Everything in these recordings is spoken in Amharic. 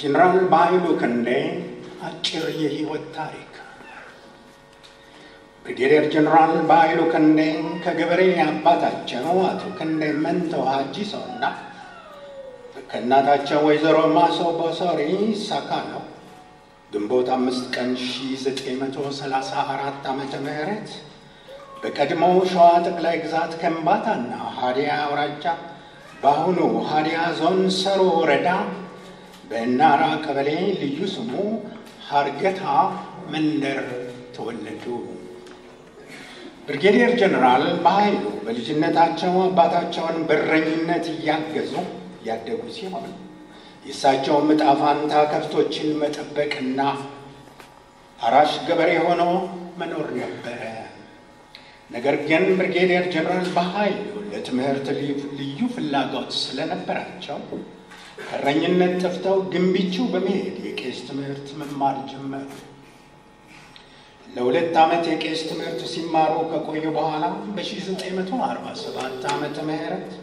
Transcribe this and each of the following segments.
ጀነራል በኃይሉ ክንዴ አጭር የህይወት ታሪክ። ብሪጌዲየር ጀነራል በኃይሉ ክንዴ ከገበሬ አባታቸው አቶ ክንዴ መንቶ ሀጂሶና ከእናታቸው ወይዘሮ ማሶ ቦሶሪ ሳካሎ ግንቦት አምስት ቀን 1934 ዓመተ ምህረት በቀድሞው ሸዋ ጠቅላይ ግዛት ከምባታና ሀዲያ አውራጃ በአሁኑ ሀዲያ ዞን ሰሮ ወረዳ በእናራ ቀበሌ ልዩ ስሙ ሀርገታ መንደር ተወለዱ። ብርጌዲየር ጀነራል በኃይሉ በልጅነታቸው አባታቸውን በረኝነት እያገዙ ያደጉ ሲሆን የእሳቸውም ዕጣ ፈንታ ከብቶችን መጠበቅና አራሽ ገበሬ ሆኖ መኖር ነበረ። ነገር ግን ብርጌዲየር ጀነራል በኃይሉ ለትምህርት ልዩ ፍላጎት ስለነበራቸው ከእረኝነት ጠፍተው ግንቢቹ በመሄድ የቄስ ትምህርት መማር ጀመሩ። ለሁለት ዓመት የቄስ ትምህርት ሲማሩ ከቆዩ በኋላ በ1947 ዓመተ ምህረት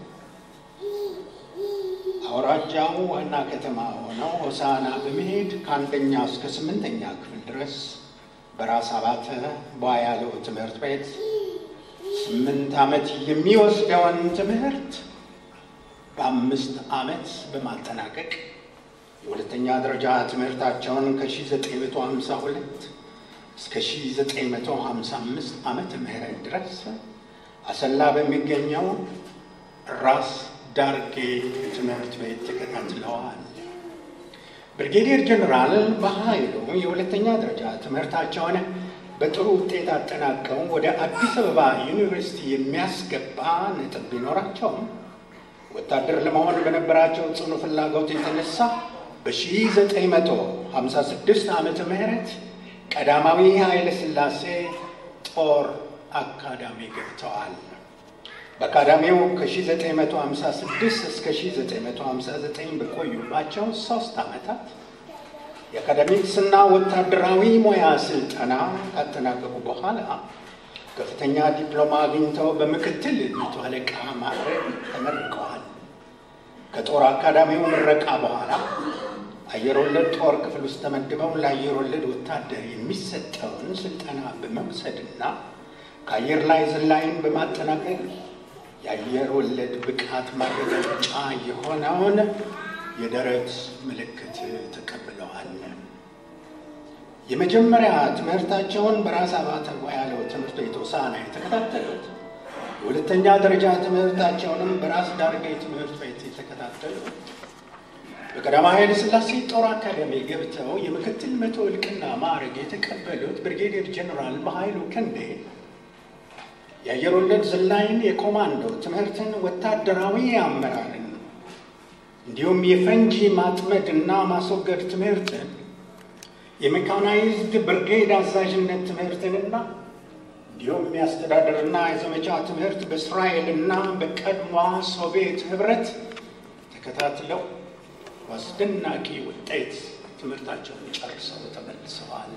አውራጃው ዋና ከተማ ሆነው ሆሳና በመሄድ ከአንደኛ እስከ ስምንተኛ ክፍል ድረስ በራስ አባተ ባያለው ትምህርት ቤት ስምንት ዓመት የሚወስደውን ትምህርት በአምስት ዓመት በማጠናቀቅ የሁለተኛ ደረጃ ትምህርታቸውን ከ1952 እስከ 1955 ዓመተ ምህረት ድረስ አሰላ በሚገኘው ራስ ዳርጌ ትምህርት ቤት ተከታትለዋል። ብርጌዲየር ጀነራል በኃይሉ የሁለተኛ ደረጃ ትምህርታቸውን በጥሩ ውጤት አጠናቀው ወደ አዲስ አበባ ዩኒቨርሲቲ የሚያስገባ ነጥብ ቢኖራቸውም ወታደር ለመሆን በነበራቸው ጽኑ ፍላጎት የተነሳ በ1956 ዓመተ ምህረት ቀዳማዊ ኃይለ ሥላሴ ጦር አካዳሚ ገብተዋል። በአካዳሚው ከ1956 እስከ 1959 በቆዩባቸው ሶስት ዓመታት የአካዳሚክስና ወታደራዊ ሙያ ስልጠና ካጠናቀቁ በኋላ ከፍተኛ ዲፕሎማ አግኝተው በምክትል መቶ አለቃ ማዕረግ ተመርቀዋል። ከጦር አካዳሚው ምረቃ በኋላ አየር ወለድ ጦር ክፍል ውስጥ ተመድበው ለአየር ወለድ ወታደር የሚሰጠውን ስልጠና በመውሰድና ከአየር ላይ ዝላይን በማጠናቀቅ የአየር ወለድ ብቃት ማረጋገጫ የሆነውን የደረት ምልክት ተቀብለዋል። የመጀመሪያ ትምህርታቸውን በራስ አባተ ያለው ትምህርት ቤት ሆሳዕና የተከታተሉት የሁለተኛ ደረጃ ትምህርታቸውንም በራስ ዳርጌ ትምህርት ቤት የተከታተሉት በቀዳማዊ ኃይለ ሥላሴ ጦር አካዳሚ ገብተው የምክትል መቶ እልቅና ማዕረግ የተቀበሉት ብርጌዲየር ጀነራል በኃይሉ ክንዴ የአየር ወለድ ዝላይን፣ የኮማንዶ ትምህርትን፣ ወታደራዊ አመራርን እንዲሁም የፈንጂ ማጥመድ እና ማስወገድ ትምህርትን የሜካናይዝድ ብርጌድ አዛዥነት ትምህርትንና እንዲሁም የአስተዳደርና የዘመቻ ትምህርት በእስራኤልና በቀድሞ ሶቪየት ህብረት ተከታትለው በአስደናቂ ውጤት ትምህርታቸውን ጨርሰው ተመልሰዋል።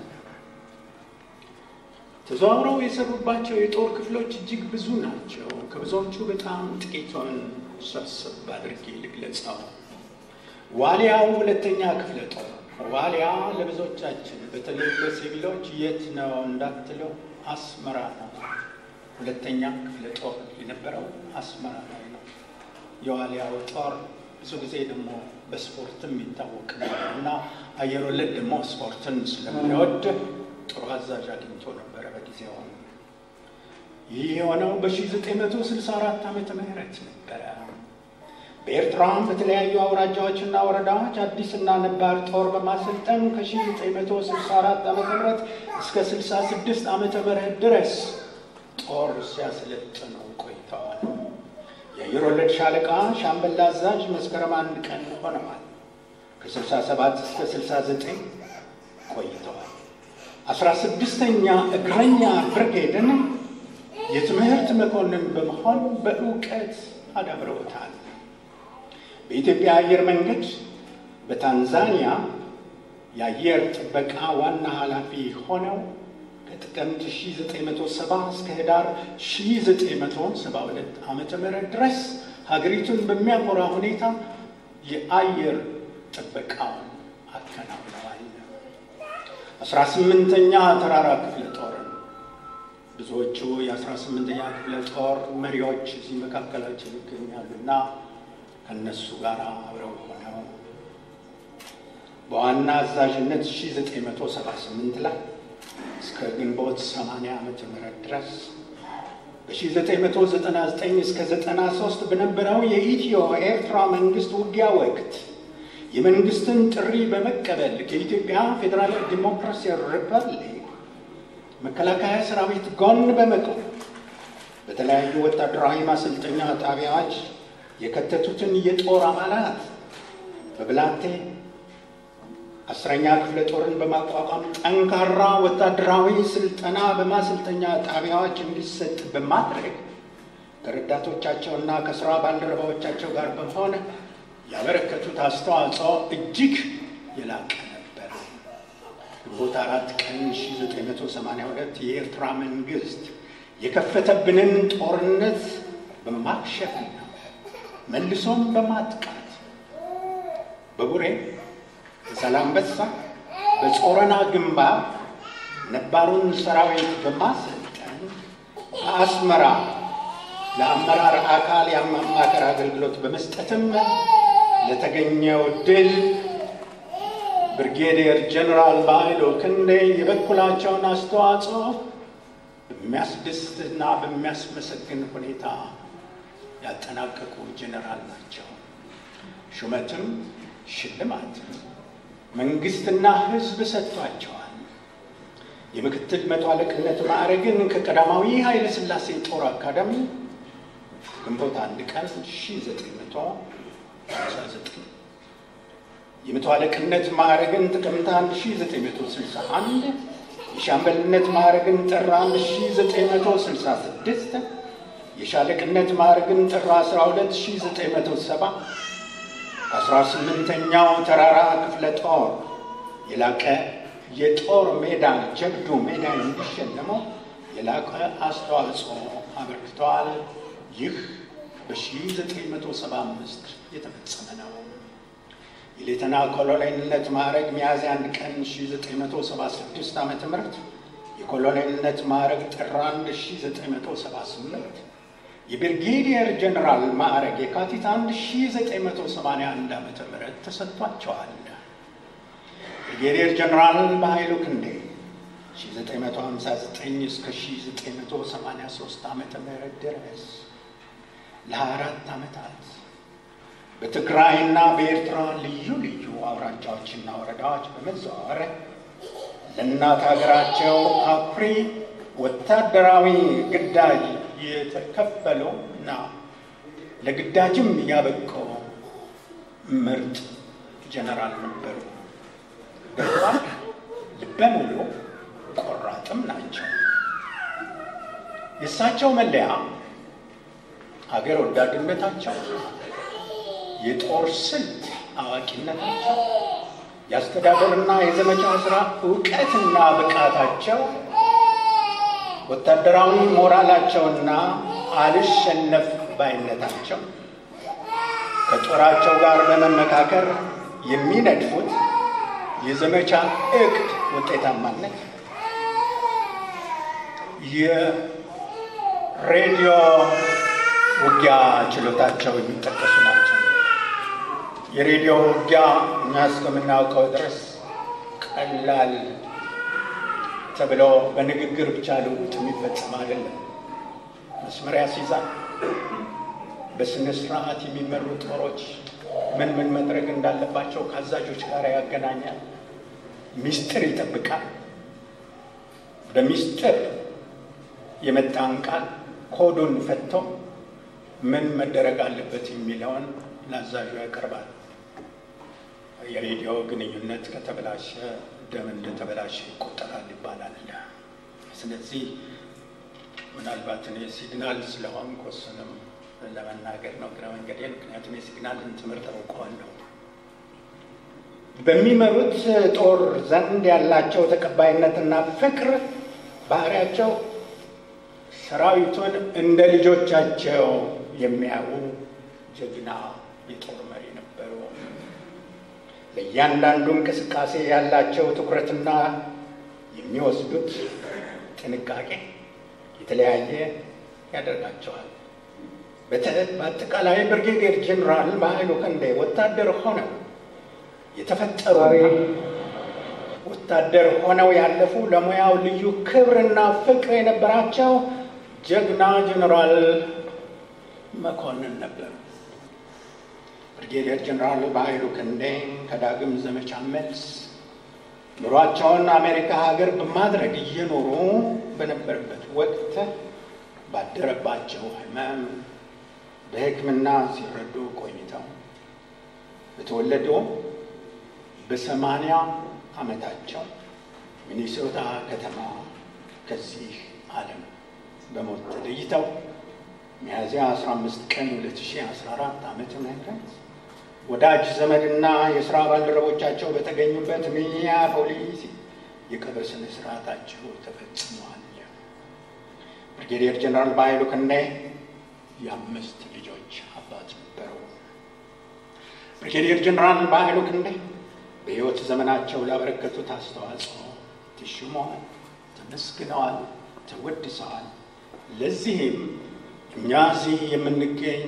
ተዘዋውረው የሰሩባቸው የጦር ክፍሎች እጅግ ብዙ ናቸው። ከብዙዎቹ በጣም ጥቂቱን ሰብሰብ አድርጌ ልግለጸው። ዋሊያው ሁለተኛ ክፍለ ጦር ዋሊያ ለብዙዎቻችን በተለይ በሲቪሎች የት ነው እንዳትለው አስመራ ነው። ሁለተኛ ክፍለ ጦር የነበረው አስመራ ላይ ነው። የዋሊያው ጦር ብዙ ጊዜ ደግሞ በስፖርትም ይታወቅ ነበር እና አየር ወለድ ደግሞ ስፖርትን ስለሚወድ ጥሩ አዛዥ አግኝቶ ነበረ በጊዜው። ይህ የሆነው በ1964 ዓመተ ምህረት ነበረ። በኤርትራም በተለያዩ አውራጃዎችና ወረዳዎች አዲስና ነባር ጦር በማሰልጠን ከ1964 ዓ ም እስከ 66 ዓመተ ምህረት ድረስ ጦር ሲያሰለጥኑ ቆይተዋል። የአየር ወለድ ሻለቃ ሻምበል አዛዥ መስከረም አንድ ቀን ሆነዋል። ከ67 እስከ 69 ቆይተዋል። አስራ ስድስተኛ እግረኛ ብርጌድን የትምህርት መኮንን በመሆን በእውቀት አዳብረውታል። በኢትዮጵያ አየር መንገድ በታንዛኒያ የአየር ጥበቃ ዋና ኃላፊ ሆነው ከጥቅምት 1970 እስከ ህዳር 1972 ዓ ም ድረስ ሀገሪቱን በሚያኮራ ሁኔታ የአየር ጥበቃውን አከናውነዋል። አስራ ስምንተኛ ተራራ ክፍለ ጦርን ብዙዎቹ የአስራ ስምንተኛ ክፍለ ጦር መሪዎች እዚህ መካከላችን ይገኛሉና ከእነሱ ጋር አብረው ሆነው በዋና አዛዥነት 1978 ላይ እስከ ግንቦት 80 ዓመተ ምህረት ድረስ በ1999 እስከ 93 በነበረው የኢትዮ ኤርትራ መንግስት ውጊያ ወቅት የመንግስትን ጥሪ በመቀበል ከኢትዮጵያ ፌዴራል ዲሞክራሲያዊ ሪፐብሊክ መከላከያ ሰራዊት ጎን በመቆም በተለያዩ ወታደራዊ ማሰልጠኛ ጣቢያዎች የከተቱትን የጦር አባላት በብላቴ አስረኛ ክፍለ ጦርን በማቋቋም ጠንካራ ወታደራዊ ስልጠና በማሰልጠኛ ጣቢያዎች እንዲሰጥ በማድረግ ከረዳቶቻቸውና ከስራ ባልደረባዎቻቸው ጋር በመሆን ያበረከቱት አስተዋጽኦ እጅግ የላቀ ነበር። ግንቦት አራት ቀን 1982 የኤርትራ መንግስት የከፈተብንን ጦርነት በማክሸፍና መልሶም በማጥቃት በቡሬ በዛላምበሳ በጾረና ግንባር ነባሩን ሰራዊት በማሰልጠን በአስመራ ለአመራር አካል የማማከር አገልግሎት በመስጠትም ለተገኘው ድል ብርጌዲየር ጀኔራል ባይሎ ክንዴ የበኩላቸውን አስተዋጽኦ በሚያስደስትና በሚያስመሰግን ሁኔታ ያጠናቀቁ ጀኔራል ናቸው። ሹመትም ሽልማትም መንግስትና ሕዝብ ሰጥቷቸዋል። የምክትል መቶ አለቅነት ማዕረግን ከቀዳማዊ ኃይለ ሥላሴ ጦር አካዳሚ ግንቦት አንድ ቀን 1959 የመቶ አለቅነት ማዕረግን ጥቅምት 1961 የሻምበልነት ማዕረግን ጥር 1966 የሻለቅነት ማዕረግን ጥር 12 1970 አስራ ስምንተኛው ተራራ ክፍለ ጦር የላቀ የጦር ሜዳ ጀብዱ ሜዳ እንዲሸለመው የላቀ አስተዋጽኦ አበርክተዋል። ይህ በ1975 የተፈጸመ ነው። የሌተና ኮሎኔልነት ማዕረግ ሚያዝያ አንድ ቀን 1976 ዓ ም የኮሎኔልነት ማዕረግ ጥር 1 1978 የብርጌዲየር ጀኔራል ማዕረግ የካቲት 1981 ዓ ም ተሰጥቷቸዋል። ብርጌዲየር ጀኔራል በኃይሉ ክንዴ 1959 እስከ 1983 ዓ ም ድረስ ለ24 ዓመታት በትግራይና በኤርትራ ልዩ ልዩ አውራጃዎችና ወረዳዎች በመዘዋወር ለእናት ሀገራቸው አኩሪ ወታደራዊ ግዳጅ የተከፈለው እና ለግዳጅም ያበቀው ምርጥ ጀነራል ነበሩ። በጣም ልበ ሙሉ ቆራጥም ናቸው። የእሳቸው መለያ ሀገር ወዳድነታቸው፣ የጦር ስልት አዋቂነታቸው፣ የአስተዳደርና የዘመቻ ስራ እውቀትና ብቃታቸው ወታደራዊ ሞራላቸውና አልሸነፍ ባይነታቸው ከጦራቸው ጋር በመመካከር የሚነድፉት የዘመቻ እቅድ ውጤታማነት፣ የሬዲዮ ውጊያ ችሎታቸው የሚጠቀሱ ናቸው። የሬዲዮ ውጊያ እኛ እስከምናውቀው ድረስ ቀላል ተብሎ በንግግር ብቻ ልውጥ የሚፈጸም አይደለም። መስመር ያስይዛል። በስነ ስርዓት የሚመሩ ጦሮች ምን ምን መድረግ እንዳለባቸው ከአዛዦች ጋር ያገናኛል። ሚስጥር ይጠብቃል። በሚስጥር የመጣን ቃል ኮዱን ፈቶ ምን መደረግ አለበት የሚለውን ለአዛዡ ያቀርባል። የሬዲዮ ግንኙነት ከተበላሸ ደም እንደተበላሸ ይቆጠራል ይባላል። ስለዚህ ምናልባት እኔ ሲግናል ስለሆንኩ እሱንም ለመናገር ነው ግረ መንገዴን። ምክንያቱም የሲግናልን ትምህርት አውቀዋለሁ። በሚመሩት ጦር ዘንድ ያላቸው ተቀባይነትና ፍቅር ባህሪያቸው ሰራዊቱን እንደ ልጆቻቸው የሚያዩ ጀግና የጦር መሪ ነበሩ። ለእያንዳንዱ እንቅስቃሴ ያላቸው ትኩረትና የሚወስዱት ጥንቃቄ የተለያየ ያደርጋቸዋል። በአጠቃላይ ብርጌዴር ጀኔራል በኃይሉ ክንዴ ወታደር ሆነው የተፈጠሩና ወታደር ሆነው ያለፉ ለሙያው ልዩ ክብርና ፍቅር የነበራቸው ጀግና ጀኔራል መኮንን ነበሩ። ብርጌዴር ጀኔራል በኃይሉ ክንዴ ከዳግም ዘመቻ መልስ ኑሯቸውን አሜሪካ ሀገር በማድረግ እየኖሩ በነበረበት ወቅት ባደረባቸው ሕመም በሕክምና ሲረዱ ቆይተው በተወለዱ በሰማንያ ዓመታቸው ሚኒሶታ ከተማ ከዚህ ዓለም በሞት ተለይተው ሚያዝያ 15 ቀን 2014 ዓመተ ምህረት ወዳጅ ዘመድና የሥራ ባልደረቦቻቸው በተገኙበት ሚኒያፖሊስ የቀብር ስነ ስርዓታቸው ተፈጽሟል። ብርጌዴር ጀነራል በኃይሉ ክንዴ የአምስት ልጆች አባት ነበሩ። ብርጌዴር ጀነራል በኃይሉ ክንዴ በሕይወት ዘመናቸው ላበረከቱት አስተዋጽኦ ተሹመዋል፣ ተመስግነዋል፣ ተወድሰዋል። ለዚህም እኛ እዚህ የምንገኝ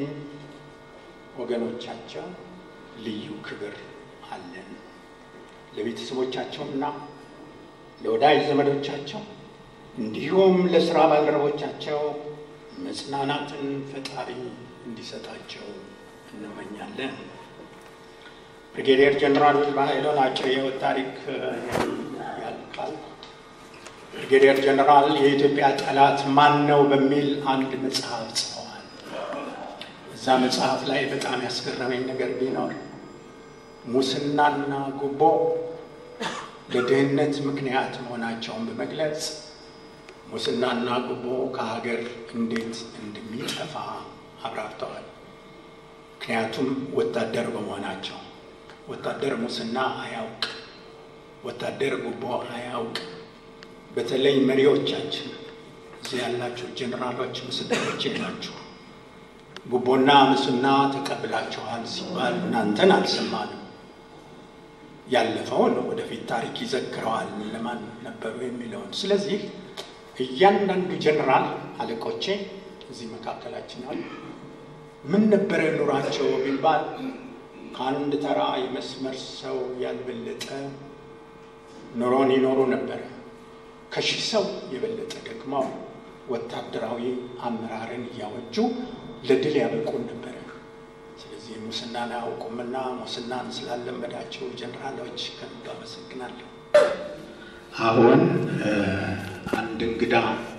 ወገኖቻቸው ልዩ ክብር አለን። ለቤተሰቦቻቸውና ለወዳጅ ዘመዶቻቸው እንዲሁም ለሥራ ባልደረቦቻቸው መጽናናትን ፈጣሪ እንዲሰጣቸው እንመኛለን። ብሪጌዲየር ጀኔራል በኃይሉን አጭር የሕይወት ታሪክ ያልቃል። ብሪጌዲየር ጀኔራል የኢትዮጵያ ጠላት ማን ነው በሚል አንድ መጽሐፍ ጽፈዋል። እዛ መጽሐፍ ላይ በጣም ያስገረመኝ ነገር ቢኖር ሙስናና ጉቦ ለድህነት ምክንያት መሆናቸውን በመግለጽ ሙስናና ጉቦ ከሀገር እንዴት እንደሚጠፋ አብራርተዋል። ምክንያቱም ወታደር በመሆናቸው ወታደር ሙስና አያውቅ፣ ወታደር ጉቦ አያውቅ። በተለይ መሪዎቻችን እዚህ ያላችሁ ጀኔራሎች ምስክሮቼ ናችሁ። ጉቦና ሙስና ተቀብላችኋል ሲባል እናንተን አልሰማንም። ያለፈውን ወደፊት ታሪክ ይዘክረዋል ለማን ነበሩ የሚለውን። ስለዚህ እያንዳንዱ ጀኔራል አለቆቼ እዚህ መካከላችን አሉ። ምን ነበረ ኑሯቸው ቢባል ከአንድ ተራ የመስመር ሰው ያልበለጠ ኑሮን ይኖሩ ነበረ። ከሺህ ሰው የበለጠ ደግሞ ወታደራዊ አመራርን እያወጁ ለድል ያበቁን ነበረ። ስለዚህ ሙስናን አያውቁምና ሙስናን ስላለመዳቸው ጀኔራሎች ከልብ አመሰግናለሁ። አሁን አንድ እንግዳ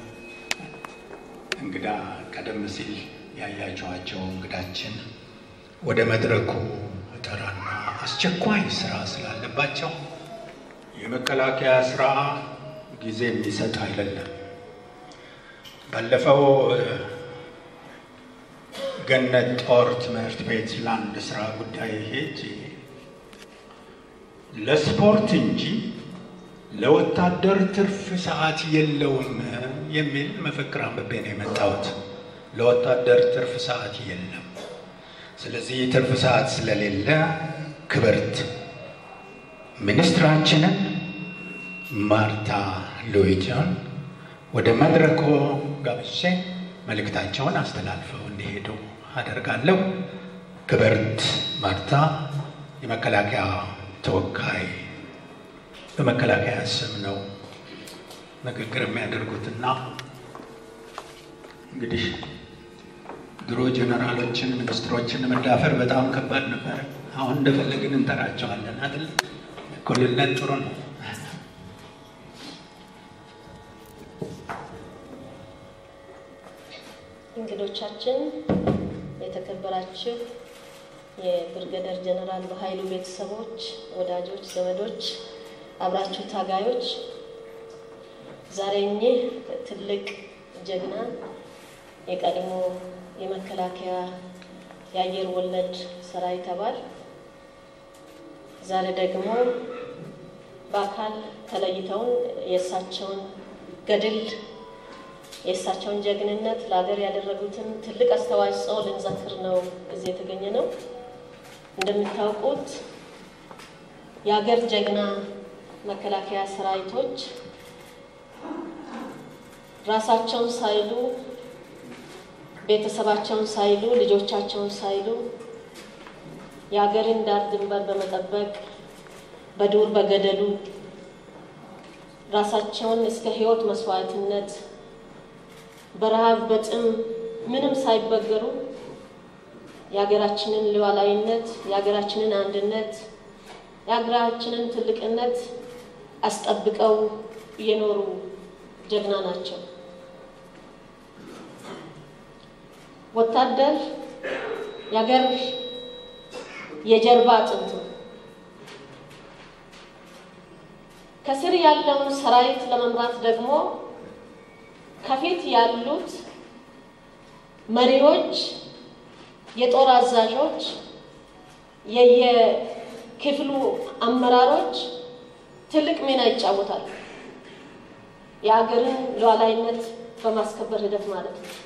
እንግዳ ቀደም ሲል ያያቸዋቸው እንግዳችን ወደ መድረኩ እጠራና አስቸኳይ ስራ ስላለባቸው የመከላከያ ስራ ጊዜ የሚሰጥ አይደለም። ባለፈው ገነት ጦር ትምህርት ቤት ለአንድ ስራ ጉዳይ ሄጅ ለስፖርት እንጂ ለወታደር ትርፍ ሰዓት የለውም የሚል መፈክር አንብቤ ነው የመጣሁት። ለወታደር ትርፍ ሰዓት የለም። ስለዚህ ትርፍ ሰዓት ስለሌለ ክብርት ሚኒስትራችንን ማርታ ሉዊጅን ወደ መድረኩ ጋብዤ መልእክታቸውን አስተላልፈው እንዲሄዱ አደርጋለሁ። ክብርት ማርታ የመከላከያ ተወካይ በመከላከያ ስም ነው ንግግር የሚያደርጉትና እንግዲህ ድሮ ጀነራሎችን ሚኒስትሮችን መዳፈር በጣም ከባድ ነበር። አሁን እንደፈለግን እንጠራቸዋለን አይደል? እኩልነት ጥሩ ነው። እንግዶቻችን፣ የተከበራችሁ የብርገደር ጀነራል በኃይሉ ቤተሰቦች፣ ወዳጆች፣ ዘመዶች፣ አብራችሁ ታጋዮች ዛሬ እኚህ ትልቅ ጀግና የቀድሞ የመከላከያ የአየር ወለድ ሰራዊት አባል ዛሬ ደግሞ በአካል ተለይተውን የእሳቸውን ገድል የእሳቸውን ጀግንነት ለሀገር ያደረጉትን ትልቅ አስተዋጽኦ ልንዘክር ነው እዚህ የተገኘ ነው። እንደምታውቁት የሀገር ጀግና መከላከያ ሰራዊቶች ራሳቸውን ሳይሉ ቤተሰባቸውን ሳይሉ ልጆቻቸውን ሳይሉ የሀገርን ዳር ድንበር በመጠበቅ በዱር በገደሉ ራሳቸውን እስከ ሕይወት መስዋዕትነት በረሃብ በጥም ምንም ሳይበገሩ የሀገራችንን ሉዓላዊነት የሀገራችንን አንድነት የሀገራችንን ትልቅነት አስጠብቀው የኖሩ ጀግና ናቸው። ወታደር የሀገር የጀርባ አጥንት ነው። ከስር ያለውን ሰራዊት ለመምራት ደግሞ ከፊት ያሉት መሪዎች፣ የጦር አዛዦች፣ የየክፍሉ አመራሮች ትልቅ ሚና ይጫወታሉ። የሀገርን ሉዓላዊነት በማስከበር ሂደት ማለት ነው።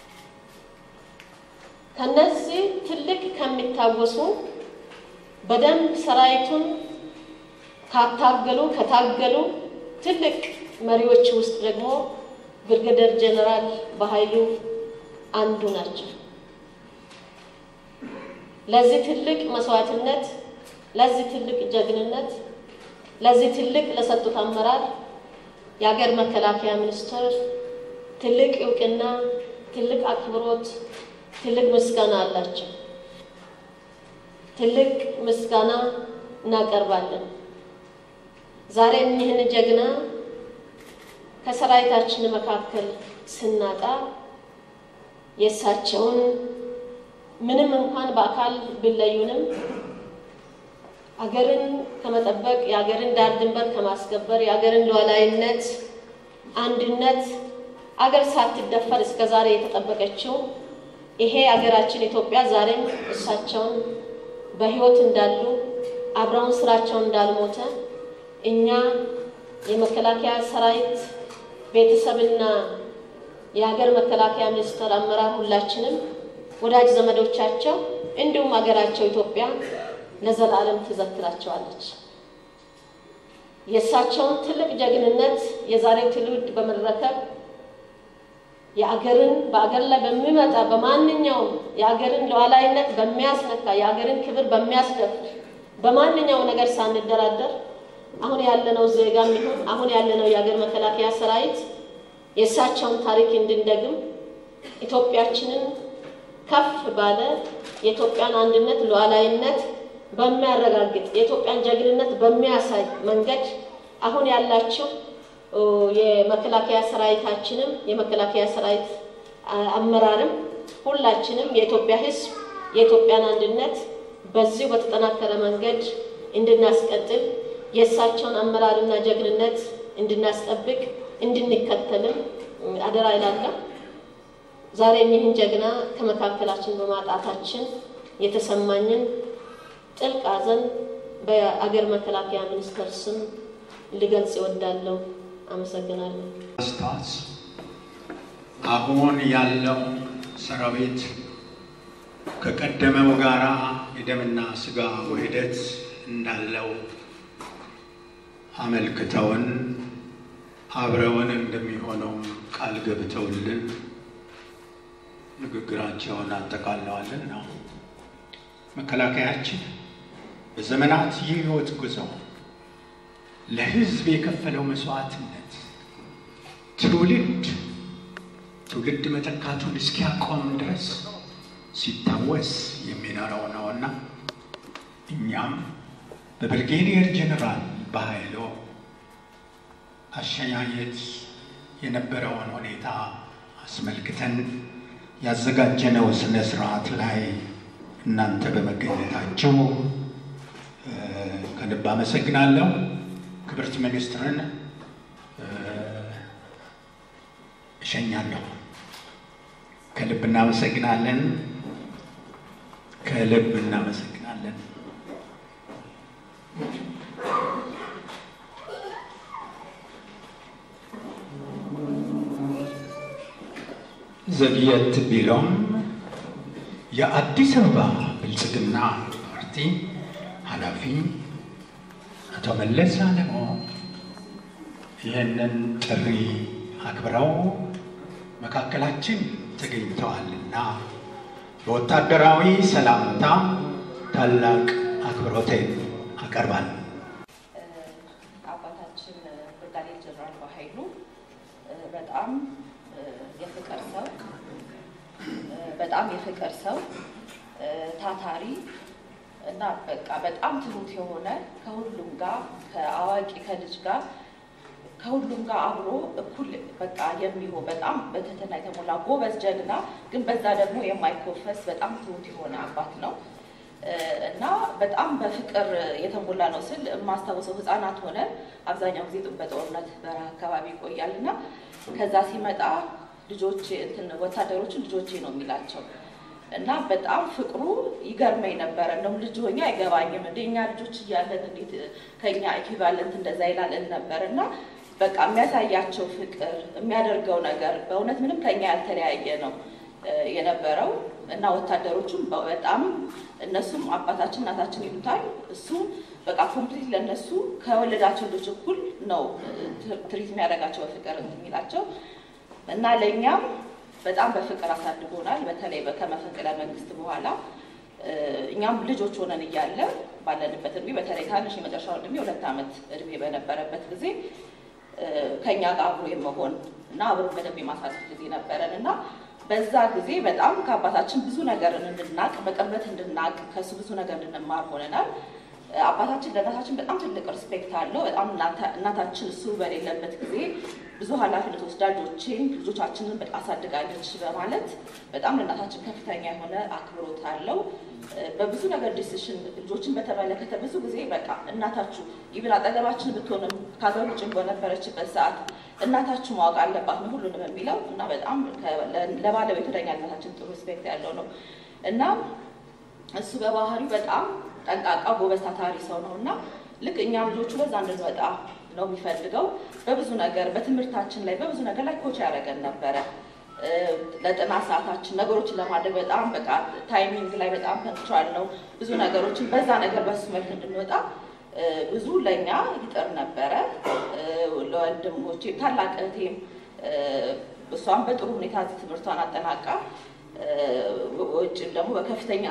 ከነዚህ ትልቅ ከሚታወሱ በደንብ ሰራዊቱን ካታገሉ ከታገሉ ትልቅ መሪዎች ውስጥ ደግሞ ብርጋዴር ጀነራል በኃይሉ አንዱ ናቸው። ለዚህ ትልቅ መስዋዕትነት፣ ለዚህ ትልቅ ጀግንነት፣ ለዚህ ትልቅ ለሰጡት አመራር የሀገር መከላከያ ሚኒስቴር ትልቅ እውቅና፣ ትልቅ አክብሮት፣ ትልቅ ምስጋና አላቸው። ትልቅ ምስጋና እናቀርባለን። ዛሬ እኒህን ጀግና ከሰራዊታችን መካከል ስናጣ የእሳቸውን ምንም እንኳን በአካል ቢለዩንም አገርን ከመጠበቅ የሀገርን ዳር ድንበር ከማስከበር የሀገርን ሉዓላዊነት፣ አንድነት አገር ሳትደፈር እስከ ዛሬ የተጠበቀችው ይሄ አገራችን ኢትዮጵያ ዛሬም እሳቸውን በሕይወት እንዳሉ አብረውን ስራቸውን እንዳልሞተ እኛ የመከላከያ ሰራዊት ቤተሰብና የሀገር መከላከያ ሚኒስቴር አመራር ሁላችንም ወዳጅ ዘመዶቻቸው እንዲሁም ሀገራቸው ኢትዮጵያ ለዘላለም ትዘክራቸዋለች። የእሳቸውን ትልቅ ጀግንነት የዛሬው ትውልድ በመረከብ የአገርን በአገር ላይ በሚመጣ በማንኛውም የአገርን ሉዓላዊነት በሚያስነካ የአገርን ክብር በሚያስደፍር በማንኛውም ነገር ሳንደራደር አሁን ያለነው ዜጋም ይሁን አሁን ያለነው የሀገር መከላከያ ሰራዊት የእሳቸውን ታሪክ እንድንደግም ኢትዮጵያችንን ከፍ ባለ የኢትዮጵያን አንድነት ሉዓላዊነት በሚያረጋግጥ የኢትዮጵያን ጀግንነት በሚያሳይ መንገድ አሁን ያላቸው የመከላከያ ሰራዊታችንም የመከላከያ ሰራዊት አመራርም ሁላችንም የኢትዮጵያ ሕዝብ የኢትዮጵያን አንድነት በዚሁ በተጠናከረ መንገድ እንድናስቀጥል የእሳቸውን አመራርና ጀግንነት እንድናስጠብቅ እንድንከተልም አደራ ይላለሁ። ዛሬ ይህን ጀግና ከመካከላችን በማጣታችን የተሰማኝን ጥልቅ ሐዘን በአገር መከላከያ ሚኒስቴር ስም ልገልጽ እወዳለሁ። አመሰግናለሁ። ስታስ አሁን ያለው ሰራዊት ከቀደመው ጋራ የደምና ስጋ ውህደት እንዳለው አመልክተውን አብረውን እንደሚሆነው ቃል ገብተውልን ንግግራቸውን አጠቃለዋልን ነው። መከላከያችን በዘመናት የህይወት ጉዞ ለህዝብ የከፈለው መስዋዕትነት ትውልድ ትውልድ መተካቱን እስኪያቆም ድረስ ሲታወስ የሚኖረው ነውና እኛም በብርጌዲየር ጀኔራል በኃይሉ አሸኛኘት የነበረውን ሁኔታ አስመልክተን ያዘጋጀነው ስነ ስርዓት ላይ እናንተ በመገኘታችሁ ከልብ አመሰግናለሁ። ክብርት ሚኒስትርን እሸኛለሁ። ከልብ እናመሰግናለን። ከልብ እናመሰግናለን። ዘግየት ቢለውም የአዲስ አበባ ብልጽግና ፓርቲ ኃላፊ መለስ አለሞ ይህንን ጥሪ አክብረው መካከላችን ተገኝተዋልና በወታደራዊ ሰላምታ ታላቅ አክብሮቴን አቀርባለሁ። አባታችን ብርጋዴር ጀነራል በኃይሉ በጣም የፍቅር ሰው በጣም የፍቅር ሰው ታታሪ እና በቃ በጣም ትሁት የሆነ ከሁሉም ጋር ከአዋቂ ከልጅ ጋር ከሁሉም ጋር አብሮ እኩል በቃ የሚሆን በጣም በትህትና የተሞላ ጎበዝ ጀግና፣ ግን በዛ ደግሞ የማይኮፈስ በጣም ትሁት የሆነ አባት ነው እና በጣም በፍቅር የተሞላ ነው ስል የማስታውሰው ሕፃናት ሆነ አብዛኛው ጊዜ በጦርነት በረሃ አካባቢ ይቆያል እና ከዛ ሲመጣ ልጆቼ እንትን ወታደሮችን ልጆቼ ነው የሚላቸው እና በጣም ፍቅሩ ይገርመኝ ነበረ። እንደውም ልጅ ሆኜ አይገባኝም እንደ እኛ ልጆች እያለን እንዴት ከኛ ኢኩቫለንት እንደዛ ይላልን ነበር እና በቃ የሚያሳያቸው ፍቅር የሚያደርገው ነገር በእውነት ምንም ከኛ ያልተለያየ ነው የነበረው እና ወታደሮቹም በጣም እነሱም አባታችን እናታችን ይሉታል። እሱም በቃ ኮምፕሊት ለእነሱ ከወለዳቸው ልጆች እኩል ነው ትሪት የሚያደርጋቸው በፍቅር የሚላቸው እና ለእኛም በጣም በፍቅር አሳድጎናል። በተለይ ከመፈንቅለ መንግስት በኋላ እኛም ልጆች ሆነን እያለ ባለንበት እድሜ በተለይ ታንሽ የመጨረሻው እድሜ ሁለት ዓመት እድሜ በነበረበት ጊዜ ከኛ ጋር አብሮ የመሆን እና አብሮ በደንብ የማሳለፍ ጊዜ ነበረን እና በዛ ጊዜ በጣም ከአባታችን ብዙ ነገርን እንድናቅ በቅርበት እንድናቅ ከእሱ ብዙ ነገር እንድንማር ሆነናል። አባታችን ለእናታችን በጣም ትልቅ ሪስፔክት አለው። በጣም እናታችን እሱ በሌለበት ጊዜ ብዙ ኃላፊነት ወስዳ ልጆቼን ልጆቻችንን በጣም አሳድጋለች በማለት በጣም ለእናታችን ከፍተኛ የሆነ አክብሮት አለው። በብዙ ነገር ዲሲሽን ልጆችን በተመለከተ ብዙ ጊዜ በቃ እናታችሁ ይብን አጠገባችን ብትሆንም ከሀገር ውጭ በነበረችበት ሰዓት እናታችሁ ማወቅ አለባት ነው ሁሉንም የሚለው እና በጣም ለባለቤቱ ለኛ እናታችን ጥሩ ሪስፔክት ያለው ነው እና እሱ በባህሪው በጣም ጠንቃቃ ጎበዝ ታታሪ ሰው ነው እና ልክ እኛም ልጆቹ በዛ እንድንወጣ ነው የሚፈልገው። በብዙ ነገር በትምህርታችን ላይ በብዙ ነገር ላይ ኮች ያደረገን ነበረ። ለጥናት ሰዓታችን ነገሮችን ለማድረግ በጣም በቃ ታይሚንግ ላይ በጣም ፐንክቹዋል ነው። ብዙ ነገሮችን በዛ ነገር በሱ መልክ እንድንወጣ ብዙ ለእኛ ይጥር ነበረ። ለወንድሞቼ ታላቅ እህቴም እሷም በጥሩ ሁኔታ ትምህርቷን አጠናቃ ውጭም ደግሞ በከፍተኛ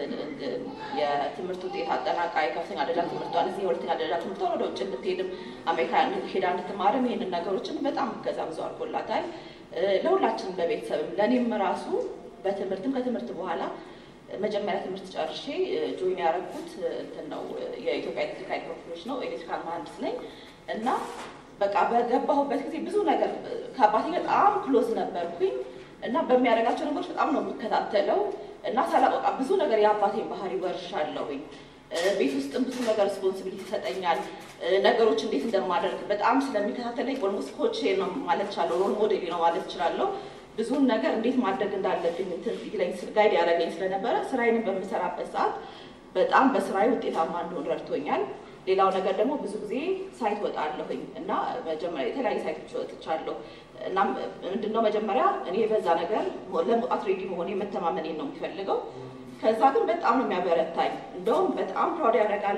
የትምህርት ውጤት አጠናቃ የከፍተኛ ደረጃ ትምህርቷን እዚህ የሁለተኛ ደረጃ ትምህርቷን ወደ ውጭ እንድትሄድም አሜሪካ ሄዳ እንድትማርም ይህንን ነገሮችን በጣም እገዛ ብዙ አድርጎላታል። ለሁላችንም ለቤተሰብም ለእኔም ራሱ በትምህርትም ከትምህርት በኋላ መጀመሪያ ትምህርት ጨርሼ ጆይን ያደረኩት እንትን ነው የኢትዮጵያ ኤሌክትሪክ ኃይል ኮርፖሬሽን ነው። ኤሌክትሪካል መሀንዲስ ነኝ እና በቃ በገባሁበት ጊዜ ብዙ ነገር ከአባቴ በጣም ክሎዝ ነበርኩኝ እና በሚያደርጋቸው ነገሮች በጣም ነው የምከታተለው እና ሳላቆቃ ብዙ ነገር የአባቴን ባህሪ ወርሻለሁኝ። ቤት ውስጥም ብዙ ነገር ሪስፖንሲቢሊቲ ይሰጠኛል። ነገሮች እንዴት እንደማደርግ በጣም ስለሚከታተለኝ ኦልሞስት ኮቼ ነው ማለት እችላለሁ፣ ሮል ሞዴል ነው ማለት እችላለሁ። ብዙን ነገር እንዴት ማድረግ እንዳለብኝ እንትን ይለኝ ጋይድ ያደረገኝ ስለነበረ ስራዬንም በምሰራበት ሰዓት በጣም በስራዬ ውጤታማ እንደሆን ረድቶኛል። ሌላው ነገር ደግሞ ብዙ ጊዜ ሳይት ወጣለሁኝ እና መጀመሪያ የተለያዩ ሳይቶች ወጥቻለሁ። እናም ምንድነው መጀመሪያ እኔ በዛ ነገር ለመውጣት ሬዲ መሆን የመተማመኔን ነው የሚፈልገው። ከዛ ግን በጣም ነው የሚያበረታኝ። እንደውም በጣም ፕራውድ ያደርጋል።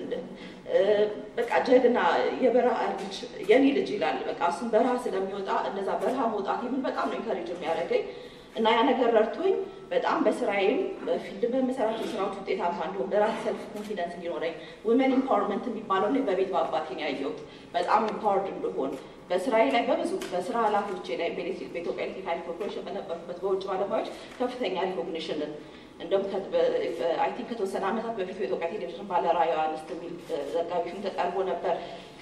በቃ ጀግና የበረሃ ልጅ የኔ ልጅ ይላል። በቃ እሱም በረሃ ስለሚወጣ እነዛ በረሃ መውጣት የምን በጣም ነው ኢንከሬጅ የሚያደርገኝ እና ያ ነገር ረድቶኝ በጣም በስራዬም በፊልድ በምሰራቸው ስራዎች ውጤታማ እንዲሆን በራስ ሰልፍ ኮንፊደንስ እንዲኖረኝ ውመን ኢምፓወርመንት የሚባለው ላይ በቤት በአባቴን ያየሁት በጣም ኢምፓወርድ እንደሆን በስራዬ ላይ በብዙ በስራ ኃላፊዎቼ ላይ በኢትዮጵያ ኤሌክትሪክ ኃይል ኮርፖሬሽን በነበርኩበት በውጭ ባለሙያዎች ከፍተኛ ሪኮግኒሽንን እንደውም አይ ቲንክ ከተወሰነ ዓመታት በፊት በኢትዮጵያ ቴሌቪዥን ባለራዕይ አንስት የሚል ዘጋቢ ፊልም ተቀርቦ ነበር።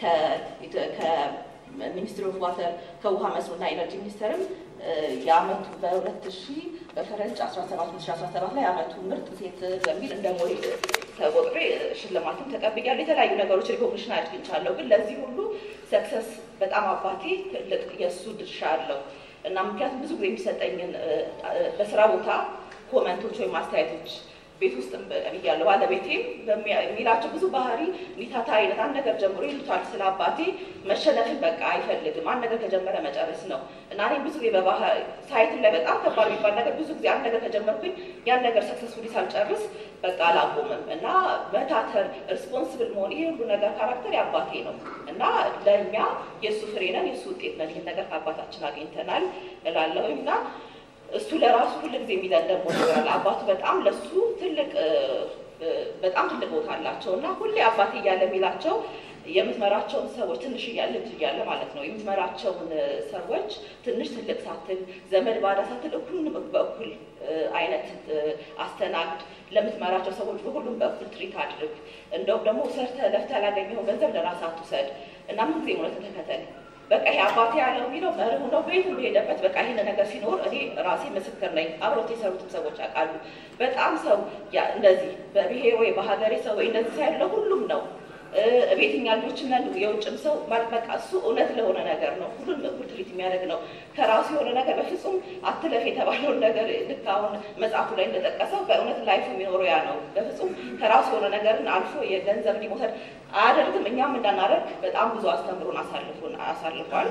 ከሚኒስትሪ ኦፍ ዋተር ከውሃ መስኖና ኢነርጂ ሚኒስቴርም የአመቱ በሁለት ሺህ በፈረንጅ አስራ ሰባት ሁለት ሺህ አስራ ሰባት ላይ የአመቱ ምርጥ ሴት በሚል እንደ ሞዴል ተቆጥሬ ሽልማትም ተቀብያለሁ። የተለያዩ ነገሮች ሪኮግኒሽን አግኝቻለሁ። ግን ለዚህ ሁሉ ሰክሰስ በጣም አባቴ ትልቅ የእሱ ድርሻ አለው እና ምክንያቱም ብዙ ጊዜ የሚሰጠኝን በስራ ቦታ ኮመንቶች ወይም አስተያየቶች ቤት ውስጥ እያለሁ ባለቤቴም የሚላቸው ብዙ ባህሪ ሚታታ አይነት አንድ ነገር ጀምሮ ይሉታል። ስለ አባቴ መሸነፍን በቃ አይፈልግም። አንድ ነገር ከጀመረ መጨረስ ነው እና እኔም ብዙ ጊዜ በባህር ሳይትም ላይ በጣም ከባድ የሚባል ነገር ብዙ ጊዜ አንድ ነገር ከጀመርኩኝ ያን ነገር ሰክሰስፉሊ ሳልጨርስ በቃ አላቆምም እና መታተር፣ ሪስፖንስብል መሆን ይሄ ሁሉ ነገር ካራክተር የአባቴ ነው እና ለእኛ የእሱ ፍሬ ነን፣ የእሱ ውጤት ነን። ይህን ነገር ከአባታችን አግኝተናል እላለሁኝ እና እሱ ለራሱ ሁሉ ጊዜ የሚለን ደግሞ ይኖራል። አባቱ በጣም ለሱ ትልቅ በጣም ትልቅ ቦታ አላቸው እና ሁሌ አባቴ እያለ የሚላቸው የምትመራቸውን ሰዎች ትንሽ እያለ ልጅ እያለ ማለት ነው የምትመራቸውን ሰዎች ትንሽ ትልቅ ሳትል ዘመድ ባዳ ሳትል እኩሉንም በእኩል አይነት አስተናግድ። ለምትመራቸው ሰዎች በሁሉም በእኩል ትሪት አድርግ። እንደውም ደግሞ ሰርተህ ለፍተህ ያላገኘኸው ገንዘብ ለራስህ አትውሰድ እና ምን ጊዜ እውነትን ተከተል በቃ ይሄ አባቴ ያለው የሚለው መርሁ ነው። በየትም በሄደበት በቃ ይህን ነገር ሲኖር እኔ ራሴ ምስክር ነኝ። አብሮት የሰሩትም ሰዎች ያውቃሉ። በጣም ሰው እንደዚህ በብሔር ወይ በሀገሬ ሰው ወይ እንደዚህ ሳይሆን ለሁሉም ነው። ቤትኛ ልጆች ነን የውጭም ሰው በቃ እሱ እውነት ለሆነ ነገር ነው ሁሉም እኩል ትሪት የሚያደርግ ነው። ከራሱ የሆነ ነገር በፍጹም አትለፍ የተባለውን ነገር ልክ አሁን መጽሐፉ ላይ እንደጠቀሰው በእውነት ላይፍ የሚኖረው ያ ነው። በፍጹም ከራሱ የሆነ ነገርን አልፎ የገንዘብ እንዲመውሰድ አያደርግም። እኛም እንዳናደርግ በጣም ብዙ አስተምሮን አሳልፎን አሳልፏል።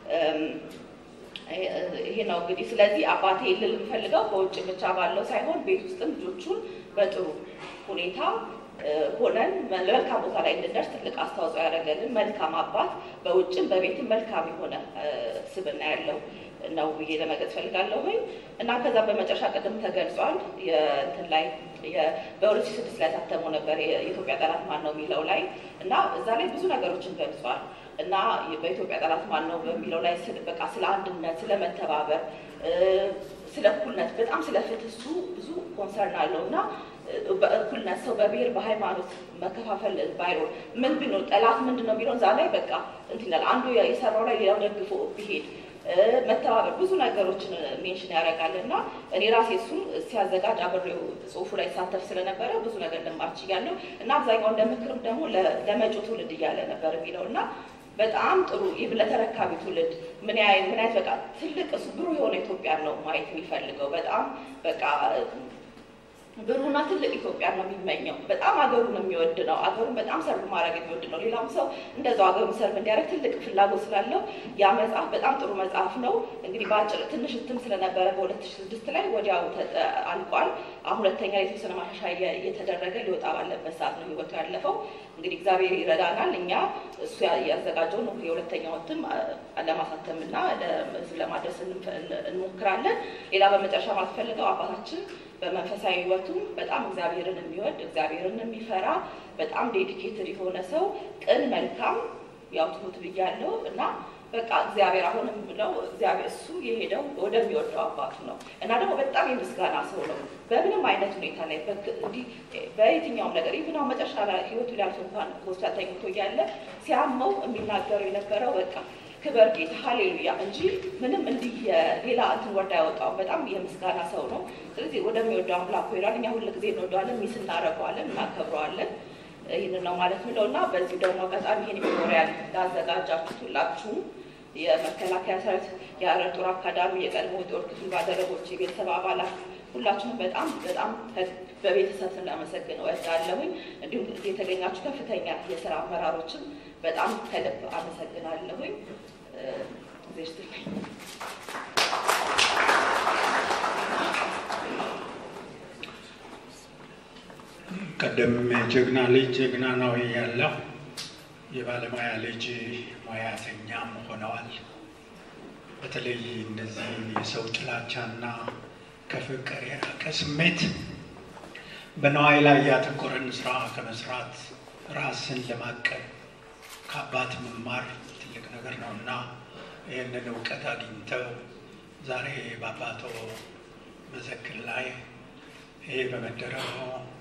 ይሄ ነው እንግዲህ። ስለዚህ አባቴ ልል የምፈልገው በውጭ ብቻ ባለው ሳይሆን ቤት ውስጥም ልጆቹን በጥሩ ሁኔታ ሆነን ለመልካም ቦታ ላይ እንድንደርስ ትልቅ አስተዋጽኦ ያደረገልን መልካም አባት በውጭም በቤትም መልካም የሆነ ስብዕና ያለው ነው ብዬ ለመግለጽ ፈልጋለሁኝ እና ከዛ በመጨረሻ ቅድም ተገልጿል የእንትን ላይ በሁለት ሺህ ስድስት ላይ ታተመው ነበር የኢትዮጵያ ጠላት ማን ነው የሚለው ላይ እና እዛ ላይ ብዙ ነገሮችን ገልጿል እና በኢትዮጵያ ጠላት ማን ነው በሚለው ላይ በቃ ስለ አንድነት፣ ስለ መተባበር፣ ስለ እኩልነት በጣም ስለ ፍትህ እሱ ብዙ ኮንሰርን አለው እና በእኩልነት ሰው በብሔር በሃይማኖት መከፋፈል ባይኖር ምን ቢኖር ጠላት ምንድን ነው የሚለው እዛ ላይ በቃ እንትን ይላል። አንዱ የሰራው ላይ ሌላው ደግፎ ቢሄድ መተባበር ብዙ ነገሮችን ሜንሽን ያደርጋል እና እኔ ራሴ እሱን ሲያዘጋጅ አብሬው ጽሁፉ ላይ ሳተፍ ስለነበረ ብዙ ነገር ልማር ችያለሁ እና አብዛኛው እንደ ምክርም ደግሞ ለመጪው ትውልድ እያለ ነበር የሚለው እና በጣም ጥሩ ይህ ለተረካቢ ትውልድ ምን ያህል ምን ያህል በቃ ትልቅ እሱ ብሩህ የሆነ ኢትዮጵያን ነው ማየት የሚፈልገው በጣም በቃ ብሩና ትልቅ ኢትዮጵያ ነው የሚመኘው። በጣም አገሩን የሚወድ ነው። አገሩን በጣም ሰርቭ ማድረግ የሚወድ ነው። ሌላውም ሰው እንደዛው አገሩን ሰርቭ እንዲያደርግ ትልቅ ፍላጎት ስላለው ያ መጽሐፍ በጣም ጥሩ መጽሐፍ ነው። እንግዲህ በአጭር ትንሽ እትም ስለነበረ በሁለት ሺህ ስድስት ላይ ወዲያው አልቋል። አሁን ሁለተኛ የተወሰነ ማሻሻያ እየተደረገ ሊወጣ ባለበት ሰዓት ነው ህይወቱ ያለፈው። እንግዲህ እግዚአብሔር ይረዳናል። እኛ እሱ ያዘጋጀውን የሁለተኛው እትም ለማሳተምና ለህዝብ ለማድረስ እንሞክራለን። ሌላ በመጨረሻ ማስፈልገው አባታችን በመንፈሳዊ ህይወቱ በጣም እግዚአብሔርን የሚወድ እግዚአብሔርን የሚፈራ በጣም ዴዲኬትድ የሆነ ሰው ቅን፣ መልካም ያው ትሁት ብያለሁ እና በቃ እግዚአብሔር አሁንም ብለው እግዚአብሔር እሱ የሄደው ወደሚወደው አባቱ ነው እና ደግሞ በጣም የምስጋና ሰው ነው። በምንም አይነት ሁኔታ ላይ እንዲህ በየትኛውም ነገር ይህን አሁን መጨረሻ ላይ ህይወቱ ሊያልፍ እንኳን ሆስፒታል ተኝቶ እያለ ሲያመው የሚናገረው የነበረው በቃ ክበር ጌታ ሀሌሉያ እንጂ ምንም እንዲህ ሌላ እንትን ወርዳ ያወጣው በጣም የምስጋና ሰው ነው። ስለዚህ ወደሚወደው አምላኩ ይላል። እኛ ሁል ጊዜ እንወደዋለን፣ ሚስ እናደርገዋለን፣ እናከብረዋለን። ይህንን ነው ማለት ምለው እና በዚህ ደግሞ አጋጣሚ ይሄን ሜሞሪያል ላዘጋጃችሁት ሁላችሁም የመከላከያ ሰራዊት የአየር ጦር አካዳሚ የቀድሞ ጦር ክፍል ባልደረቦች፣ የቤተሰብ አባላት ሁላችሁም በጣም በጣም በቤተሰብ ስናመሰግን እወዳለሁኝ። እንዲሁም የተገኛችሁ ከፍተኛ የስራ አመራሮችም በጣም ከልብ አመሰግናለሁኝ። ዜሽትልኝ ቀደም ጀግና ልጅ ጀግና ነው ያለው የባለሙያ ልጅ ሙያተኛም ሆነዋል። በተለይ እንደዚህ የሰው ጥላቻና ከፍቅር የራቀ ስሜት በነዋይ ላይ ያተኮረን ስራ ከመስራት ራስን ለማቀብ ከአባት መማር ትልቅ ነገር ነው እና ይህንን እውቀት አግኝተው ዛሬ በአባቶ መዘክር ላይ ይሄ በመደረጉ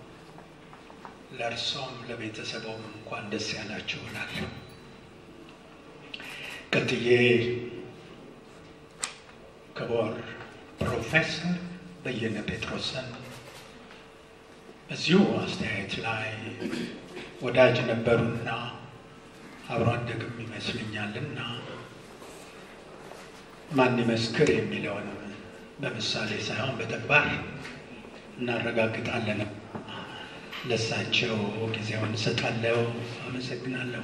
ለእርሶም ለቤተሰቦም እንኳን ደስ ያላችሁ እላለሁ። ቀጥዬ ክቡር ፕሮፌሰር በየነ ጴጥሮስን በዚሁ አስተያየት ላይ ወዳጅ ነበሩና አብሮ አደግም ይመስልኛልና ማን ይመስክር የሚለውን በምሳሌ ሳይሆን በተግባር እናረጋግጣለን። ለሳቸው ጊዜውን እሰጣለሁ። አመሰግናለሁ።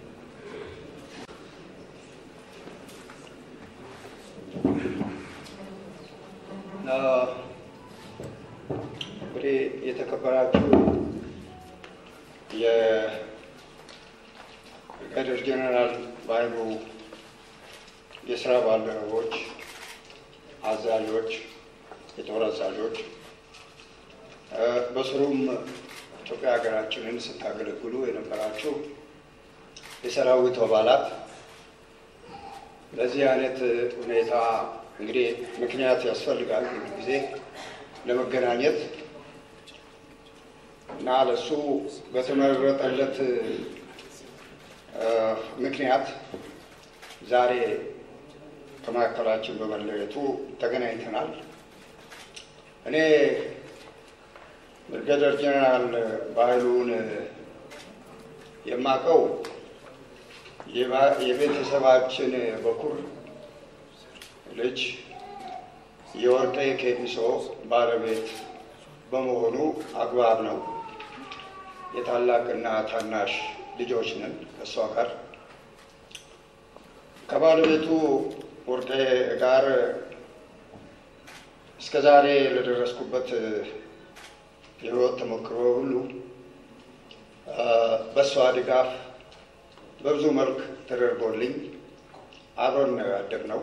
እንግዲህ የተከበራችሁ የብርጋዴር ጄኔራል ባይሉ የስራ ባልደረቦች፣ አዛዦች፣ የጦር አዛዦች በስሩም ኢትዮጵያ ሀገራችንን ስታገለግሉ የነበራችሁ የሰራዊቱ አባላት ለዚህ አይነት ሁኔታ እንግዲህ ምክንያት ያስፈልጋል ብዙ ጊዜ ለመገናኘት እና ለሱ በተመረጠለት ምክንያት ዛሬ ከመካከላችን በመለየቱ ተገናኝተናል። እኔ ብርጋዴር ጄኔራል ባህሉን የማውቀው የቤተሰባችን በኩር ልጅ የወርቄ ኬሚሶ ባለቤት በመሆኑ አግባብ ነው። የታላቅና ታናሽ ልጆች ነን ከእሷ ጋር ከባለቤቱ ወርቄ ጋር እስከ ዛሬ ለደረስኩበት የህይወት ተሞክሮ ሁሉ በእሷ ድጋፍ በብዙ መልክ ተደርጎልኝ አብረን ነው ያደግነው።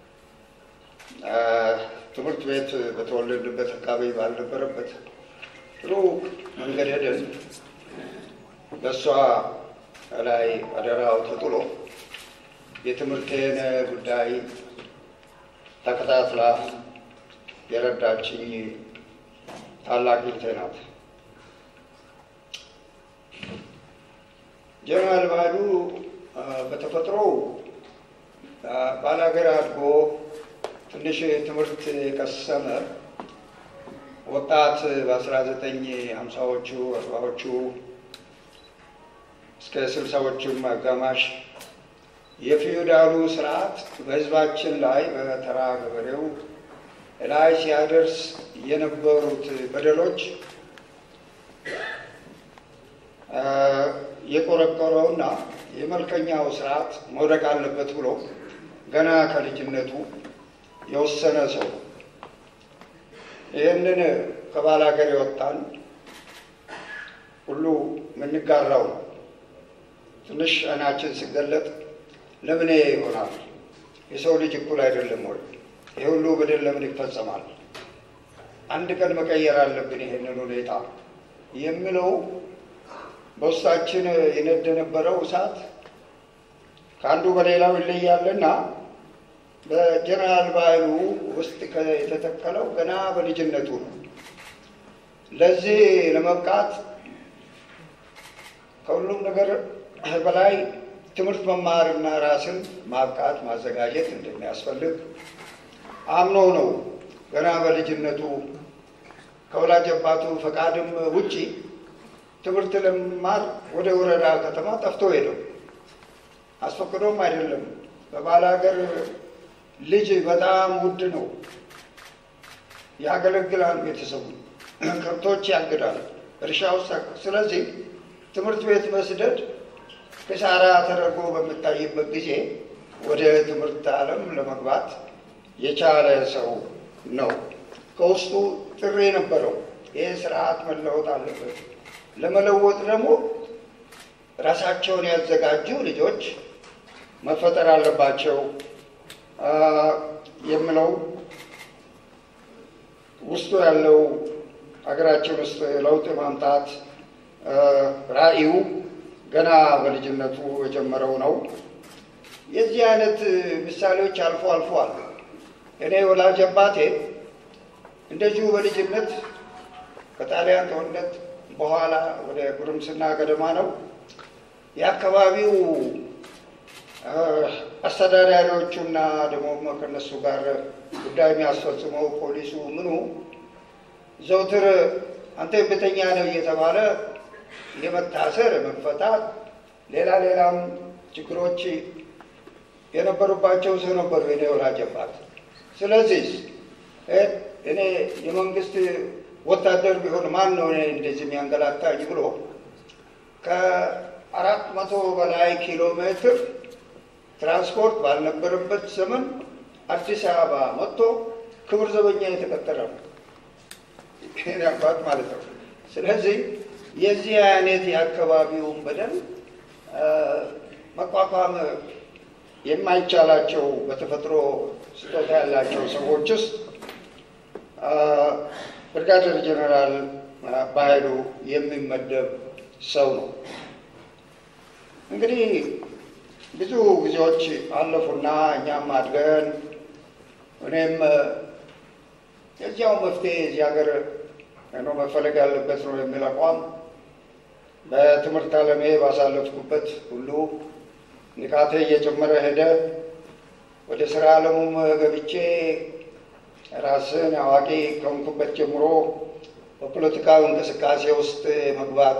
ትምህርት ቤት በተወለድንበት አካባቢ ባልነበረበት ጥሩ መንገድ ሄደን በእሷ ላይ አደራው ተጥሎ የትምህርቴን ጉዳይ ተከታትላ የረዳችኝ ታላቅ እህቴ ናት። ጀነራል ባህሉ በተፈጥሮው ባላገር አድጎ ትንሽ ትምህርት የቀሰመ ወጣት በአስራ ዘጠኝ ሀምሳዎቹ አርባዎቹ እስከ ስልሳዎቹም አጋማሽ የፊውዳሉ ስርዓት በህዝባችን ላይ በተራ ገበሬው ላይ ሲያደርስ የነበሩት በደሎች የቆረቆረውና የመልከኛው ስርዓት መውደቅ አለበት ብሎ ገና ከልጅነቱ የወሰነ ሰው ይህንን ከባላገር የወጣን ሁሉ የምንጋራው ነው። ትንሽ አይናችን ሲገለጥ ለምን ይሆናል? የሰው ልጅ እኩል አይደለም ወይ? ይህ ሁሉ በደል ለምን ይፈጸማል? አንድ ቀን መቀየር አለብን ይሄንን ሁኔታ የሚለው በውስጣችን ይነድ የነበረው እሳት ከአንዱ በሌላው ይለያልና በጀነራል ባህሉ ውስጥ የተተከለው ገና በልጅነቱ ነው። ለዚህ ለመብቃት ከሁሉም ነገር በላይ ትምህርት መማርና ራስን ማብቃት ማዘጋጀት እንደሚያስፈልግ አምኖ ነው ገና በልጅነቱ ከወላጅ አባቱ ፈቃድም ውጪ ትምህርት ለመማር ወደ ወረዳ ከተማ ጠፍቶ ሄደው አስፈቅዶም አይደለም። በባል ሀገር ልጅ በጣም ውድ ነው። ያገለግላል፣ ቤተሰቡ ከብቶች ያግዳል፣ እርሻ ውስጥ ስለዚህ ትምህርት ቤት መስደድ ክሳራ ተደርጎ በሚታይበት ጊዜ ወደ ትምህርት ዓለም ለመግባት የቻለ ሰው ነው። ከውስጡ ጥሪ ነበረው። ይህ ስርዓት መለወጥ አለበት። ለመለወጥ ደግሞ ራሳቸውን ያዘጋጁ ልጆች መፈጠር አለባቸው የምለው ውስጡ ያለው ሀገራችን ውስጥ ለውጥ የማምጣት ራዕዩ ገና በልጅነቱ የጀመረው ነው። የዚህ አይነት ምሳሌዎች አልፎ አልፎ አሉ። እኔ ወላጅ አባቴ እንደዚሁ በልጅነት ከጣሊያን ጦርነት በኋላ ወደ ጉርምስና ገደማ ነው የአካባቢው አስተዳዳሪዎቹና ደግሞ ከነሱ ጋር ጉዳይ የሚያስፈጽመው ፖሊሱ ምኑ ዘውትር አንተ ቤተኛ ነው እየተባለ የመታሰር መፈታት፣ ሌላ ሌላም ችግሮች የነበሩባቸው ሰው ነበሩ የኔ ወላጅ አባት። ስለዚህ እኔ የመንግስት ወታደር ቢሆን ማን ነው እኔ እንደዚህ የሚያንገላታኝ ብሎ ከአራት መቶ በላይ ኪሎ ሜትር ትራንስፖርት ባልነበረበት ዘመን አዲስ አበባ መጥቶ ክብር ዘበኛ የተቀጠረ ነው። ይህን አባት ማለት ነው። ስለዚህ የዚህ አይነት የአካባቢውን በደል መቋቋም የማይቻላቸው በተፈጥሮ ስጦታ ያላቸው ሰዎች ውስጥ ብርጋዴር ጀኔራል በኃይሉ የሚመደብ ሰው ነው። እንግዲህ ብዙ ጊዜዎች አለፉና እኛም አድገን እኔም የዚያው መፍትሄ እዚህ ሀገር ነው መፈለግ ያለበት ነው የሚል አቋም በትምህርት ዓለሜ ባሳለፍኩበት ሁሉ ንቃቴ እየጨመረ ሄደ። ወደ ስራ ዓለሙም ገብቼ ራስን አዋቂ ከሆንኩበት ጀምሮ በፖለቲካዊ እንቅስቃሴ ውስጥ መግባት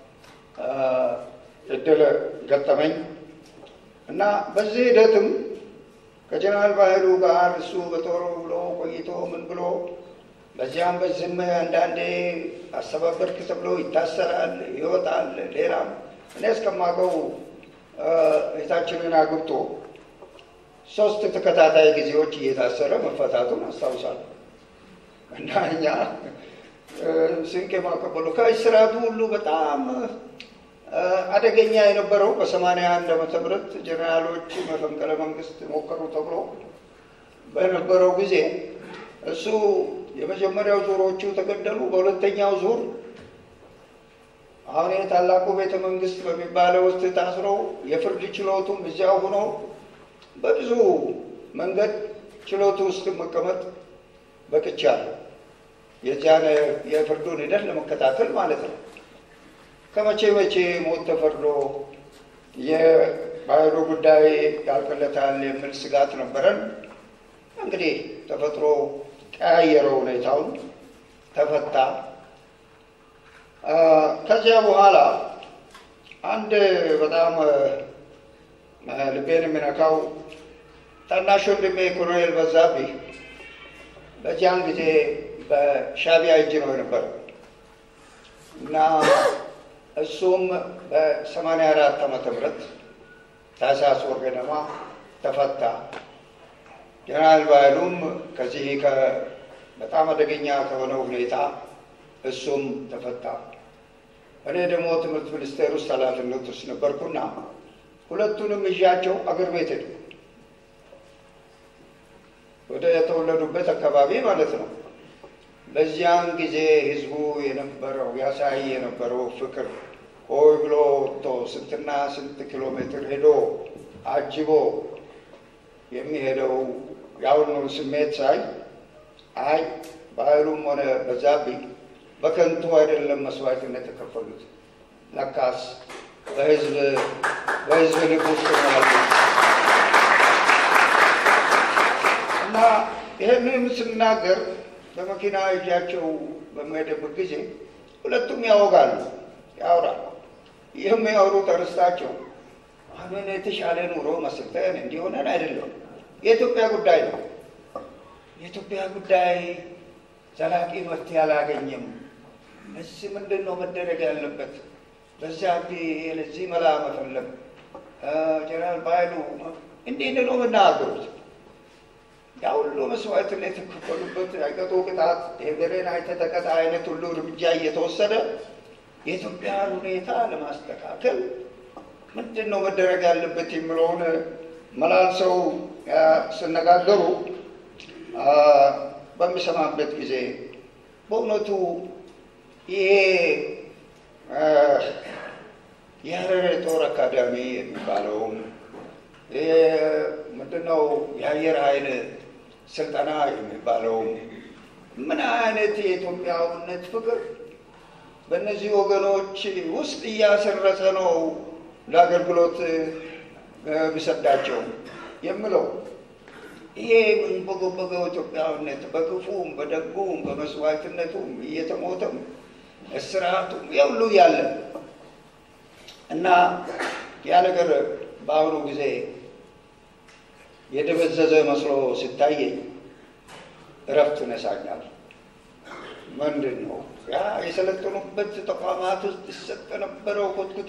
እድል ገጠመኝ እና በዚህ ሂደትም ከጀነራል ባህሉ ጋር እሱ በጦር ብሎ ቆይቶ ምን ብሎ በዚያም በዚህም አንዳንዴ አስተባበርክ ተብሎ ይታሰራል፣ ይወጣል። ሌላም እኔ እስከማውቀው እህታችንን አግብቶ ሶስት ተከታታይ ጊዜዎች እየታሰረ መፈታቱን አስታውሳለሁ። እና እኛ ስንቅ የማቀበሉ ከእስራቱ ሁሉ በጣም አደገኛ የነበረው በሰማንያ አንድ ዓመተ ምህረት ጀኔራሎች መፈንቅለ መንግስት ሞከሩ ተብሎ በነበረው ጊዜ እሱ የመጀመሪያው ዙሮቹ ተገደሉ። በሁለተኛው ዙር አሁን የታላቁ ቤተ መንግስት በሚባለው ውስጥ ታስሮ የፍርድ ችሎቱም እዚያው ሆኖ በብዙ መንገድ ችሎቱ ውስጥ መቀመጥ በቅቻለሁ። የዚያን የፍርዱን ሂደት ለመከታተል ማለት ነው። ከመቼ መቼ ሞት ተፈርዶ የባህሉ ጉዳይ ያልቅለታል የሚል ስጋት ነበረን። እንግዲህ ተፈጥሮ ቀያየረው ሁኔታውን፣ ተፈታ። ከዚያ በኋላ አንድ በጣም ልቤን የሚነካው ታናሽ ወንድሜ ኮሎኔል በዛብህ በዚያን ጊዜ በሻዕቢያ እጅ ነው የነበረው እና እሱም በሰማንያ አራት ዓመተ ምህረት ታህሳስ ወር ገደማ ተፈታ። ጀነራል ባህሉም ከዚህ በጣም አደገኛ ከሆነው ሁኔታ እሱም ተፈታ። እኔ ደግሞ ትምህርት ሚኒስቴር ውስጥ ኃላፊነት ውስጥ ነበርኩና ሁለቱንም ይዣቸው አገር ቤት ሄዱ። ወደ የተወለዱበት አካባቢ ማለት ነው። በዚያን ጊዜ ህዝቡ የነበረው ያሳይ የነበረው ፍቅር ሆይ ብሎ ወጥቶ ስንትና ስንት ኪሎ ሜትር ሄዶ አጅቦ የሚሄደው የአሁኑ ስሜት ሳይ አይ ባህሉም ሆነ በዛብህ በከንቱ አይደለም መስዋዕትነት የተከፈሉት ለካስ በህዝብ በህዝብ ልብ ውስጥ ነው ያሉት እና ይህንን ስናገር በመኪና እጃቸው በሚሄድበት ጊዜ ሁለቱም ያወጋሉ፣ ያወራሉ። ይህም ያወሩት እርስታቸው አሁን የተሻለ ኑሮ መስርተን እንዲሆነን አይደለም፣ የኢትዮጵያ ጉዳይ ነው። የኢትዮጵያ ጉዳይ ዘላቂ መፍትሄ አላገኘም። እዚህ ምንድን ነው መደረግ ያለበት? በዚያ ለዚህ መላ መፈለግ ጀነራል ባይሉ እንዲህ ነው የምናገሩት። ያ ሁሉ መስዋዕትነት የተከፈሉበት አይቀጡ ቅጣት የገሬን አይተተቀጣ አይነት ሁሉ እርምጃ እየተወሰደ የኢትዮጵያን ሁኔታ ለማስተካከል ምንድን ነው መደረግ ያለበት የሚለውን መላልሰው ሲነጋገሩ በሚሰማበት ጊዜ በእውነቱ ይሄ የሀረር ጦር አካዳሚ የሚባለውም ምንድነው የአየር ኃይል ስልጠና የሚባለውም ምን አይነት የኢትዮጵያዊነት ፍቅር በእነዚህ ወገኖች ውስጥ እያሰረጸ ነው ለአገልግሎት ቢሰዳቸው የምለው ይሄ የምንበገበገው ኢትዮጵያዊነት በክፉም በደጉም በመስዋዕትነቱም እየተሞተም እስራቱም የሁሉ ያለ እና ያ ነገር በአሁኑ ጊዜ የደበዘዘ መስሎ ሲታየኝ እረፍት ነሳኛል። ምንድን ነው ያ የሰለጠኑበት ተቋማት ውስጥ ይሰጥ የነበረው ኮትኩቶ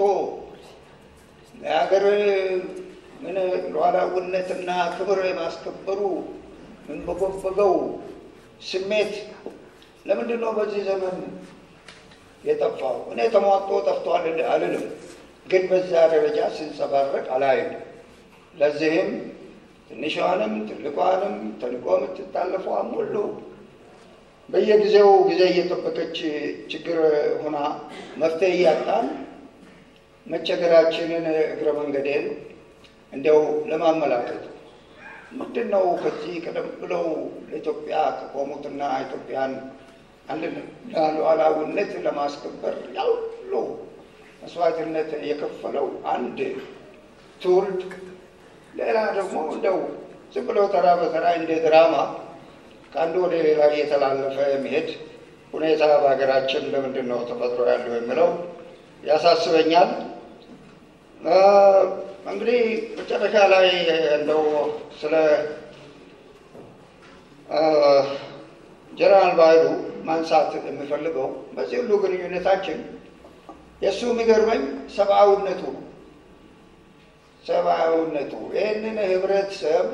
የሀገር ምን ሉዓላዊነትና ክብር የማስከበሩ ምን በጎበገው ስሜት ለምንድን ነው በዚህ ዘመን የጠፋው? እኔ ተሟጦ ጠፍቷል አልልም፣ ግን በዛ ደረጃ ሲንጸባረቅ አላይም። ለዚህም ትንሿንም ትልቋንም ተልቆ የምትታለፈዋም ሁሉ በየጊዜው ጊዜ እየጠበቀች ችግር ሆና መፍትሄ እያጣን መቸገራችንን እግረ መንገዴን እንዲያው ለማመላከት ምንድን ነው ከዚህ ቀደም ብለው ለኢትዮጵያ ከቆሙትና ኢትዮጵያን አንድነት ሉዓላዊነት ለማስከበር ያው ሁሉ መስዋዕትነት የከፈለው አንድ ትውልድ ሌላ ደግሞ እንደው ዝም ብሎ ተራ በተራ እንደ ድራማ ከአንዱ ወደ ሌላ እየተላለፈ መሄድ ሁኔታ በሀገራችን ለምንድን ነው ተፈጥሮ ያለው የሚለው ያሳስበኛል። እንግዲህ መጨረሻ ላይ እንደው ስለ ጀነራል ባይሉ ማንሳት የሚፈልገው በዚህ ሁሉ ግንኙነታችን የእሱ የሚገርመኝ ሰብአዊነቱ ነው። ሰብአዊነቱ ይህንን ህብረተሰብ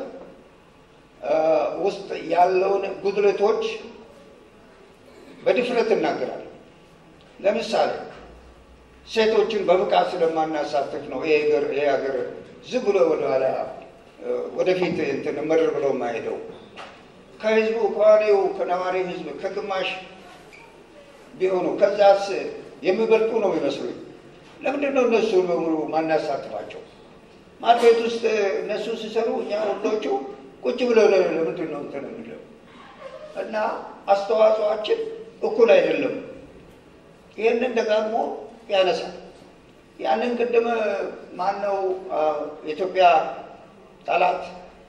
ውስጥ ያለውን ጉድለቶች በድፍረት እናገራል። ለምሳሌ ሴቶችን በብቃት ስለማናሳትፍ ነው ይሄ ሀገር ይሄ ሀገር ዝም ብሎ ወደኋላ ወደፊት እንትን ምር ብሎ የማሄደው ከህዝቡ ከዋኔው ከነዋሪ ህዝብ ከግማሽ ቢሆኑ ከዛስ የሚበልጡ ነው ይመስሉኝ። ለምንድን ነው እነሱ በሙሉ ማናሳትፋቸው? ማድቤት ውስጥ እነሱ ሲሰሩ እኛ ወንዶቹ ቁጭ ብለው ለምንድን ነው እንትን የሚለው እና አስተዋጽኦአችን እኩል አይደለም። ይህንን ደጋግሞ ያነሳል። ያንን ቅድም ማነው የኢትዮጵያ ጠላት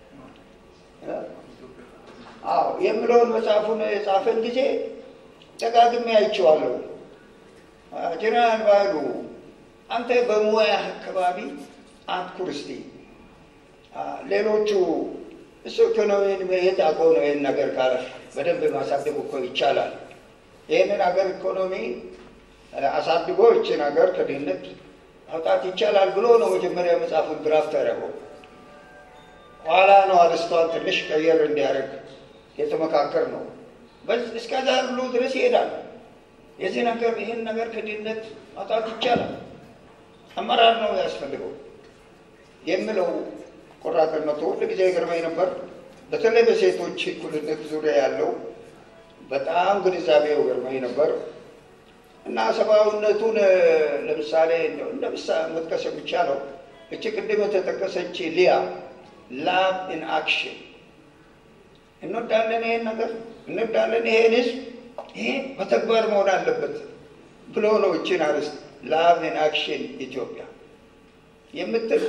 አዎ የሚለውን መጽሐፉን የጻፈን ጊዜ ደጋግሜ አይቼዋለሁ። ጀነራል ባይሉ አንተ በሙያ አካባቢ አትኩር እስቲ። ሌሎቹ እሱ ኢኮኖሚን የት አውቀው ነው ይህን ነገር ካለ በደንብ ማሳደግ እኮ ይቻላል። ይህንን ሀገር ኢኮኖሚ አሳድጎ ይችን ሀገር ከድህነት ማውጣት ይቻላል ብሎ ነው መጀመሪያ መጽሐፉን ድራፍት ያደረገው። ኋላ ነው አርስቷን ትንሽ ቀየር እንዲያደርግ የተመካከር ነው። እስከዛ ሁሉ ድረስ ይሄዳል። የዚህ ነገር ይህን ነገር ከድህነት ማውጣት ይቻላል፣ አመራር ነው ያስፈልገው የሚለው ቆራጥነቱ ሁል ጊዜ ይገርመኝ ነበር። በተለይ በሴቶች እኩልነት ዙሪያ ያለው በጣም ግንዛቤው ገርመኝ ነበር እና ሰብአዊነቱን ለምሳሌ እንደ ምሳሌ መጥቀስ የሚቻለው እቺ ቅድም የተጠቀሰች ሊያ ላቭ ኢን አክሽን እንወዳለን፣ ይሄን ነገር እንወዳለን፣ ይሄን ህዝብ ይሄ በተግባር መሆን አለበት ብሎ ነው እችን አርዕስት ላቭ ኢን አክሽን ኢትዮጵያ የምትል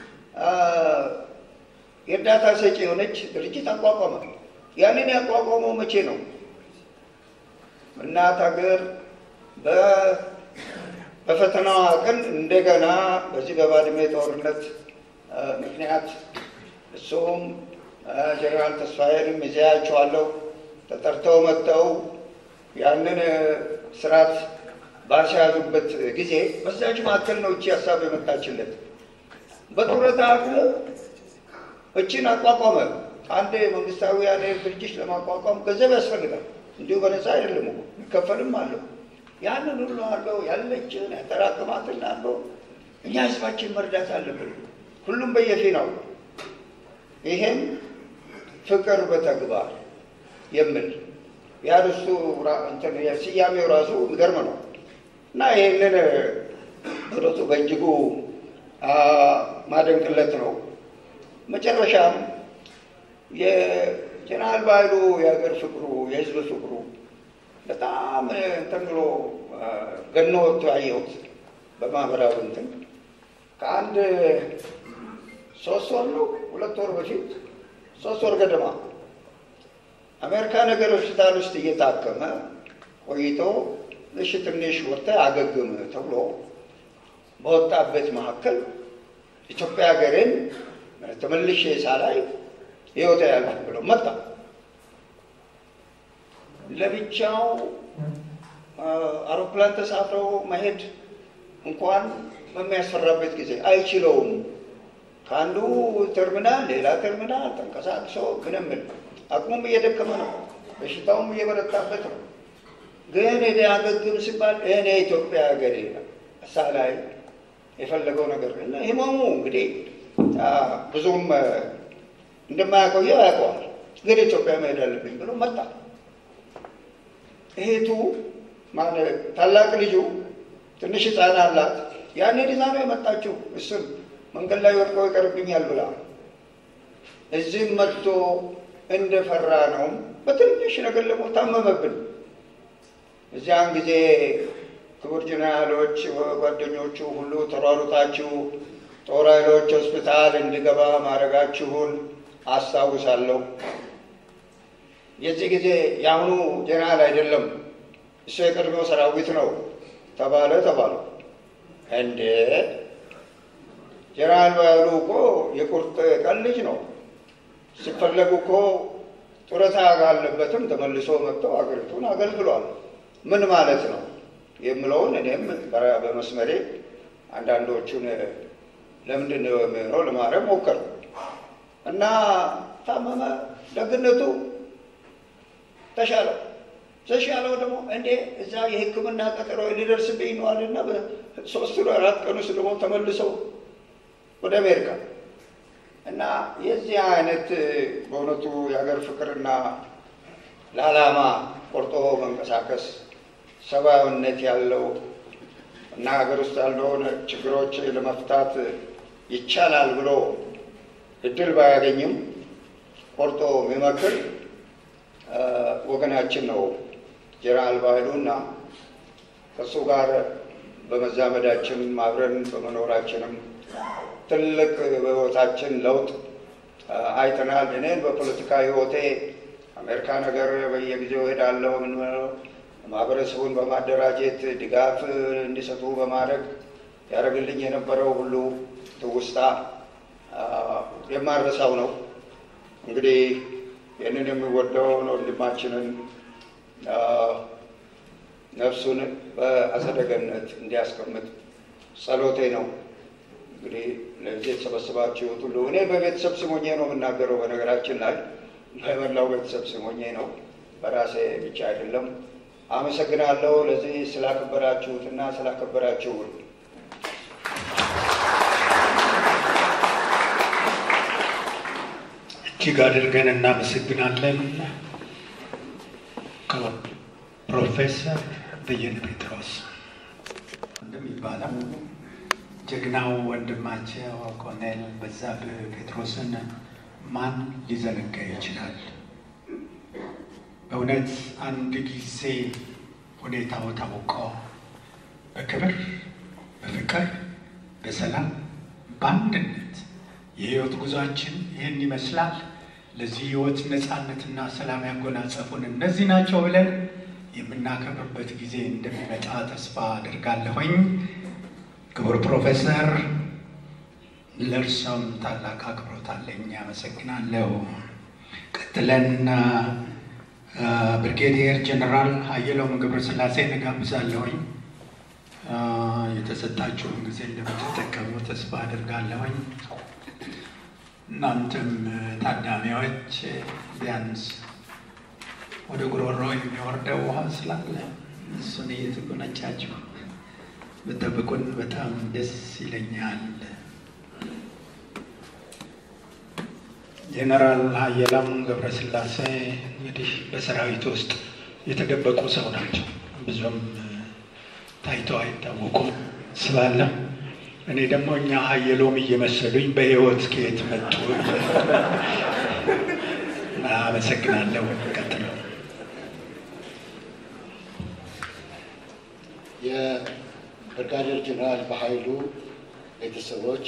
የእርዳታ ሰጪ የሆነች ድርጅት አቋቋመ። ያንን ያቋቋመው መቼ ነው? እናት ሀገር በፈተናዋ ቀን እንደገና በዚህ በባድሜ ጦርነት ምክንያት እሱም ጀነራል ተስፋዬንም ይዘያቸዋለሁ ተጠርተው መጥተው ያንን ስርዓት ባስያዙበት ጊዜ በዛች መካከል ነው እቺ ሀሳብ የመጣችለት። በጡረታ አቅሙ እችን አቋቋመ። አንድ መንግስታዊ ያለ ድርጅት ለማቋቋም ገንዘብ ያስፈልጋል። እንዲሁ በነፃ አይደለም እኮ ይከፈልም አለው። ያንን ሁሉ አለው ያለችን ያጠራቅማትን አለው። እኛ ህዝባችን መርዳት አለብን፣ ሁሉም በየፊናው። ይሄም ፍቅር በተግባር የሚል ያርሱ ስያሜው ራሱ የሚገርም ነው እና ይህንን በእውነቱ በእጅጉ ማደንቅለት ነው። መጨረሻም የጀነራል ባይሉ የሀገር ፍቅሩ የህዝብ ፍቅሩ በጣም እንትን ብሎ ገኖ ወጥቶ ያየሁት በማህበራዊ እንትን ከአንድ ሶስት ወር ነው ሁለት ወር በፊት ሶስት ወር ገደማ አሜሪካ ነገር ሆስፒታል ውስጥ እየታከመ ቆይቶ እሺ ትንሽ ወጥተህ አገግም ተብሎ በወጣበት መካከል ኢትዮጵያ ሀገርን ተመልሼ ሳላይ ህይወት ያለ ብሎ መጣ። ለብቻው አውሮፕላን ተሳፍረው መሄድ እንኳን በሚያስፈራበት ጊዜ አይችለውም። ከአንዱ ተርሚናል ሌላ ተርሚናል ተንቀሳቅሶ ምንም አቅሙም እየደከመ ነው፣ በሽታውም እየበረታበት ነው። ግን እኔ አገግም ሲባል እኔ ኢትዮጵያ ሀገሬ እሳ ላይ የፈለገው ነገር እና ህመሙ እንግዲህ ብዙም እንደማያቆየው ያውቀዋል። ግን ኢትዮጵያ መሄድ አለብኝ ብሎ መጣ። እህቱ ማለት ታላቅ ልጁ ትንሽ ህፃን አላት። ያኔ ዲዛ ነው የመጣችው። እሱም መንገድ ላይ ወድቆ ይቀርብኛል ብላ እዚህም መጥቶ እንደፈራ ነው። በትንሽ ነገር ደግሞ ታመመብን። እዚያን ጊዜ ክቡር ጀነራሎች ጓደኞቹ ሁሉ ተሯሩጣችሁ ጦር ኃይሎች ሆስፒታል እንዲገባ ማድረጋችሁን አስታውሳለሁ። የዚህ ጊዜ የአሁኑ ጀነራል አይደለም እሱ የቀድሞው ሰራዊት ነው ተባለ ተባሉ። እንዴ ጀነራል ባያሉ እኮ የቁርጥ ቀን ልጅ ነው። ሲፈለጉ እኮ ጡረታ አለበትም ተመልሶ መጥተው አገሪቱን አገልግሏል። ምን ማለት ነው የምለውን እኔም በመስመሬ አንዳንዶቹን ለምንድን ነው የሚሆነው ለማድረግ ሞከር እና ታመመ። ደግነቱ ተሻለው። ተሻለው ደግሞ እንዴ እዛ የሕክምና ቀጠሮ ሊደርስብኝ ነዋልና በሶስት አራት ቀን ውስጥ ደግሞ ተመልሰው ወደ አሜሪካ እና የዚህ አይነት በእውነቱ የሀገር ፍቅርና ለዓላማ ቆርጦ መንቀሳቀስ ሰብአዊነት ያለው እና ሀገር ውስጥ ያለውን ችግሮች ለመፍታት ይቻላል ብሎ እድል ባያገኝም ቆርጦ የሚመክር ወገናችን ነው ጀነራል ባይሉ እና ከእሱ ጋር በመዛመዳችን አብረን በመኖራችንም ትልቅ በህይወታችን ለውጥ አይተናል። እኔን በፖለቲካ ህይወቴ አሜሪካ ነገር በየጊዜው ሄዳለሁ። ምን ማህበረሰቡን በማደራጀት ድጋፍ እንዲሰጡ በማድረግ ያደረግልኝ የነበረው ሁሉ ትውስታ የማረሳው ነው። እንግዲህ ይህንን የሚወደውን ወንድማችንን ነፍሱን በአጸደ ገነት እንዲያስቀምጥ ጸሎቴ ነው። እንግዲህ ለዚህ የተሰበሰባችሁት ሁሉ እኔ በቤተሰብ ስሞኜ ነው የምናገረው። በነገራችን ላይ በመላው ቤተሰብ ስሞኜ ነው፣ በራሴ ብቻ አይደለም። አመሰግናለሁ ለዚህ ስላከበራችሁትና ስላከበራችሁን። እጅግ አድርገን እናመሰግናለን። ፕሮፌሰር በየነ ጴጥሮስ እንደሚባለው ጀግናው ወንድማቸው ኮሎኔል በዛብህ ጴጥሮስን ማን ሊዘነጋ ይችላል? በእውነት አንድ ጊዜ ሁኔታው ታውቆ በክብር በፍቅር በሰላም በአንድነት የህይወት ጉዟችን ይህን ይመስላል። ለዚህ ህይወት ነፃነትና ሰላም ያጎናጸፉን እነዚህ ናቸው ብለን የምናከብርበት ጊዜ እንደሚመጣ ተስፋ አድርጋለሁኝ። ክቡር ፕሮፌሰር ለእርሶም ታላቅ አክብሮት አለኝ። አመሰግናለሁ። ቀጥለን ብርጌዲየር ጀነራል ሀየሎም ገብረስላሴ እጋብዛለሁኝ። የተሰጣችሁን ጊዜ እንደምትጠቀሙ ተስፋ አድርጋለሁኝ። እናንተም ታዳሚዎች ቢያንስ ወደ ጉሮሮ የሚወርደው ውሃ ስላለ እሱን እየተጎነጫችሁ ብጠብቁን በጣም ደስ ይለኛል። ጄኔራል ሀየሎም ገብረስላሴ እንግዲህ በሰራዊት ውስጥ የተደበቁ ሰው ናቸው። ብዙም ታይተው አይታወቁም ስላለ እኔ ደግሞ እኛ ሀየሎም እየመሰሉኝ በህይወት ከየት መጡ? አመሰግናለሁ። ቀጥለው የብርጋዴር ጀነራል በኃይሉ ቤተሰቦች፣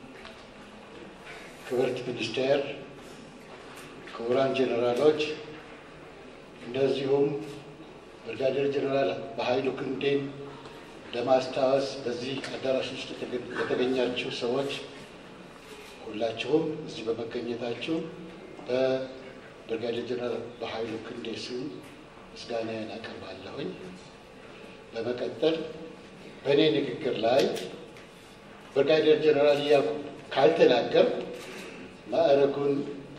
ክብርት ሚኒስቴር፣ ክቡራን ጀነራሎች፣ እንደዚሁም ብርጋዴር ጀነራል በኃይሉ ክንዴን ለማስታወስ በዚህ አዳራሽ ውስጥ የተገኛችሁ ሰዎች ሁላችሁም እዚህ በመገኘታችሁ በብርጋዴር ጀነራል በኃይሉ ክንዴ ስም ምስጋናዬን አቀርባለሁኝ። በመቀጠል በእኔ ንግግር ላይ ብርጋዴር ጀነራል እያልኩ ካልተናገር ማዕረጉን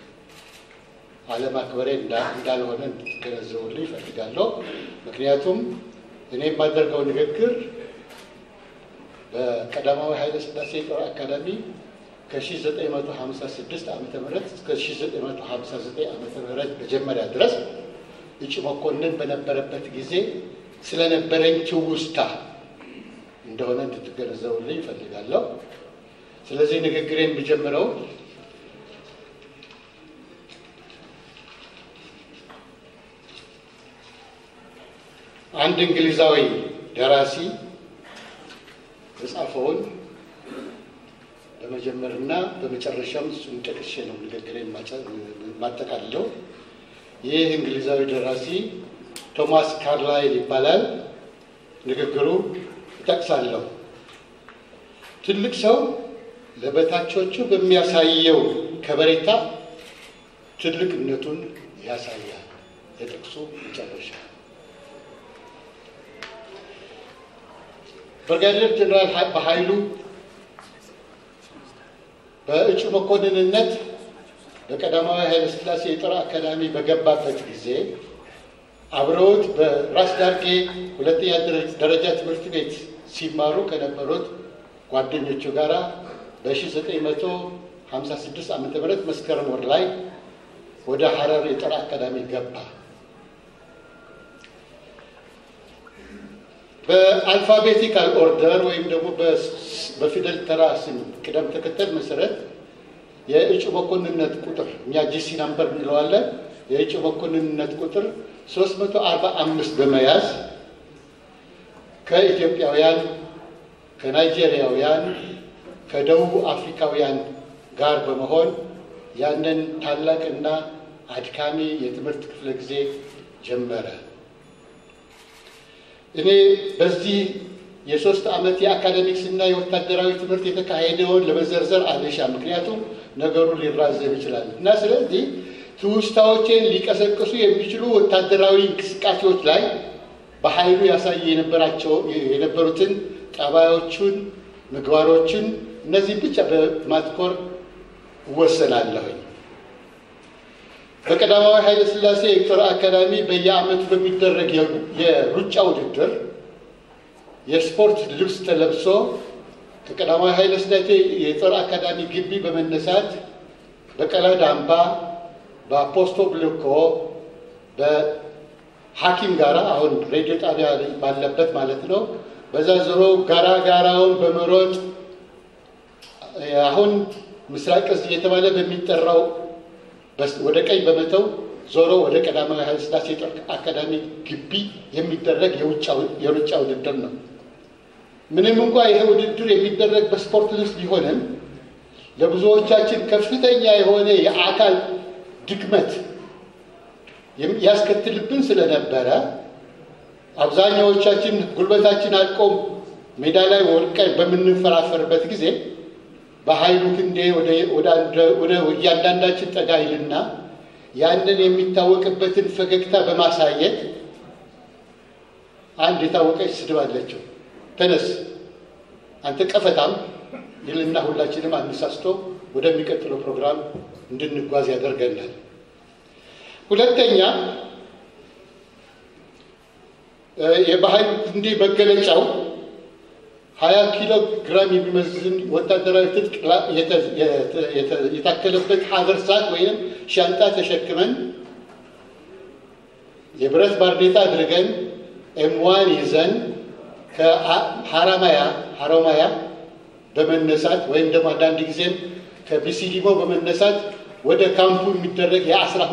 አለማክበሬ እንዳልሆነ እንድትገነዘቡልኝ ይፈልጋለሁ። ምክንያቱም እኔ የማደርገው ንግግር በቀዳማዊ ኃይለ ሥላሴ የጦር አካዳሚ ከ1956 ዓ ም እስከ 1959 ዓ ም መጀመሪያ ድረስ እጩ መኮንን በነበረበት ጊዜ ስለነበረኝ ትውስታ እንደሆነ እንድትገነዘቡልኝ ይፈልጋለሁ። ስለዚህ ንግግሬን የምጀምረው አንድ እንግሊዛዊ ደራሲ የጻፈውን በመጀመርና በመጨረሻም እሱን ጠቅሼ ነው ንግግሬን የማጠቃልለው። ይህ እንግሊዛዊ ደራሲ ቶማስ ካርላይል ይባላል። ንግግሩ እጠቅሳለሁ። ትልቅ ሰው ለበታቾቹ በሚያሳየው ከበሬታ ትልቅነቱን ያሳያል። የጥቅሱ መጨረሻ ብርጋዴር ጀነራል በኃይሉ በእጩ መኮንንነት በቀዳማዊ ኃይለ ሥላሴ የጦር አካዳሚ በገባበት ጊዜ አብረውት በራስ ዳርጌ ሁለተኛ ደረጃ ትምህርት ቤት ሲማሩ ከነበሩት ጓደኞቹ ጋር በ1956 ዓ ም መስከረም ወር ላይ ወደ ሐረር የጦር አካዳሚ ገባ። በአልፋቤቲካል ኦርደር ወይም ደግሞ በፊደል ተራ ስም ቅደም ተከተል መሰረት የእጩ መኮንንነት ቁጥር እኛ ጂሲ ናምበር እንለዋለን። የእጩ መኮንንነት ቁጥር 345 በመያዝ ከኢትዮጵያውያን፣ ከናይጄሪያውያን፣ ከደቡብ አፍሪካውያን ጋር በመሆን ያንን ታላቅና አድካሚ የትምህርት ክፍለ ጊዜ ጀመረ። እኔ በዚህ የሶስት ዓመት የአካደሚክስ እና የወታደራዊ ትምህርት የተካሄደውን ለመዘርዘር አልሻ፣ ምክንያቱም ነገሩ ሊራዘም ይችላል እና ስለዚህ ትውስታዎቼን ሊቀሰቅሱ የሚችሉ ወታደራዊ እንቅስቃሴዎች ላይ በኃይሉ ያሳይ የነበራቸው የነበሩትን ጠባዮቹን፣ ምግባሮችን እነዚህ ብቻ በማትኮር እወሰናለሁኝ። በቀዳማዊ ኃይለ ሥላሴ የጦር አካዳሚ በየዓመቱ በሚደረግ የሩጫ ውድድር የስፖርት ልብስ ተለብሶ ከቀዳማዊ ኃይለ ሥላሴ የጦር አካዳሚ ግቢ በመነሳት በቀለድ አምባ፣ በአፖስቶ ብልኮ፣ በሐኪም ጋራ አሁን ሬዲዮ ጣቢያ ባለበት ማለት ነው። በዛ ዞሮ ጋራ ጋራውን በመሮጥ አሁን ምስራቅ እዝ እየተባለ በሚጠራው ወደ ቀኝ በመተው ዞሮ ወደ ቀዳማዊ ኃይለ ሥላሴ የጦር አካዳሚ ግቢ የሚደረግ የሩጫ ውድድር ነው። ምንም እንኳ ይሄ ውድድር የሚደረግ በስፖርት ልብስ ቢሆንም ለብዙዎቻችን ከፍተኛ የሆነ የአካል ድክመት ያስከትልብን ስለነበረ አብዛኛዎቻችን ጉልበታችን አልቆም ሜዳ ላይ ወድቀን በምንፈራፈርበት ጊዜ በኃይሉ ክንዴ ወደ እያንዳንዳችን ጠጋ ይልና ያንን የሚታወቅበትን ፈገግታ በማሳየት አንድ የታወቀች ስድብ አለችው። ተነስ አንተ ቀፈታም ይልና ሁላችንም አነሳስቶ ወደሚቀጥለው ፕሮግራም እንድንጓዝ ያደርገናል። ሁለተኛ የበኃይሉ ክንዴ መገለጫው ሀያ ኪሎ ግራም የሚመዝን ወታደራዊ ትጥቅ የታከለበት ሀገር ሰዓት ወይም ሻንጣ ተሸክመን የብረት ባርኔጣ አድርገን ኤምዋን ይዘን ከሀራማያ ሀሮማያ በመነሳት ወይም ደግሞ አንዳንድ ጊዜም ከቢሲዲሞ በመነሳት ወደ ካምፑ የሚደረግ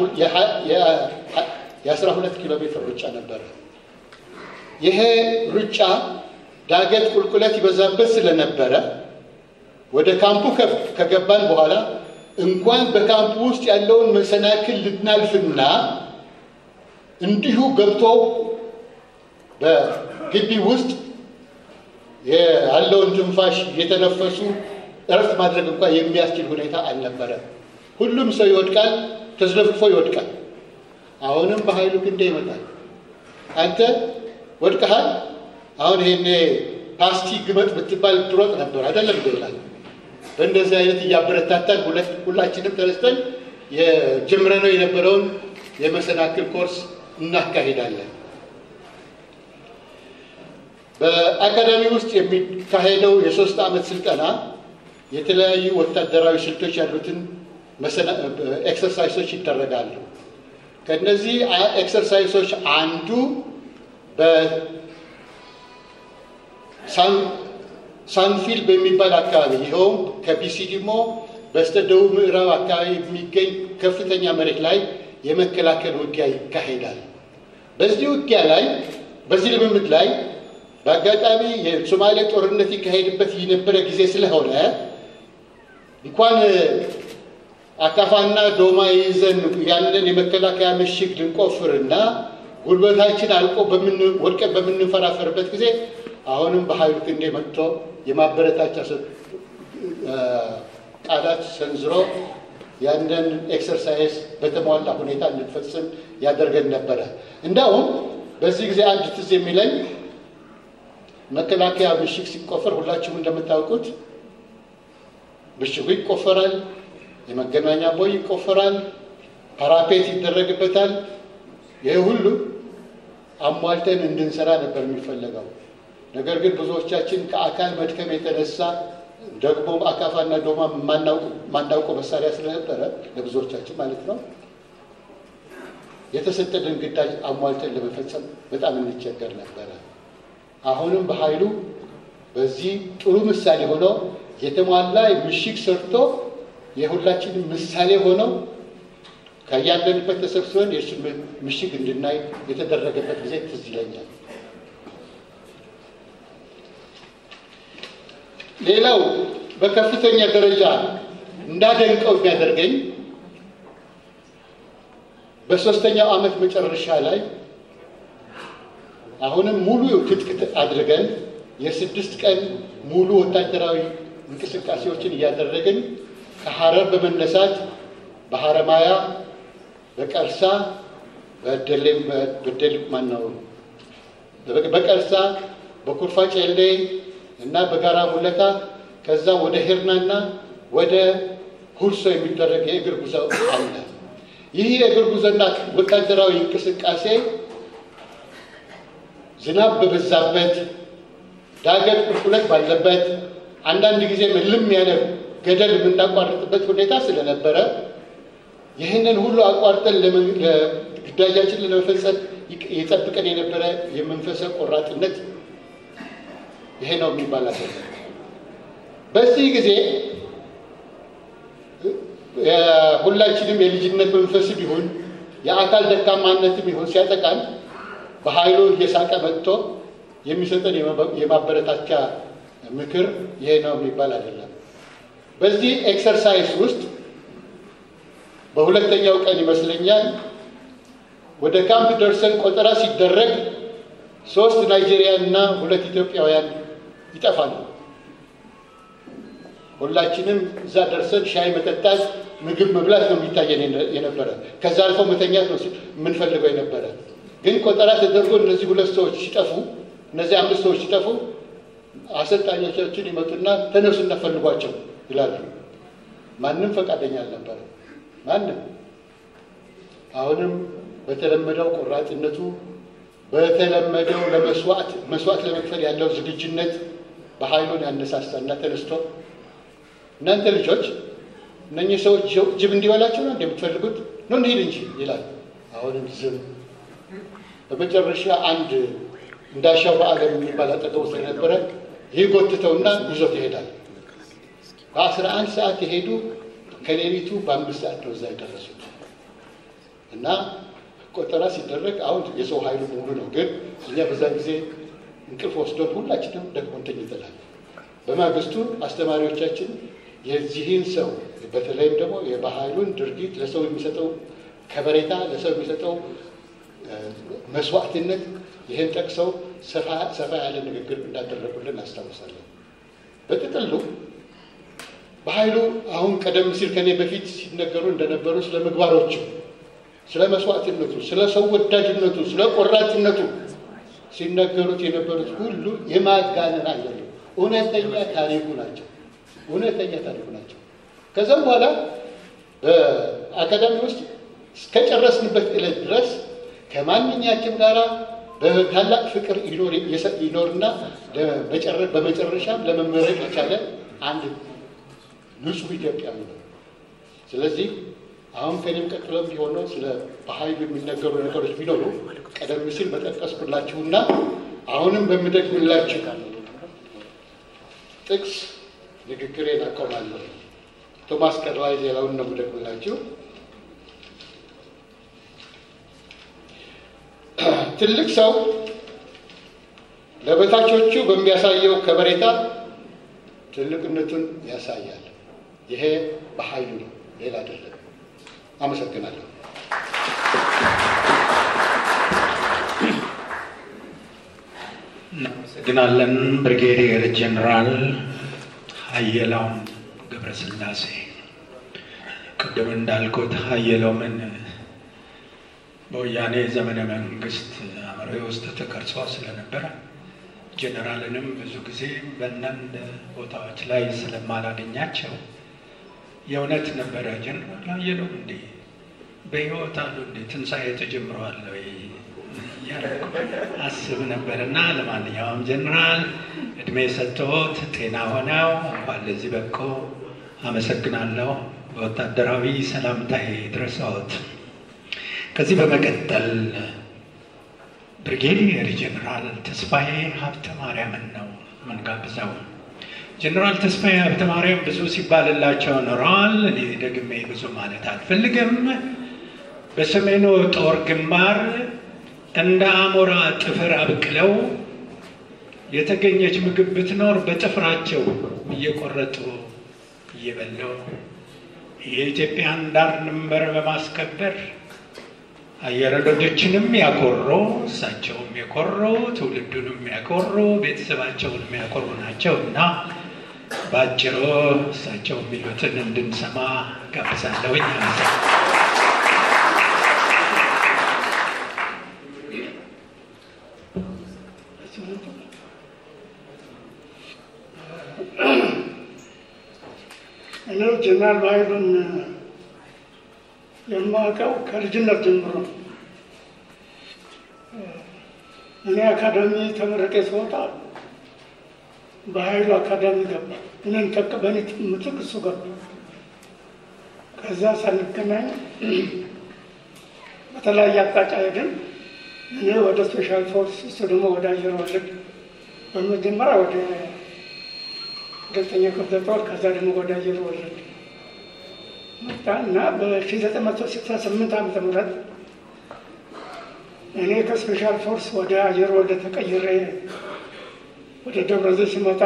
የአስራ ሁለት ኪሎ ሜትር ሩጫ ነበረ። ይሄ ሩጫ ዳገት ቁልቁለት ይበዛበት ስለነበረ ወደ ካምፑ ከገባን በኋላ እንኳን በካምፑ ውስጥ ያለውን መሰናክል ልናልፍና እንዲሁ ገብቶ በግቢ ውስጥ ያለውን ትንፋሽ የተነፈሱ እረፍት ማድረግ እንኳን የሚያስችል ሁኔታ አልነበረም። ሁሉም ሰው ይወድቃል፣ ተዝለፍፎ ይወድቃል። አሁንም በኃይሉ ክንዴ ይመጣል። አንተ ወድቀሃል፣ አሁን ይሄኔ ፓስቲ ግመጥ ብትባል ትሮጥ ነበር አይደለም ይላል። በእንደዚህ አይነት እያበረታታን ሁላችንም ተነስተን የጀምረነው የነበረውን የመሰናክል ኮርስ እናካሂዳለን። በአካዳሚ ውስጥ የሚካሄደው የሶስት ዓመት ስልጠና የተለያዩ ወታደራዊ ስልቶች ያሉትን ኤክሰርሳይሶች ይደረጋሉ። ከእነዚህ ኤክሰርሳይሶች አንዱ በሳንፊል በሚባል አካባቢ ይኸውም ከቢሲ ደግሞ በስተ ደቡብ ምዕራብ አካባቢ የሚገኝ ከፍተኛ መሬት ላይ የመከላከል ውጊያ ይካሄዳል። በዚህ ውጊያ ላይ በዚህ ልምምድ ላይ በአጋጣሚ የሶማሌ ጦርነት ይካሄድበት የነበረ ጊዜ ስለሆነ እንኳን አካፋና ዶማ ይዘን ያንን የመከላከያ ምሽግ ልንቆፍርና ጉልበታችን አልቆ ወድቀን በምንፈራፈርበት ጊዜ አሁንም በኃይሉ ክንዴ መጥቶ የማበረታቻ ቃላት ሰንዝሮ ያንን ኤክሰርሳይዝ በተሟላ ሁኔታ እንድንፈጽም ያደርገን ነበረ። እንዳውም በዚህ ጊዜ አንድ ትዝ የሚለኝ መከላከያ ምሽግ ሲቆፈር ሁላችሁም እንደምታውቁት ምሽጉ ይቆፈራል፣ የመገናኛ ቦይ ይቆፈራል፣ ፓራፔት ይደረግበታል። ይህ ሁሉ አሟልተን እንድንሰራ ነበር የሚፈለገው። ነገር ግን ብዙዎቻችን ከአካል መድከም የተነሳ ደግሞ አካፋና ዶማ ማናውቀው መሳሪያ ስለነበረ ለብዙዎቻችን ማለት ነው የተሰጠንን ግዳጅ አሟልተን ለመፈጸም በጣም እንቸገር ነበረ። አሁንም በኃይሉ በዚህ ጥሩ ምሳሌ ሆኖ የተሟላ ምሽግ ሰርቶ የሁላችንም ምሳሌ ሆነው ከያለንበት ተሰብስበን የእሱን ምሽግ እንድናይ የተደረገበት ጊዜ ትዝ ይለኛል። ሌላው በከፍተኛ ደረጃ እንዳደንቀው የሚያደርገኝ በሶስተኛው ዓመት መጨረሻ ላይ አሁንም ሙሉ ትጥቅ አድርገን የስድስት ቀን ሙሉ ወታደራዊ እንቅስቃሴዎችን እያደረግን ከሐረር በመነሳት በሐረማያ፣ በቀርሳ፣ በደሌም በደል ማነው በቀርሳ፣ በኩርፋ ጨሌ እና በጋራ ሙለታ ከዛ ወደ ሄርናና ወደ ሁርሶ የሚደረግ የእግር ጉዞ አለ። ይህ የእግር ጉዞና ወታደራዊ እንቅስቃሴ ዝናብ በበዛበት ዳገት ቁልቁለት ባለበት አንዳንድ ጊዜ ምልም ያለ ገደል የምናቋርጥበት ሁኔታ ስለነበረ ይህንን ሁሉ አቋርጠን ግዳጃችን ለመፈጸም የጠብቀን የነበረ የመንፈሰ ቆራጥነት ይሄ ነው የሚባል አይደለም። በዚህ ጊዜ ሁላችንም የልጅነት መንፈስ ቢሆን የአካል ደካማነትም ቢሆን ሲያጠቃን በኃይሉ እየሳቀ መጥቶ የሚሰጠን የማበረታቻ ምክር ይሄ ነው የሚባል አይደለም። በዚህ ኤክሰርሳይዝ ውስጥ በሁለተኛው ቀን ይመስለኛል ወደ ካምፕ ደርሰን ቆጠራ ሲደረግ ሶስት ናይጄሪያን እና ሁለት ኢትዮጵያውያን ይጠፋሉ። ሁላችንም እዛ ደርሰን ሻይ መጠጣት፣ ምግብ መብላት ነው የሚታየን የነበረ። ከዛ አልፎ መተኛት ነው የምንፈልገው የነበረ። ግን ቆጠራ ተደርጎ እነዚህ ሁለት ሰዎች ሲጠፉ፣ እነዚህ አምስት ሰዎች ሲጠፉ አሰልጣኞቻችን ይመጡና ተነሱ እናፈልጓቸው ይላሉ። ማንም ፈቃደኛ አልነበረ። ማንም አሁንም በተለመደው ቆራጥነቱ በተለመደው ለመስዋዕት መስዋዕት ለመክፈል ያለው ዝግጁነት በኃይሉን ያነሳሳና ተነስቶ እናንተ ልጆች እነኚህ ሰዎች ጅብ እንዲበላቸው ነው እንደምትፈልጉት ነው እንሂድ እንጂ ይላል። አሁንም ዝም። በመጨረሻ አንድ እንዳሻው በዓለም የሚባል አጠገቡ ስለነበረ ይህ ጎትተውና ይዞት ይሄዳል። በአስራ አንድ ሰዓት የሄዱ ከሌሊቱ በአምስት ሰዓት ነው እዛ የደረሱት እና ቆጠራ ሲደረግ አሁን የሰው ኃይሉ ሙሉ ነው። ግን እኛ በዛ ጊዜ እንቅልፍ ወስዶን ሁላችንም ደክሞን ተኝተናል። በማግስቱ አስተማሪዎቻችን የዚህን ሰው በተለይም ደግሞ የባህሉን ድርጊት ለሰው የሚሰጠው ከበሬታ፣ ለሰው የሚሰጠው መስዋዕትነት ይህን ጠቅሰው ሰፋ ያለ ንግግር እንዳደረጉልን አስታውሳለን። በጥቅሉ በኃይሉ አሁን ቀደም ሲል ከኔ በፊት ሲነገሩ እንደነበሩ ስለ ምግባሮቹ ስለ መስዋዕትነቱ፣ ስለ ሰው ወዳጅነቱ፣ ስለ ቆራጥነቱ ሲነገሩት የነበሩት ሁሉ የማጋነን አይደለም። እውነተኛ ታሪኩ ናቸው። እውነተኛ ታሪኩ ናቸው። ከዛም በኋላ በአካዳሚ ውስጥ እስከጨረስንበት ዕለት ድረስ ከማንኛችም ጋራ በታላቅ ፍቅር ይኖር ይኖርና በመጨረሻም ለመመረቅ የቻለ አንድ ንጹሕ ኢትዮጵያዊ ነው። ስለዚህ አሁን ከኔም ቀጥሎ ቢሆነው ስለ በኃይሉ የሚነገሩ ነገሮች ቢኖሩ ቀደም ሲል በጠቀስኩላችሁና አሁንም በምደግምላችሁ ጥቅስ ንግግሬን አቆማለሁ። ቶማስ ቀርላይ ሌላውን ነው የምደግምላችሁ። ትልቅ ሰው ለበታቾቹ በሚያሳየው ከበሬታ ትልቅነቱን ያሳያል። ይሄ በኃይሉ ነው፣ ሌላ አይደለም። አመሰግናለሁ። እናመሰግናለን። ብሪጌዲየር ጀኔራል ሀየሎም ገብረስላሴ ቅድም እንዳልኩት ሀየሎምን በወያኔ ዘመነ መንግስት አእምሮዬ ውስጥ ተቀርጾ ስለነበረ ጀኔራልንም ብዙ ጊዜ በአንዳንድ ቦታዎች ላይ ስለማላገኛቸው የእውነት ነበረ ጀኔራል ሀየሎም እንዴ በህይወት አሉ እንዴ ትንሣኤ ተጀምረዋል ወይ እያልኩ አስብ ነበር እና ለማንኛውም ጀኔራል እድሜ ሰጥቶት ጤና ሆነው እንኳን ለዚህ በቆ አመሰግናለሁ። በወታደራዊ ሰላምታዬ ድረሰዎት። ከዚህ በመቀጠል ብሪጌዲየር ጀኔራል ተስፋዬ ሀብተ ማርያምን ነው ምንጋብዘው። ጀኔራል ተስፋዬ ሀብተ ማርያም ብዙ ሲባልላቸው ኖረዋል። እኔ ደግሜ ብዙ ማለት አልፈልግም። በሰሜኑ ጦር ግንባር እንደ አሞራ ጥፍር አብቅለው የተገኘች ምግብ ብትኖር በጥፍራቸው እየቆረጡ እየበለው የኢትዮጵያን ዳር ድንበር በማስከበር አየር ወለዶችንም ያኮሩ እሳቸውም የኮሩ ትውልዱንም ያኮሩ ቤተሰባቸውንም ያኮሩ ናቸው እና በአጭሩ እሳቸው የሚሉትን እንድንሰማ ጋብዛለሁኝ። እኔ ጀነራል ባይሉን የማውቀው ከልጅነት ጀምሮ ነው። እኔ አካዳሚ ተመረቄ ስወጣ በኃይሉ አካዳሚ ገባ። እኔን ተክ በእኔ ምትክ እሱ ገባ። ከዛ ሳንገናኝ በተለያየ አቅጣጫ ሄድን። እኔ ወደ ስፔሻል ፎርስ፣ እሱ ደግሞ ወደ አየር ወለድ፣ በመጀመሪያ ወደ ሁለተኛ ክፍለ ጦር፣ ከዛ ደግሞ ወደ አየር ወለድ መጣ እና በ1968 ዓመተ ምህረት እኔ ከስፔሻል ፎርስ ወደ አየር ወለድ ተቀይሬ ወደ ደብረ ዘይት ሲመጣ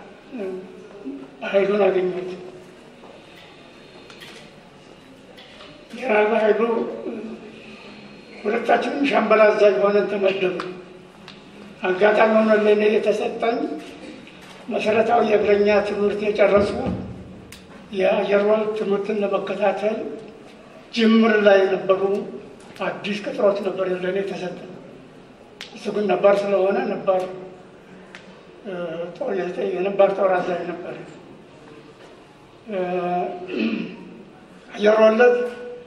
ኃይሉን አገኘሁት። ጀነራል ኃይሉ ሁለታችንም ሻምበል አዛዥ ሆነን ተመደብን። አጋጣሚ ሆነ ለእኔ የተሰጠኝ መሰረታዊ የእግረኛ ትምህርት የጨረሱ የአየር ወለድ ትምህርትን ለመከታተል ጅምር ላይ የነበሩ አዲስ ቅጥሮች ነበር ለእኔ የተሰጠ። እሱ ግን ነባር ስለሆነ ነባር የነባር ጦር አዛዥ ነበር። አየር ወለድ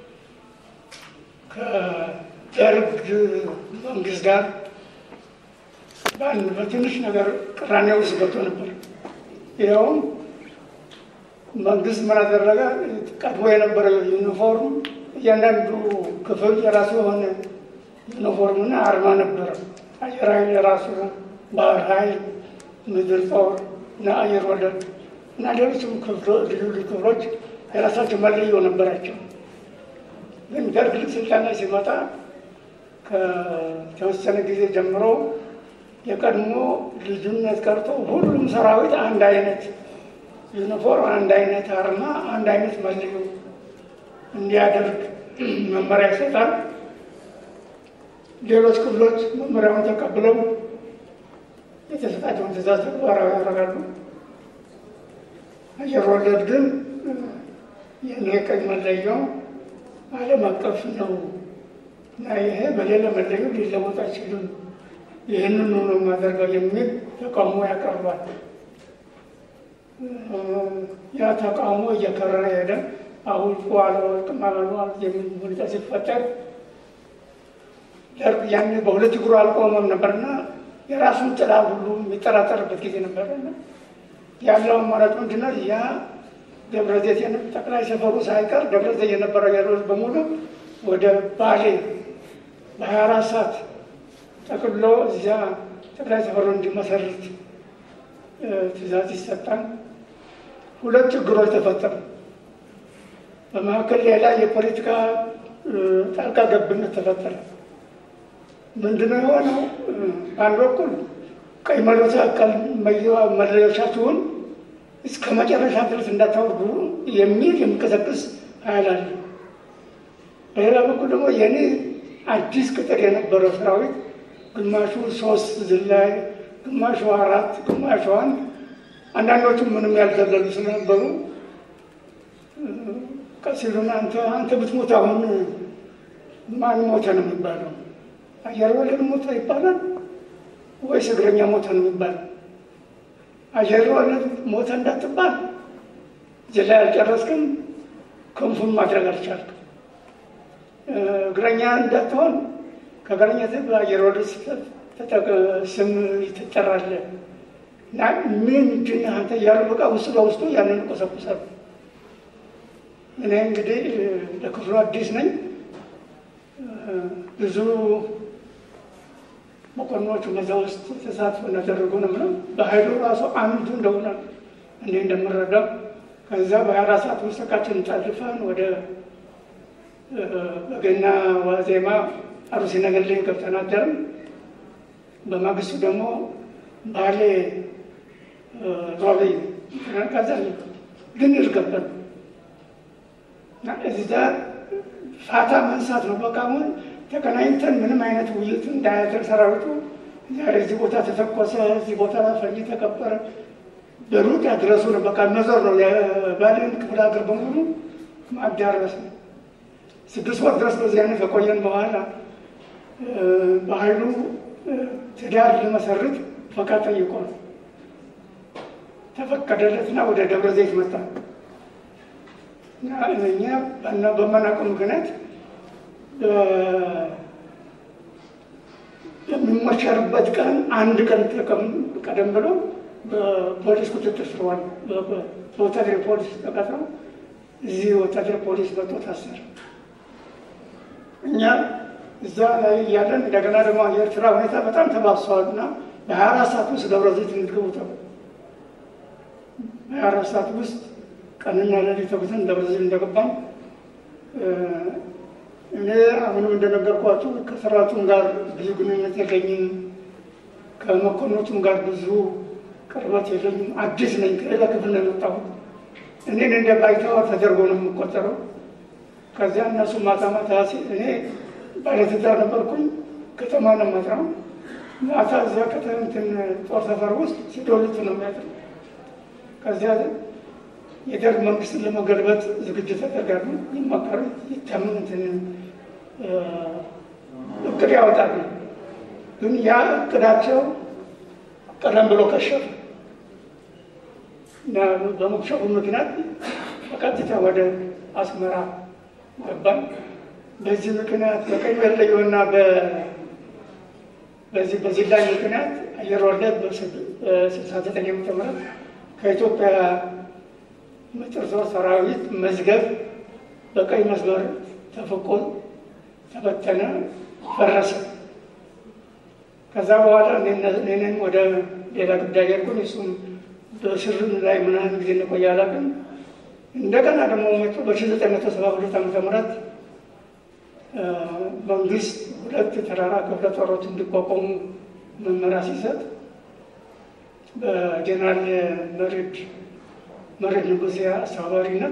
ከደርግ መንግስት ጋር በአንድ በትንሽ ነገር ቅራኔ ውስጥ ገብቶ ነበር። ይኸውም መንግስት ምን አደረገ? ቀድሞ የነበረ ዩኒፎርም እያንዳንዱ ክፍል የራሱ የሆነ ዩኒፎርምና አርማ ነበረ። አየር ኃይል የራሱ፣ ባህር ኃይል፣ ምድር ጦር እና አየር ወለድ እና ሌሎችም ልዩ ልዩ ክፍሎች የራሳቸው መለዮ ነበራቸው። ግን ደርግ ልክ ስልጣን ላይ ሲመጣ ከተወሰነ ጊዜ ጀምሮ የቀድሞ ልዩነት ቀርቶ ሁሉም ሰራዊት አንድ አይነት ዩኒፎርም፣ አንድ አይነት አርማ፣ አንድ አይነት መለዮ እንዲያደርግ መመሪያ ይሰጣል። ሌሎች ክፍሎች መመሪያውን ተቀብለው የተሰጣቸውን ትእዛዝ ተግባራዊ ያደርጋሉ። አየር ወለድ ግን የኔ ቀኝ መለያው ዓለም አቀፍ ነው እና ይሄ በሌላ መለዩ ሊለወጥ አይችልም፣ ይህንኑ ነው የማደርገው የሚል ተቃውሞ ያቀርባል። ያ ተቃውሞ እየከረረ ሄደ። አሁን አልወጥም አላሉ የሚል ሁኔታ ሲፈጠር ደርግ ያን በሁለት እግሩ አልቆመም ነበርና የራሱን ጥላ ሁሉ የሚጠራጠርበት ጊዜ ነበርና ያለው አማራጭ ምንድን ነው? ያ ደብረዘይት ጠቅላይ ሰፈሩ ሳይቀር ደብረዘይት የነበረው ያሉት በሙሉ ወደ ባሌ በሀያ አራት ሰዓት ጠቅሎ እዚያ ጠቅላይ ሰፈሩ እንዲመሰርት ትእዛዝ ይሰጣል። ሁለት ችግሮች ተፈጠሩ። በመካከል ሌላ የፖለቲካ ጣልቃ ገብነት ተፈጠረ። ምንድነው የሆነው? በአንድ በኩል ቀይ መለሳቀል መለዮቻችሁን እስከ መጨረሻ ድረስ እንዳታወርዱ የሚል የሚቀሰቅስ ኃይል አለ። በሌላ በኩል ደግሞ የኔ አዲስ ቅጥር የነበረው ሰራዊት ግማሹ ሶስት ዝላይ፣ ግማሹ አራት፣ ግማሹ አንድ፣ አንዳንዶቹ ምንም ያልዘለሉ ስለነበሩ ቀሲሉን አንተ አንተ ብትሞት አሁን ማን ሞተ ነው የሚባለው? አየር ወለድ ሞተ ይባላል ወይስ እግረኛ ሞተ ነው የሚባለው? አየር ወለድ ሞተ እንዳትባል እዚህ ላይ አልጨረስክም፣ ክንፉን ማድረግ አልቻልክም። እግረኛ እንዳትሆን ከእግረኛ በአየር ወለድ ስም ትጠራለህ እና ምንድን አንተ እያሉ በቃ ውስጥ ለውስጡ ያንን ቆሰቁሳሉ። እኔ እንግዲህ ለክፍሉ አዲስ ነኝ። ብዙ መኮንኖቹ በዛ ውስጥ ተሳትፎ እንዳደረጉ ነው ምለው በሀይሉ ራሱ አንዱ እንደሆነ እኔ እንደምረዳው ከዛ በሀያ አራት ሰዓት ውስጥ እቃችንን ጨርሰን ወደ በገና ዋዜማ አሩሲ ነገር ላይ ገብተን አደርን። በማግስቱ ደግሞ ባሌ ሮቤ ከዛ ግን ይርገበት እና እዚያ ፋታ መንሳት ነው። በቃ አሁን ተገናኝተን ምንም አይነት ውይይት እንዳያደርግ ሰራዊቱ ዛሬ እዚህ ቦታ ተተኮሰ፣ እዚህ ቦታ ፈንጂ ተቀበረ፣ በሩቅ ያድረሱ ነው። በቃ መዞር ነው። የባሌን ክፍለ ሀገር በሙሉ ማዳረስ ነው። ስድስት ወር ድረስ በዚህ አይነት ከቆየን በኋላ በሀይሉ ትዳር ሊመሰርት ፈቃድ ጠይቆ ነው ተፈቀደለትና ወደ ደብረ ዘይት መጣ። እኛ በማናውቀው ምክንያት የሚሞሸርበት ቀን አንድ ቀን ቀደም ብሎ በፖሊስ ቁጥጥር ስር ዋለ። በወታደር ፖሊስ ተቀጥረው እዚህ ወታደር ፖሊስ መጥቶ ታሰረ። እኛ እዛ ላይ እያለን እንደገና ደግሞ የኤርትራ ሁኔታ በጣም ተባብሰዋል እና በሀያ አራት ሰዓት ውስጥ ደብረ ዘይት እንድትገቡ ተባለ። በሀያ አራት ሰዓት ውስጥ ቀንና ሌሊት ተጉዘን ደብረ ዘይት እንደገባን እኔ አሁንም እንደነገርኳችሁ ከሰራቱም ጋር ብዙ ግንኙነት የለኝም። ከመኮንኖቹም ጋር ብዙ ቅርበት የለኝም። አዲስ ነኝ። ከሌላ ክፍል ነው የመጣሁት። እኔን እንደ ባይተዋር ተደርጎ ነው የምቆጠረው። ከዚያ እነሱ ማታ ማታ እኔ ባለትዳር ነበርኩኝ። ከተማ ነው የማድረው። ማታ እዚያ ከተንትን ጦር ሰፈር ውስጥ ሲዶልቱ ነው የሚያድር። ከዚያ የደርግ መንግስትን ለመገልበጥ ዝግጅት ያደርጋሉ፣ ይመከሩ፣ ይታምን እንትን እቅድ ያወጣሉ። ግን ያ እቅዳቸው ቀደም ብሎ ከሸፈ እና በመክሸፉ ምክንያት በቀጥታ ወደ አስመራ ገባን። በዚህ ምክንያት በቀኝ መለዮና በዚህ በዚህ ላይ ምክንያት አየር ወለድ በስልሳ ዘጠኝ ዓመተ ምህረት ከኢትዮጵያ ምጥር ጦር ሰራዊት መዝገብ በቀይ መስመር ተፍቆ ተበተነ፣ ፈረሰ። ከዛ በኋላ እኔንም ወደ ሌላ ጉዳይ ሄድኩኝ። እሱም በስር ላይ ምናምን ጊዜ እንቆይ አላውቅም። እንደገና ደግሞ መጡ በሺ ዘጠኝ መቶ ሰባ ሁለት ዓመተ ምህረት መንግስት ሁለት ተራራ ክፍለ ጦሮች እንዲቋቋሙ መመሪያ ሲሰጥ በጀነራል መሬድ መሬድ ንጉሴ አስተባባሪነት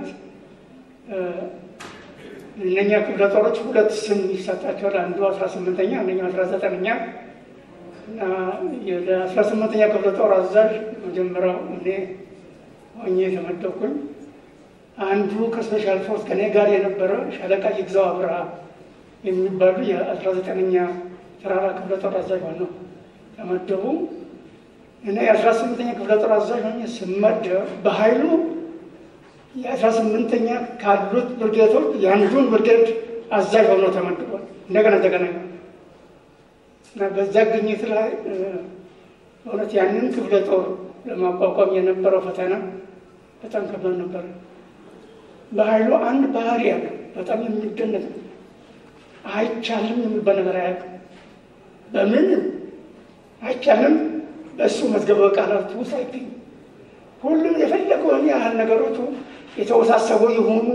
እነኛ ክፍለ ጦሮች ሁለት ስም ይሰጣቸዋል። አንዱ አስራ ስምንተኛ አንደኛው አስራ ዘጠነኛ እና ለአስራ ስምንተኛ ክፍለ ጦር አዛዥ መጀመሪያው እኔ ሆኜ የተመደብኩኝ። አንዱ ከስፔሻል ፎርስ ከኔ ጋር የነበረ ሻለቃ ይግዛው አብርሃ የሚባሉ የአስራ ዘጠነኛ ተራራ ክፍለ ጦር አዛዥ ሆነው ተመደቡ። እኔ የአስራ ስምንተኛ ክፍለ ጦር አዛዥ ሆኜ ስመደብ በኃይሉ የአስራ ስምንተኛ ካሉት ብርጌቶች የአንዱን ብርጌድ አዛዥ ሆነው ተመድቧል። እንደገና ተገናኙ እና በዛ ግኝት ላይ እውነት ያንን ክፍለ ጦር ለማቋቋም የነበረው ፈተና በጣም ከባድ ነበረ። በኃይሉ አንድ ባህሪ ያለ በጣም የሚደነቅ ነው። አይቻልም የሚባል ነገር አያውቅም። በምን አይቻልም በእሱ መዝገበ ቃላት ውስጥ አይገኝም። ሁሉም የፈለገውን ያህል ነገሮቹ የተወሳሰቡ የሆኑ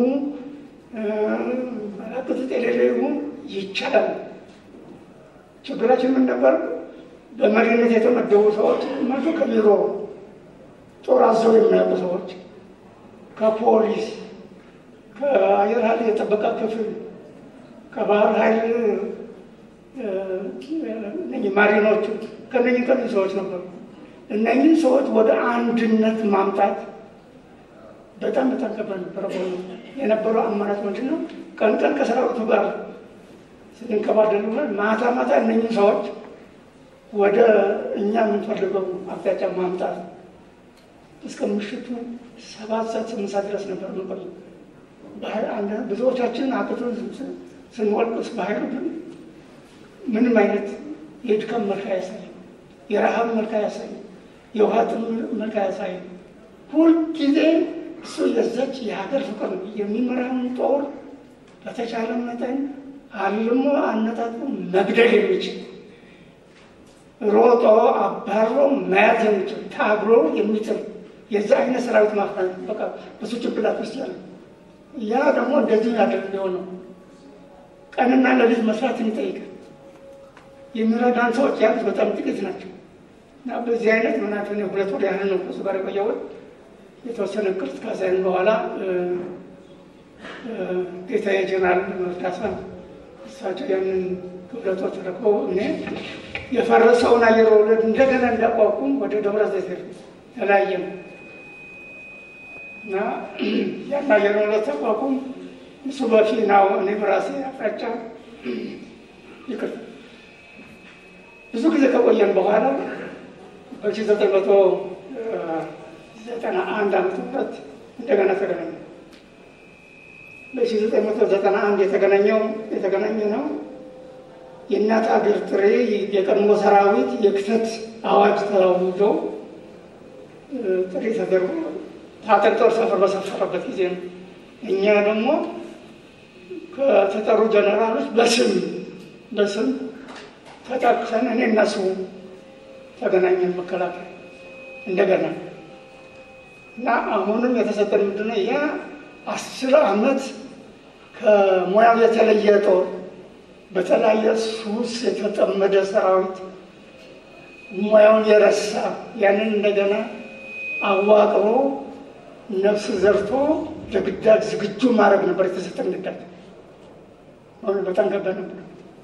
መላክት የሌለ ይሁን ይቻላል። ችግራችን ምን ነበር? በመሪነት የተመደቡ ሰዎች መቶ ከቢሮ ጦር አዘው የሚያውቁ ሰዎች ከፖሊስ ከአየር ኃይል የጥበቃ ክፍል ከባህር ኃይል እነኝህ ማሪኖቹ ከነኝህ ከነኝህ ሰዎች ነበሩ። እነኝህ ሰዎች ወደ አንድነት ማምጣት በጣም በጣም ከባድ ነበረ። በሆኑ የነበረው አማራጭ ምንድን ነው? ቀን ቀን ከሰራዊቱ ጋር ስንንከባደሉ ማታ ማታ እነኝህ ሰዎች ወደ እኛ የምንፈልገው አቅጣጫ ማምጣት እስከ ምሽቱ ሰባት ሰዓት ስምንት ሰዓት ድረስ ነበር የምንቆየው። ብዙዎቻችን አቅቶ ስንወልቅስ በኃይሉ ግን ምንም አይነት የድካም መልክ አያሳይም፣ የረሃብ መልክ አያሳይም፣ የውሃ ጥም መልክ አያሳይም። ሁልጊዜ እሱ የዛች የሀገር ፍቅር ነው። የሚመራውን ጦር በተቻለ መጠን አልሞ አነጣጥሮ መግደል የሚችል ሮጦ አባሮ መያዝ የሚችል ታግሎ የሚጥል የዛ አይነት ሰራዊት ማፍራት በቃ በሱ ጭንቅላት ውስጥ ያለ ያ ደግሞ እንደዚህ ያደርግ ሊሆነው ቀንና ሌሊት መስራትን ይጠይቃል። የሚረዳን ሰዎች ያሉት በጣም ጥቂት ናቸው እና በዚህ አይነት ምናምን ሁለት ወር ያህል ነው ከሱ ጋር የቆየሁት። የተወሰነ ቅርጽ ካሳይን በኋላ ጌታዬ ጀነራል መርዳሳ እሳቸው ያንን ክፍለ ጦር ተረክበው እኔ የፈረሰውን አየር ወለድ እንደገና እንዳቋቁም ወደ ደብረ ዘይት ተለያየ ነው እና ያን አየር ወለድ ተቋቁም እሱ በፊናው እኔ በራሴ አቅጣጫ ይቅር ብዙ ጊዜ ከቆየን በኋላ በሺ ዘጠኝ መቶ ዘጠና አንድ ዓመተ ምህረት እንደገና ተገናኘ። በሺ ዘጠኝ መቶ ዘጠና አንድ የተገናኘው የተገናኘ ነው የእናት አገር ጥሬ የቀድሞ ሰራዊት የክተት አዋጅ ተላውጆ ጥሪ ተደርጎ ታጠቅ ጦር ሰፈር በሰፈረበት ጊዜ ነው። እኛ ደግሞ ከተጠሩ ጀነራሎች በስም በስም ተጠቅሰን እኔ እነሱ ተገናኘን መከላከያ እንደገና እና አሁንም የተሰጠን ምንድነው ያ አስር ዓመት ከሙያው የተለየ ጦር በተለያየ ሱስ የተጠመደ ሰራዊት ሙያውን የረሳ ያንን እንደገና አዋቅሮ ነፍስ ዘርቶ ለግዳጅ ዝግጁ ማድረግ ነበር የተሰጠን ግዳጅ። አሁን በጣም ከባድ ነበር።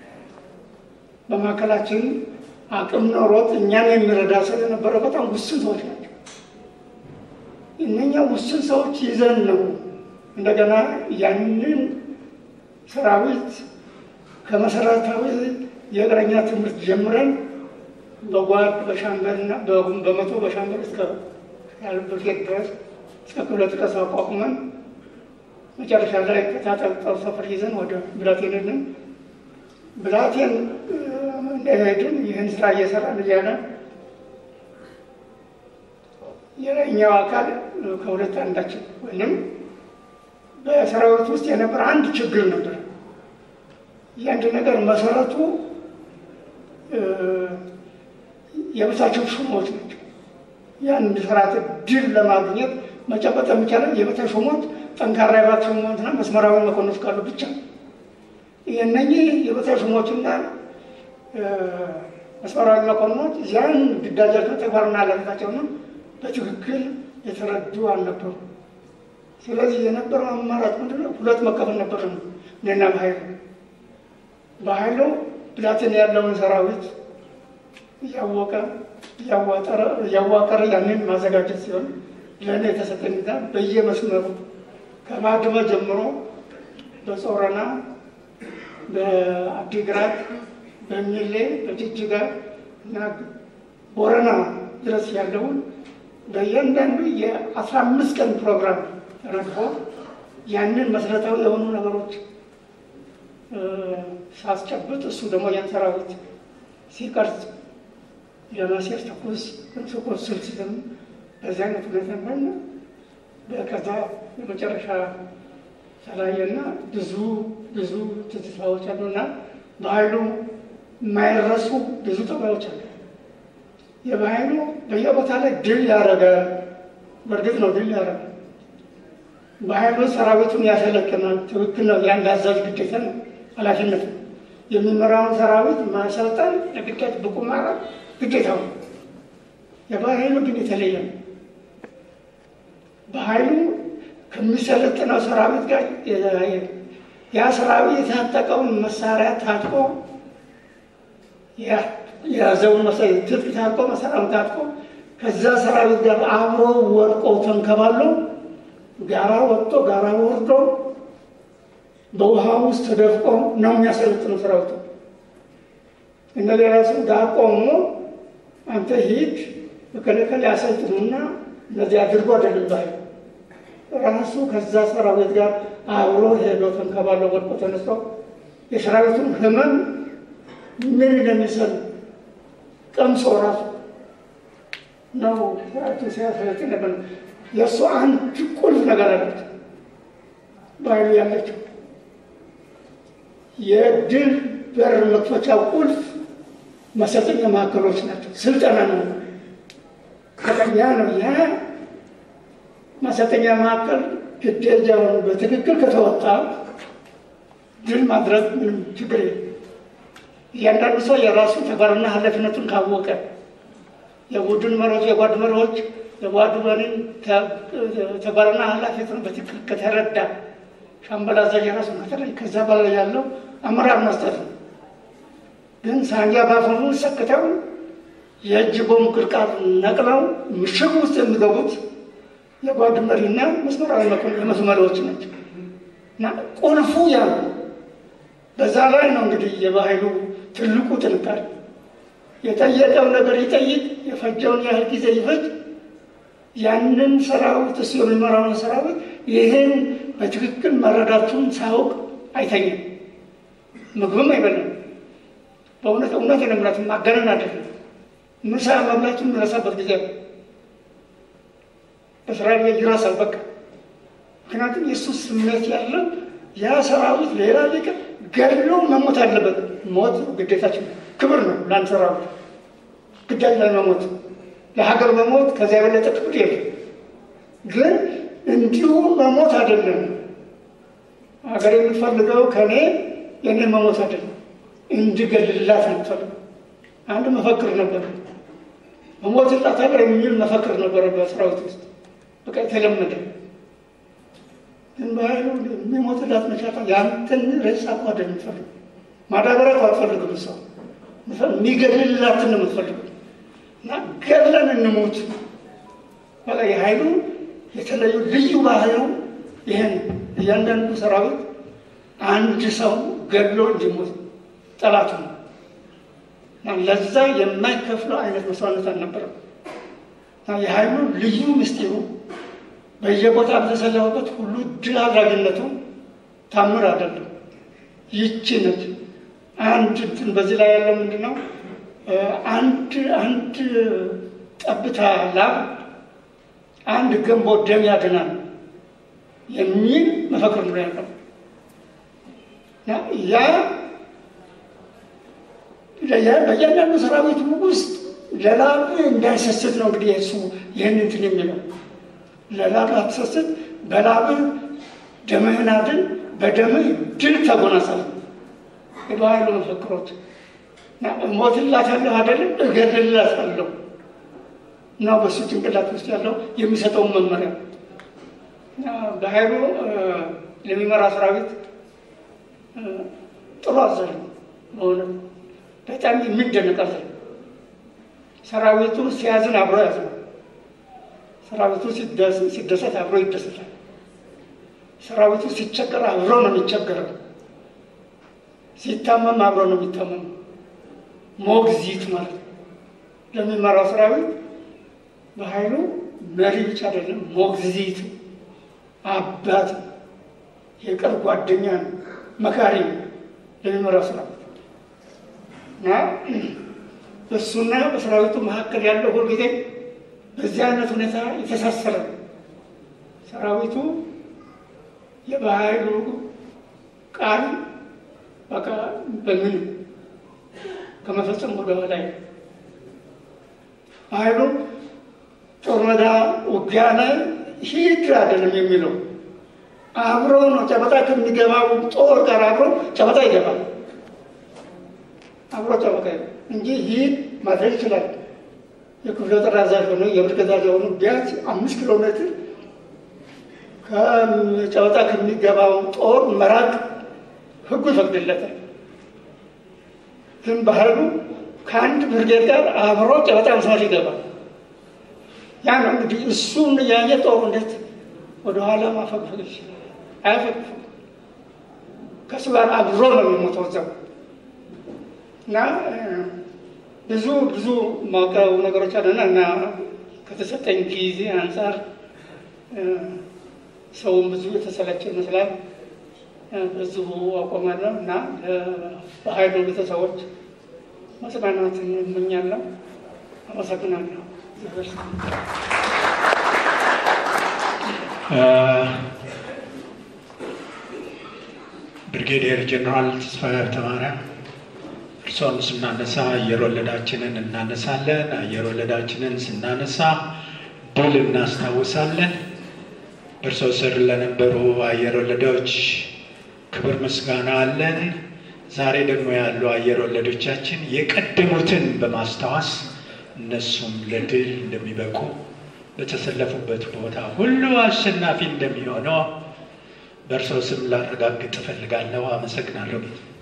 በመካከላችን አቅም ኖሮት እኛም የሚረዳ ስለነበረ በጣም ውስን ሰዎች ናቸው። እነኛ ውስን ሰዎች ይዘን ነው እንደገና ያንን ሰራዊት ከመሰረታዊ የእግረኛ ትምህርት ጀምረን በጓድ በሻምበልና በመቶ በሻምበል እስከ ያልብርጌድ ድረስ እስከ ክፍለ ጥቀስ አቋቁመን መጨረሻ ላይ ከታጠቀው ሰፈር ይዘን ወደ ብላቴን ሄድን። ብላቴን እንደሄድን ይህን ስራ እየሰራን እያለ የላይኛው አካል ከሁለት አንዳችን ወይም በሰራዊት ውስጥ የነበረ አንድ ችግር ነበር። የአንድ ነገር መሰረቱ የበታቸው ሹሞች ናቸው። የአንድ ስርዓት ድል ለማግኘት መጨበጥ የሚቻለው የበታች ሹሞች ጠንካራ የባት ሹሞችና መስመራዊ መኮንኖች ካሉ ብቻ። እነኚህ የበታች ሹሞችና መስመራዊ መኮንኖች ያን ግዳጃቸው ተግባርና ኃላፊነታቸውን በትክክል የተረዱ አልነበሩ። ስለዚህ የነበረው አማራጭ ምንድነው? ሁለት መከፈል ነበር ነው እኔና በኃይሉ በኃይሉ ብላቴን ያለውን ሰራዊት እያወቀ እያዋቀረ ያንን ማዘጋጀት ሲሆን ለእኔ የተሰጠኝ ጋ በየመስመሩ ከማድመ ጀምሮ በጾረና በአዲግራት፣ በሚሌ፣ በጅጅጋ እና ቦረና ድረስ ያለውን በእያንዳንዱ የአስራ አምስት ቀን ፕሮግራም ተረድፎ ያንን መሰረታዊ የሆኑ ነገሮች ሳስጨብጥ እሱ ደግሞ ያን ሰራዊት ሲቀርጽ ለመሴር ተኩስ ተኩስ ስልትም በዚህ አይነት ሁኔታ ሆነ። በከዛ የመጨረሻ ተለያየና ብዙ ብዙ ትዝታዎች አሉና በኃይሉ የማይረሱ ብዙ ጠባዮች አሉ። የበኃይሉ በየቦታ ላይ ድል ያደርጋል። በእርግጥ ነው ድል ያደርጋል። በኃይሉ ሰራዊቱን ያሰለጥናል። ትክክል ነው። የአንድ አዛዥ ግዴታ ነው፣ ኃላፊነት ነው። የሚመራውን ሰራዊት ማሰልጠን ለግዳጅ ብቁ ማድረግ ግዴታው ነው። የበኃይሉ ግን የተለየ ነው። በኃይሉ ከሚሰለጥነው ሰራዊት ጋር የተለያየ ነው። ያ ሰራዊት የታጠቀውን መሳሪያ ታጥቆ የያዘውን ትጥቅ ታጥቆ መሳሪያውን ታጥቆ ከዛ ሰራዊት ጋር አብሮ ወድቆ ተንከባሎ ጋራ ወጥቶ ጋራ ወርዶ በውሃ ውስጥ ተደፍቆ ነው የሚያሰለጥነው ሰራዊቱ። እነ ሌላ ሰው ጋር ቆሞ አንተ ሂድ በከለከል ያሰልጥኑና እነዚህ አድርጎ አይደለም ራሱ ከዛ ሰራዊት ጋር አብሮ ሄዶ ተንከባሎ ወድቆ ተነስቶ የሰራዊቱን ህመም ምን እንደሚሰል ቀምሶ ራሱ ነው ሰራዊቱ ሲያሰለጥን ነበር። የእሱ አንድ ቁልፍ ነገር አለች በኃይሉ ያለችው የድል በር መክፈቻ ቁልፍ መሰልጠኛ ማዕከሎች ናቸው። ስልጠና ነው ያ ነው ያ ማሰልጠኛ ማዕከል ግዴታውን በትክክል ከተወጣ ድል ማድረግ ምንም ችግር የለም። እያንዳንዱ ሰው የራሱ ተግባርና ኃላፊነቱን ካወቀ የቡድን መሪዎች፣ የጓድ መሪዎች የጓድ መሪን ተግባርና ኃላፊነቱን በትክክል ከተረዳ ሻምበል አዛዥ የራሱን ከተለይ ከዛ በላይ ያለው አመራር መስጠት ነው። ግን ሳንጃ ባፈኑ ሰክተው የእጅ ቦምብ ቅርቃር ነቅለው ምሽግ ውስጥ የሚገቡት የጓድ መሪና መስመራዊ የመስመሪዎች ናቸው እና ቁልፉ ያ ነው። በዛ ላይ ነው እንግዲህ የባህሉ ትልቁ ጥንካሬ። የጠየቀው ነገር ይጠይቅ፣ የፈጀውን ያህል ጊዜ ይፈጅ። ያንን ሰራዊት እሱ የሚመራውን ሰራዊት ይህን በትክክል መረዳቱን ሳያውቅ አይተኝም፣ ምግብም አይበላም። በእውነት እውነት የነምራት ማገነን አይደለም። ምሳ መብላቱን የሚረሳበት ጊዜ ነው። በስራ ላይ ይረሳል በቃ። ምክንያቱም የእሱ ስሜት ያለው ያ ሰራዊት ሌላ ሊቅር ገድሎ መሞት አለበት። ሞት ግዴታችን ክብር ነው ለአንድ ሰራዊት ግዳጅ ላይ መሞት፣ ለሀገር መሞት ከዚያ የበለጠ ክብር የለም። ግን እንዲሁ መሞት አይደለም። ሀገር የምትፈልገው ከእኔ የኔ መሞት አይደለም፣ እንድገልላት ነው የምትፈልገው። አንድ መፈክር ነበር፣ መሞትላታለሁ የሚል መፈክር ነበረ በሰራዊት ውስጥ በቃ የተለመደ ግን በኃይሉ የሚሞትላት መቻታ ያንተን ሬሳ እኮ አይደለም የምትፈልገው፣ ማዳበሪያ እኮ አትፈልግም። ሰው የሚገድልላትን ነው የምትፈልገው። እና ገድለን እንሞት በቃ የኃይሉ የተለዩ ልዩ ባህሪው ይህን እያንዳንዱ ሰራዊት አንድ ሰው ገድሎ እንዲሞት ጠላቱ ነው እና ለዛ የማይከፍለው አይነት መስዋዕትነት አልነበረም። እና የኃይሉ ልዩ ምስጢሩ በየቦታ በተሰለፈበት ሁሉ ድል አድራጊነቱ ታምር አይደለም። ይቺ ነች። አንድ እንትን በዚህ ላይ ያለው ምንድን ነው? አንድ አንድ ጠብታ ላብ አንድ ገንቦ ደም ያድናል የሚል መፈክር ነው ያለው። ያ በእያንዳንዱ ሰራዊት ውስጥ ለላብ እንዳይሰስት ነው እንግዲህ እሱ ይህን እንትን የሚለው ለላብ አትሰስት፣ በላብህ ደምህን አድን፣ በደምህ ድል ተጎናጸፍ። የባህሉ መፈክሮች እሞትላታለሁ አይደለም እገድልላታለሁ ነው በሱ ጭንቅላት ውስጥ ያለው የሚሰጠውን መመሪያ በኃይሉ ለሚመራ ሰራዊት ጥሩ አዛዥ ነው። በእውነት በጣም የሚደነቅ አዛዥ ሰራዊቱ ሲያዝን አብሮ ያዝናል። ሰራዊቱ ሲደሰት አብሮ ይደሰታል። ሰራዊቱ ሲቸገር አብሮ ነው የሚቸገረው። ሲታመም አብሮ ነው የሚታመሙ። ሞግዚት ማለት ነው። ለሚመራው ሰራዊት በኃይሉ መሪ ብቻ አይደለም፣ ሞግዚት አባት፣ የቅርብ ጓደኛ ነው፣ መካሪ ነው ለሚመራው ሰራዊት እና በእሱና በሰራዊቱ መካከል ያለው ሁልጊዜ በዚህ አይነት ሁኔታ የተሳሰረ ነው። ሰራዊቱ የበኃይሉ ቃል በቃ በምን ከመፈጸም ወደ ኋላ ኃይሉ ጦር ሜዳ ውጊያ ላይ ሂድ አይደለም የሚለው አብሮ ነው። ጨበጣ ከሚገባው ጦር ጋር አብሮ ጨበጣ ይገባል። አብሮ ጨበጣ ይገባል እንጂ ሂድ ማድረግ ይችላል። የክፍለ ጦር አዛዥ ሆኖ የብርገዛ ሆኑ ቢያንስ አምስት ኪሎ ሜትር ከጨበጣ ከሚገባው ጦር መራቅ ህጉ ይፈቅድለታል። ግን ባህሉ ከአንድ ብርጌድ ጋር አብሮ ጨበጣ መስመር ይገባል። ያ ነው እንግዲህ እሱን ያየ ጦሩ እንዴት ወደኋላ ማፈግፈግ ይችላል? አያፈግፍም። ከእሱ ጋር አብሮ ነው የሚሞተው እዛው እና ብዙ ብዙ ማውቀው ነገሮች አለና እና ከተሰጠኝ ጊዜ አንጻር ሰውን ብዙ የተሰለቸ ይመስላል። በዚሁ አቆማለሁ እና ለኃይሉ ቤተሰቦች መጽናናትን እመኛለሁ። አመሰግናለሁ። ብርጌዲየር ጀኔራል ተስፋዬ ሀብተማርያም እርሶን ስናነሳ አየር ወለዳችንን እናነሳለን። አየር ወለዳችንን ስናነሳ ድል እናስታውሳለን። በእርሶ ስር ለነበሩ አየር ወለዶች ክብር ምስጋና አለን። ዛሬ ደግሞ ያሉ አየር ወለዶቻችን የቀደሙትን በማስታወስ እነሱም ለድል እንደሚበቁ በተሰለፉበት ቦታ ሁሉ አሸናፊ እንደሚሆነው በእርሶ ስም ላረጋግጥ እፈልጋለሁ። አመሰግናለሁ።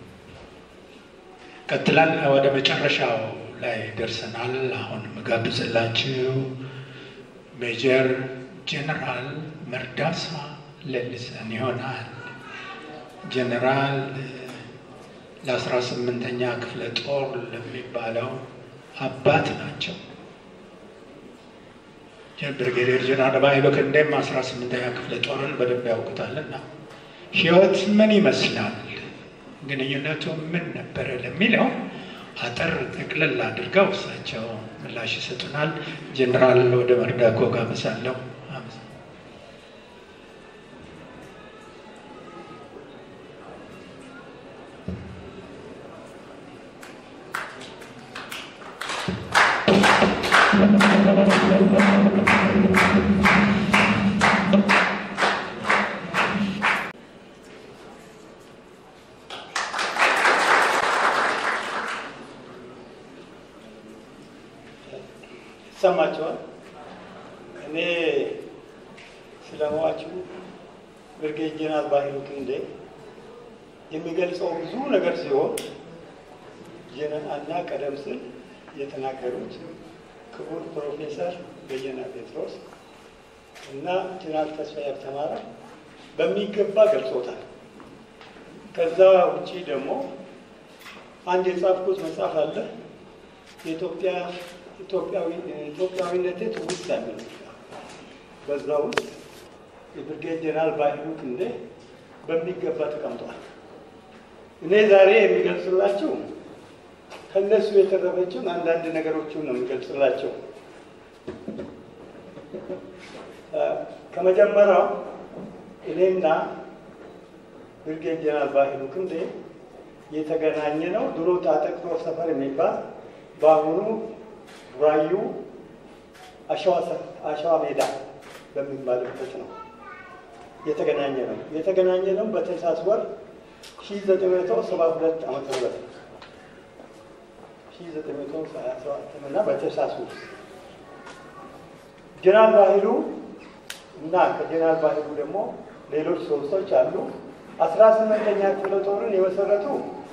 ቀጥላል ወደ መጨረሻው ላይ ደርሰናል። አሁን ምጋብዝላችሁ ሜጀር ጀነራል መርዳሳ ለልሰን ይሆናል። ጀነራል ለአስራ ስምንተኛ ክፍለ ጦር ለሚባለው አባት ናቸው። ብርጌዴር ጀነራል ባይሎ ክንዴም አስራ ስምንተኛ ክፍለ ጦርን በደንብ ያውቁታልና ህይወት ምን ይመስላል፣ ግንኙነቱ ምን ነበረ ለሚለው አጠር ጠቅልል አድርገው እሳቸው ምላሽ ይሰጡናል። ጀነራል ወደ መርዳኮ ጋብዛለሁ። ይሰማቸዋል። እኔ ስለሟቹ ብርጌድ ጀነራል ባህሩ ክንዴ የሚገልጸው ብዙ ነገር ሲሆን እና ቀደም ሲል የተናገሩት ክቡር ፕሮፌሰር በየነ ጴጥሮስ እና ጀነራል ተስፋዬ ሀብተማርያም በሚገባ ገልጾታል። ከዛ ውጪ ደግሞ አንድ የጻፍኩት መጽሐፍ አለ የኢትዮጵያ ኢትዮጵያዊነቴ ትውስታ የሚል በዛ ውስጥ የብርጌድ ጀነራል ባህሩ ክንዴ በሚገባ ተቀምጧል። እኔ ዛሬ የሚገልጽላችሁ ከእነሱ የተረፈችውን አንዳንድ ነገሮችን ነው የሚገልጽላቸው። ከመጀመሪያው እኔና ብርጌድ ጀነራል ባህሩ ክንዴ የተገናኘ ነው ድሮ ታጠቅሮ ሰፈር የሚባል በአሁኑ ራዩ አሸዋ ሜዳ በሚባልበት ነው የተገናኘ ነው። የተገናኘ ነው በታኅሳስ ወር ሺህ ዘጠኝ መቶ ሰባ ሁለት ዓመተ ምህረት ሺህ ዘጠኝ መቶ ሀያ ሰባት እና በታኅሳስ ውስጥ ጀነራል ባህሩ እና ከጀነራል ባህሩ ደግሞ ሌሎች ሶስቶች አሉ። አስራ ስምንተኛ ክፍለ ጦርን የመሰረቱ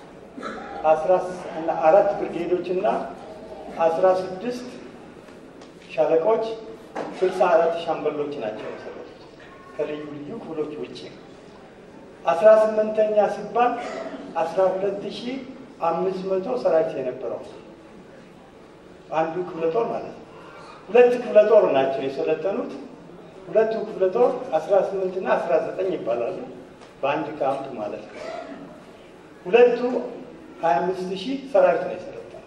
አራት ብርጌዶች እና አስራ ስድስት ሻለቆች ስልሳ አራት ሻምበሎች ናቸው የመሰረቱት ከልዩ ልዩ ክፍሎች ውጭ። አስራ ስምንተኛ ሲባል አስራ ሁለት ሺህ አምስት መቶ ሰራዊት የነበረው አንዱ ክፍለ ጦር ማለት ነው። ሁለት ክፍለ ጦር ናቸው የሰለጠኑት። ሁለቱ ክፍለ ጦር አስራ ስምንት እና አስራ ዘጠኝ ይባላሉ በአንድ ካምፕ ማለት ነው። ሁለቱ ሀያ አምስት ሺህ ሰራዊት ነው የሰለጠነው።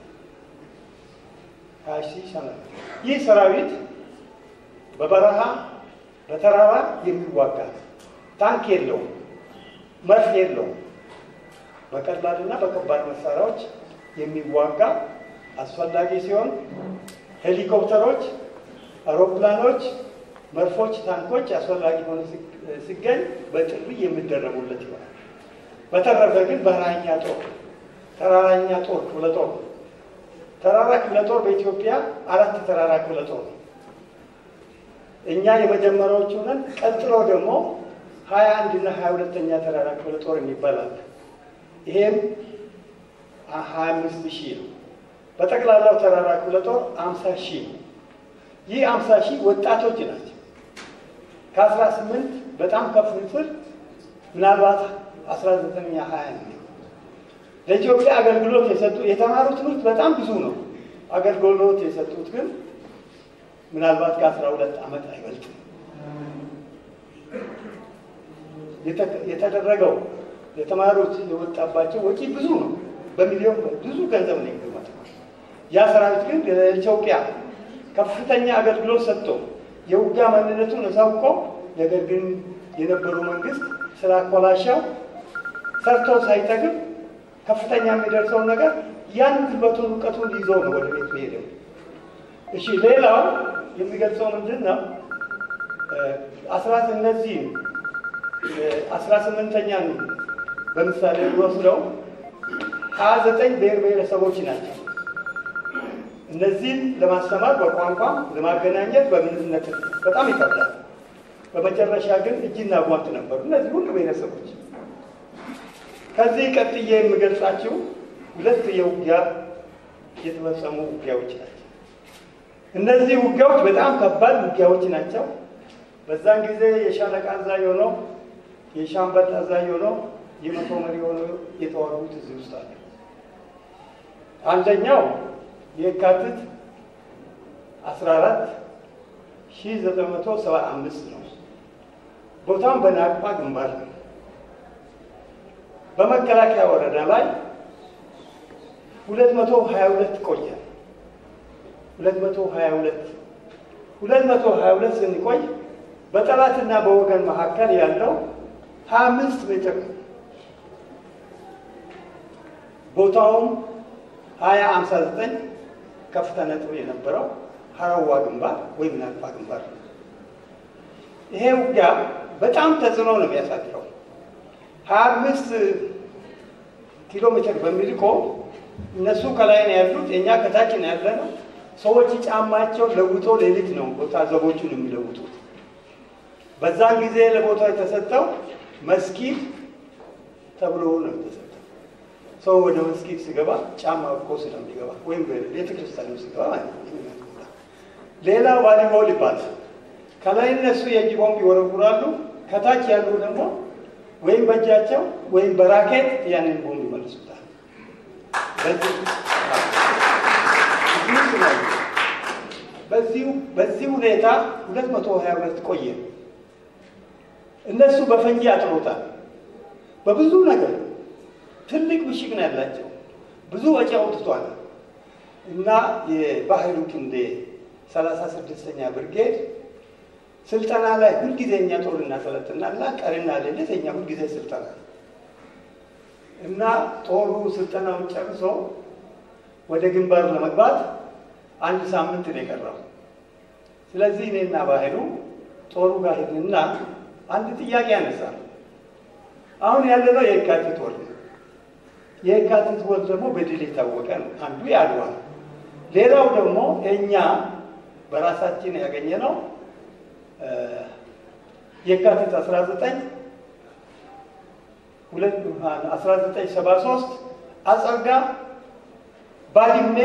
ሀያ ሺህ ሰራዊት ይህ ሰራዊት በበረሃ በተራራ የሚዋጋ ታንክ የለውም፣ መርፍ የለውም። በቀላልና በከባድ መሳሪያዎች የሚዋጋ አስፈላጊ ሲሆን ሄሊኮፕተሮች፣ አውሮፕላኖች፣ መርፎች፣ ታንኮች አስፈላጊ ሆነ ሲገኝ በጥሪ የሚደረጉለት ይሆናል። በተረፈ ግን በረሃኛ ጦር፣ ተራራኛ ጦር ክፍለ ጦር ተራራ ክፍለ ጦር በኢትዮጵያ አራት ተራራ ክፍለ ጦር ነው። እኛ የመጀመሪያዎቹ ነን። ቀጥሎ ደግሞ ሀያ አንድ እና ሀያ ሁለተኛ ተራራ ክፍለ ጦር የሚባል አለ። ይሄም ሀያ አምስት ሺህ ነው። በጠቅላላው ተራራ ክፍለ ጦር አምሳ ሺህ ነው። ይህ አምሳ ሺህ ወጣቶች ናቸው። ከአስራ ስምንት በጣም ከፍ ስል ምናልባት አስራ ዘጠነኛ ሀያ ነው። ለኢትዮጵያ አገልግሎት የሰጡ የተማሩ ትምህርት በጣም ብዙ ነው። አገልግሎት የሰጡት ግን ምናልባት ከአስራ ሁለት ዓመት አይበልጥም። የተደረገው የተማሩት የወጣባቸው ወጪ ብዙ ነው። በሚሊዮን ብዙ ገንዘብ ነው የሚገመተው። ያ ሰራዊት ግን ለኢትዮጵያ ከፍተኛ አገልግሎት ሰጥቶ የውጊያ ማንነቱን አሳውቆ ነገር ግን የነበሩ መንግስት ስላኮላሻው ሰርቶ ሳይጠግብ ከፍተኛ የሚደርሰውን ነገር ያን ጉልበቱን እውቀቱን ይዞ ነው ወደ ቤቱ ሄደው። እሺ ሌላው የሚገልጸው ምንድን ነው? አስራት እነዚህ አስራ ስምንተኛን በምሳሌ ወስደው ሀያ ዘጠኝ ብሔር ብሔረሰቦች ናቸው። እነዚህን ለማስተማር በቋንቋ ለማገናኘት በምንነት በጣም ይከብዳል። በመጨረሻ ግን እጅና ጓንት ነበሩ እነዚህ ሁሉ ብሔረሰቦች። ከዚህ ቀጥዬ የምገልጻቸው ሁለት የውጊያ የተፈጸሙ ውጊያዎች ናቸው። እነዚህ ውጊያዎች በጣም ከባድ ውጊያዎች ናቸው። በዛን ጊዜ የሻለቃ አዛዥ ሆነው የሻምበል አዛዥ ሆነው የመቶ መሪ ሆነው የተዋጉት እዚህ ውስጥ አለ። አንደኛው የካቲት 14 1975 ነው። ቦታም በናቅፋ ግንባር ነው። በመከላከያ ወረዳ ላይ 222 ቆየ። 222 222 ስንቆይ በጠላትና በወገን መካከል ያለው 25 ሜትር ነው። ቦታውም 2059 ከፍታ ነጥብ የነበረው ሀረዋ ግንባር ወይም ናቅፋ ግንባር ነው። ይሄ ውጊያ በጣም ተጽዕኖ ነው የሚያሳድረው። ሀያ አምስት ኪሎ ሜትር በሚልቆ እነሱ ከላይ ነው ያሉት፣ እኛ ከታች ነው ያለ ነው። ሰዎች ጫማቸው ለውጦ ሌሊት ነው ቦታ ዘቦቹን የሚለውጡት። በዛን ጊዜ ለቦታው የተሰጠው መስጊድ ተብሎ ነው የተሰጠው። ሰው ወደ መስጊድ ሲገባ ጫማ እኮ ስለሚገባ ወይም ቤተ ክርስቲያን ሲገባ ማለት ነው። ሌላ ዋሊቦል ይባላል። ከላይ እነሱ የእጅ ቦምብ ይወረውራሉ፣ ከታች ያሉ ደግሞ ወይም በእጃቸው ወይም በራኬት ያንን ቦምብ ይመልሱታል። በዚህ ሁኔታ ሁለት መቶ ሀያ ሁለት ቆየ። እነሱ በፈንጂ አጥሮታል። በብዙ ነገር ትልቅ ምሽግ ነው ያላቸው። ብዙ ወጪ አውጥቷል እና የባህሉ ክንዴ ሰላሳ ስድስተኛ ብርጌድ ስልጠና ላይ ሁልጊዜ እኛ ጦር እናሰለጥናልና ቀንና ሌሊት እኛ ሁልጊዜ ስልጠና እና ጦሩ ስልጠናውን ጨርሶ ወደ ግንባር ለመግባት አንድ ሳምንት ነው የቀረው። ስለዚህ እኔና ባህሉ ጦሩ ጋር ሄድንና አንድ ጥያቄ ያነሳል። አሁን ያለነው የካቲት ወር ነው። የካቲት ወር ደግሞ በድል የታወቀ ነው። አንዱ የአድዋ ነው። ሌላው ደግሞ እኛ በራሳችን ያገኘ ነው የካቲት 19 1973 አጸርጋ ባድሜ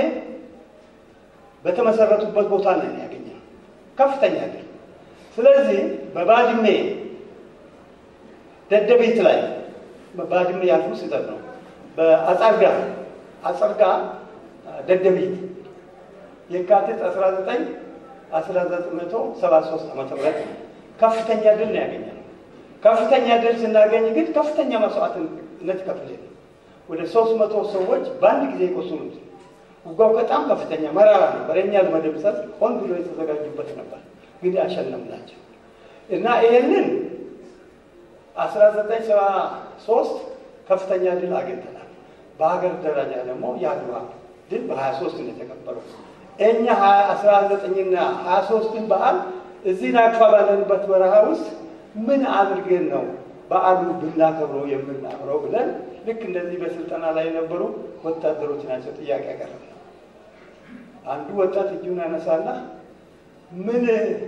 በተመሰረቱበት ቦታ ላይ ያገኘ ከፍተኛ ድል። ስለዚህ በባድሜ ደደቤት ላይ ባድሜ ያልኩ ስህተት ነው። በአጸርጋ አጸርጋ ደደቢት የካቲት 19 1973 ዓመተ ምህረት ከፍተኛ ድል ነው ያገኘነው። ከፍተኛ ድል ስናገኝ ግን ከፍተኛ መስዋዕትነት ከፍሌ ነው ወደ ሶስት መቶ ሰዎች በአንድ ጊዜ የቆሰሉት። ውጋው በጣም ከፍተኛ መራራ ነበር። የኛ ለመደምሰስ ሆን ብሎ የተዘጋጁበት ነበር፣ ግን ያሸነፍናቸው እና ይህንን 1973 ከፍተኛ ድል አግኝተናል። በሀገር ደረጃ ደግሞ የአድዋ ድል በ23 ነው የተከበረው። እኛ 19ና 23ን በዓል እዚህ ናቅፋ ባለንበት በረሃ ውስጥ ምን አድርገን ነው በዓሉ ብናከብረው የምናምረው ብለን ልክ እንደዚህ በስልጠና ላይ የነበሩ ወታደሮች ናቸው ጥያቄ ያቀረብ ነው። አንዱ ወጣት እጁን ያነሳና ምን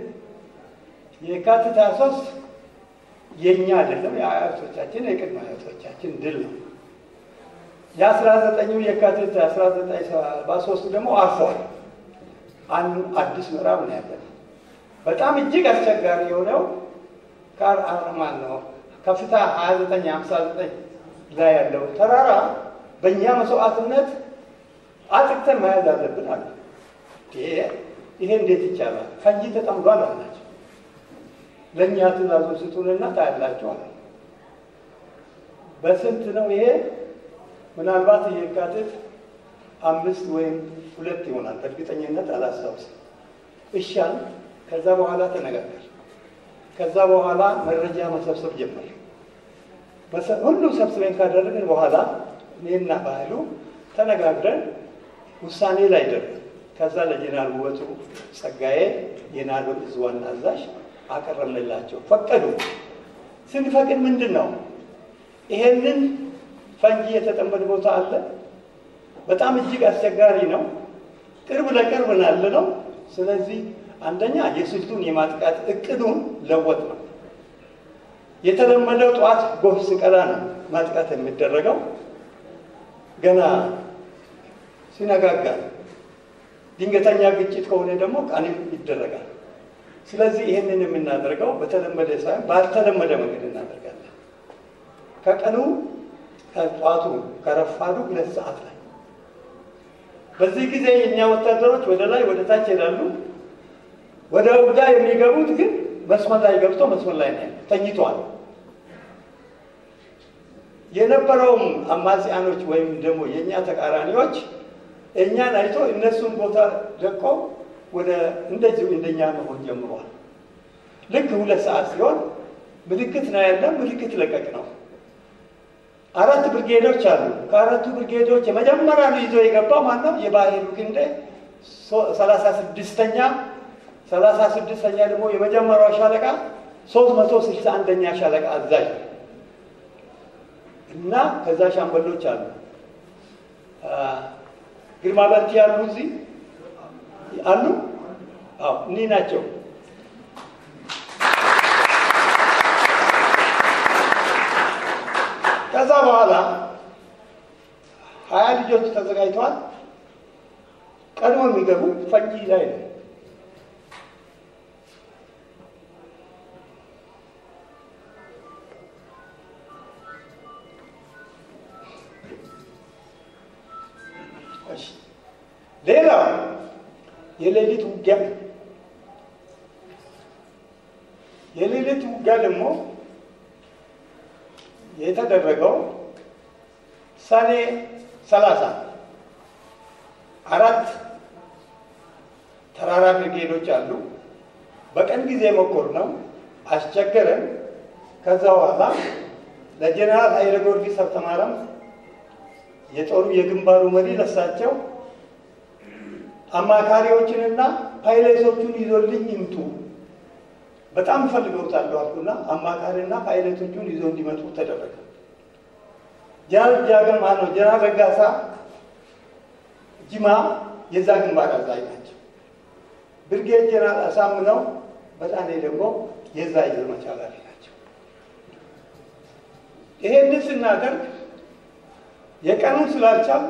የካቲት 23 የእኛ አይደለም የአያቶቻችን የቅድመ አያቶቻችን ድል ነው። የአስራ ዘጠኙ የካቲት አስራ ዘጠኝ በሶስት ደግሞ አርፏል። አንዱ አዲስ ምዕራብ ነው ያለን። በጣም እጅግ አስቸጋሪ የሆነው ካር አርማን ነው ከፍታ 29 59 ላይ ያለው ተራራ በእኛ መስዋዕትነት አጥቅተን መያዝ አለብን አለ። ይሄ እንዴት ይቻላል? ፈንጂ ተጠምዷል አላቸው። ለእኛ ትእዛዙን ስጡንና ታያላችሁ አለ። በስንት ነው ይሄ? ምናልባት የካቲት አምስት ወይም ሁለት ይሆናል። በእርግጠኝነት አላስታውስም። እሻል ከዛ በኋላ ተነጋገር። ከዛ በኋላ መረጃ መሰብሰብ ጀመር። ሁሉ ሰብስበን ካደረግን በኋላ እኔና ባህሉ ተነጋግረን ውሳኔ ላይ ደረስን። ከዛ ለጀነራል ውበቱ ጸጋዬ የናሎ እዝ ዋና አዛዥ አቀረብንላቸው። ፈቀዱ። ስንፈቅድ ምንድን ነው ይሄንን ፈንጂ የተጠመደ ቦታ አለ። በጣም እጅግ አስቸጋሪ ነው። ቅርብ ለቅርብ ናለ ነው። ስለዚህ አንደኛ የስልቱን የማጥቃት እቅዱን ለወጥ ነው። የተለመደው ጠዋት ጎህ ስቀላ ነው ማጥቃት የሚደረገው። ገና ሲነጋጋ ድንገተኛ ግጭት ከሆነ ደግሞ ቀንም ይደረጋል። ስለዚህ ይህንን የምናደርገው በተለመደ ሳይሆን ባልተለመደ መንገድ እናደርጋለን። ከቀኑ ከጠዋቱ ከረፋዱ ሁለት ሰዓት ላይ በዚህ ጊዜ የእኛ ወታደሮች ወደ ላይ ወደ ታች ይሄዳሉ። ወደ ውጋ የሚገቡት ግን መስመር ላይ ገብተው መስመር ላይ ነው ተኝተዋል። የነበረውም አማጽያኖች ወይም ደግሞ የእኛ ተቃራኒዎች እኛን አይቶ እነሱን ቦታ ለቆ ወደ እንደዚሁ እንደኛ መሆን ጀምሯል። ልክ ሁለት ሰዓት ሲሆን ምልክት ነው ያለ ምልክት ለቀቅ ነው። አራት ብርጌዶች አሉ። ከአራቱ ብርጌዶች የመጀመሪያ ነው ይዞ የገባው ማነው? የባህሉ ክንዴ ሰላሳ ስድስተኛ ሰላሳ ስድስተኛ ደግሞ የመጀመሪያው ሻለቃ ሶስት መቶ ስልሳ አንደኛ ሻለቃ አዛዥ እና ከዛ ሻምበሎች አሉ። ግርማ በርቲ ያሉ እዚህ አሉ። አዎ እኒህ ናቸው። ከዛ በኋላ ሀያ ልጆች ተዘጋጅተዋል። ቀድሞ የሚገቡ ፈንጂ ላይ ነው። ሌላው የሌሊት ውጊያ የሌሊት ውጊያ ደግሞ የተደረገው ሰኔ ሰላሳ አራት ተራራ ብርጌዶች አሉ። በቀን ጊዜ ሞከር ነው አስቸገረን። ከዛ በኋላ ለጀነራል ኃይለ ጊዮርጊስ ሀብተማርያም የጦሩ የግንባሩ መሪ ለሳቸው አማካሪዎችንና ፓይለቶቹን ይዞልኝ ይምጡ በጣም ፈልገውታለሁ አልኩና አማካሪና ፓይለቶቹን ይዞ እንዲመጡ ተደረገ። ጀነራል ጃገማ ነው ጀነራል ረጋሳ ጅማ የዛ ግንባር አዛዥ ናቸው። ብርጌድ ጀነራል አሳምነው በጣኔ ደግሞ የዛ የዘመቻ ኃላፊ ናቸው። ይሄንን ስናደርግ የቀኑን ስላልቻል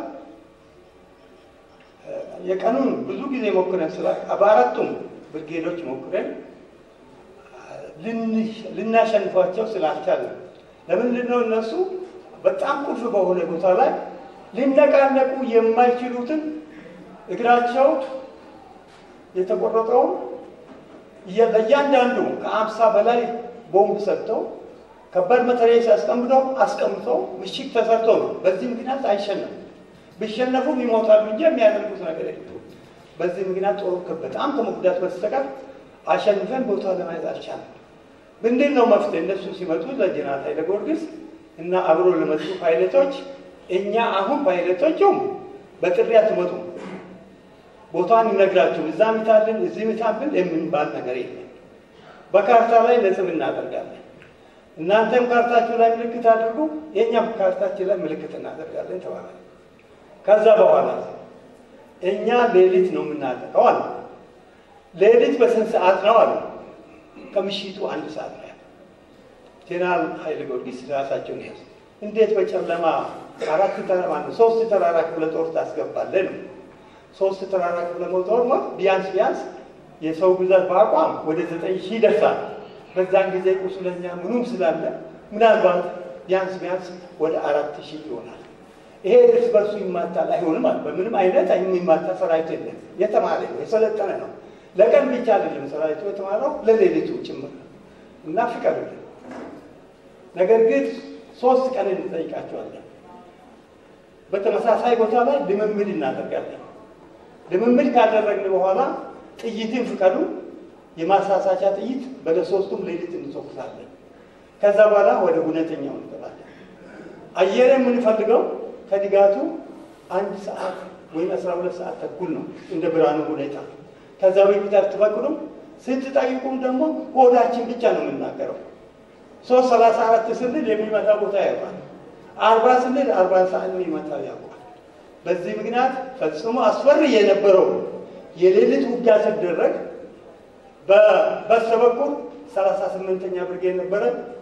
የቀኑን ብዙ ጊዜ ሞክረን ስላ በአራቱም ብርጌዶች ሞክረን ልናሸንፏቸው ስላልቻለ ለምንድን ነው እነሱ በጣም ቁልፍ በሆነ ቦታ ላይ ሊነቃነቁ የማይችሉትን እግራቸው የተቆረጠውን ለእያንዳንዱ ከአምሳ በላይ ቦምብ ሰጥተው ከባድ መትረየስ አስቀምጠው አስቀምጠው ምሽግ ተሰርቶ ነው። በዚህ ምክንያት አይሸነፉም። ቢሸነፉም ይሞታሉ እንጂ የሚያደርጉት ነገር የለም። በዚህ ምክንያት ጦሩ በጣም ከመጉዳት በስተቀር አሸንፈን ቦታ ለማየት አልቻለም። ምንድን ነው መፍትሄ? እነሱ ሲመጡ ለጀነራል ኃይለ ጊዮርጊስ እና አብሮ ለመጡ ፓይለቶች እኛ አሁን ፓይለቶቹም በጥሪ አትመጡም፣ ቦታን ይነግራችሁ እዛ ምታልን እዚህ ምታልን የምንባል ነገር የለም። በካርታ ላይ ነጥብ እናደርጋለን። እናንተም ካርታችሁ ላይ ምልክት አድርጉ፣ የእኛም ካርታችን ላይ ምልክት እናደርጋለን ተባለ። ከዛ በኋላ እኛ ሌሊት ነው የምናጠቀው አለ። ሌሊት በስንት ሰዓት ነው አሉ። ከምሽቱ አንድ ሰዓት ነው ያለ። ጄኔራል ኃይለ ጊዮርጊስ ራሳቸውን ያዙ። እንዴት በጨለማ አራት ተራራ ነው ሶስት ተራራ ክፍለ ጦር ታስገባለን? ሶስት ተራራ ክፍለ ጦር ነው ቢያንስ ቢያንስ የሰው ብዛት በአቋም ወደ ዘጠኝ ሺህ ይደርሳል። በዛን ጊዜ ቁስለኛ ምኑም ስላለ ምናልባት ቢያንስ ቢያንስ ወደ አራት ሺህ ይሆናል። ይሄ እርስ በርሱ ይማታል አይሆንም አለ። በምንም አይነት የሚማታ ሰራዊት የለም። የተማረ ነው፣ የሰለጠነ ነው። ለቀን ብቻ አይደለም ሰራዊቱ የተማረው ለሌሊቱ ጭምር ነው እና ፍቀዱልን። ነገር ግን ሶስት ቀን እንጠይቃቸዋለን። በተመሳሳይ ቦታ ላይ ልምምድ እናደርጋለን። ልምምድ ካደረግን በኋላ ጥይትን ፍቀዱ፣ የማሳሳቻ ጥይት በለሶስቱም ሌሊት እንተኩሳለን። ከዛ በኋላ ወደ እውነተኛው እንገባለን። አየር የምንፈልገው ከድጋቱ አንድ ሰዓት ወይም አስራ ሁለት ሰዓት ተኩል ነው እንደ ብርሃኑ ሁኔታ። ከዛ በፊት አትፈቅዱም። ስትጠይቁም ደግሞ ሆዳችን ብቻ ነው የምናገረው። ሶስት ሰላሳ አራት ስንል የሚመታ ቦታ ያውቃል። አርባ ስንል አርባ ሰዓት የሚመታ ያውቃል። በዚህ ምክንያት ፈጽሞ አስፈሪ የነበረው የሌሊት ውጊያ ሲደረግ በበስተ በኩል ሰላሳ ስምንተኛ ብርጌድ ነበረ።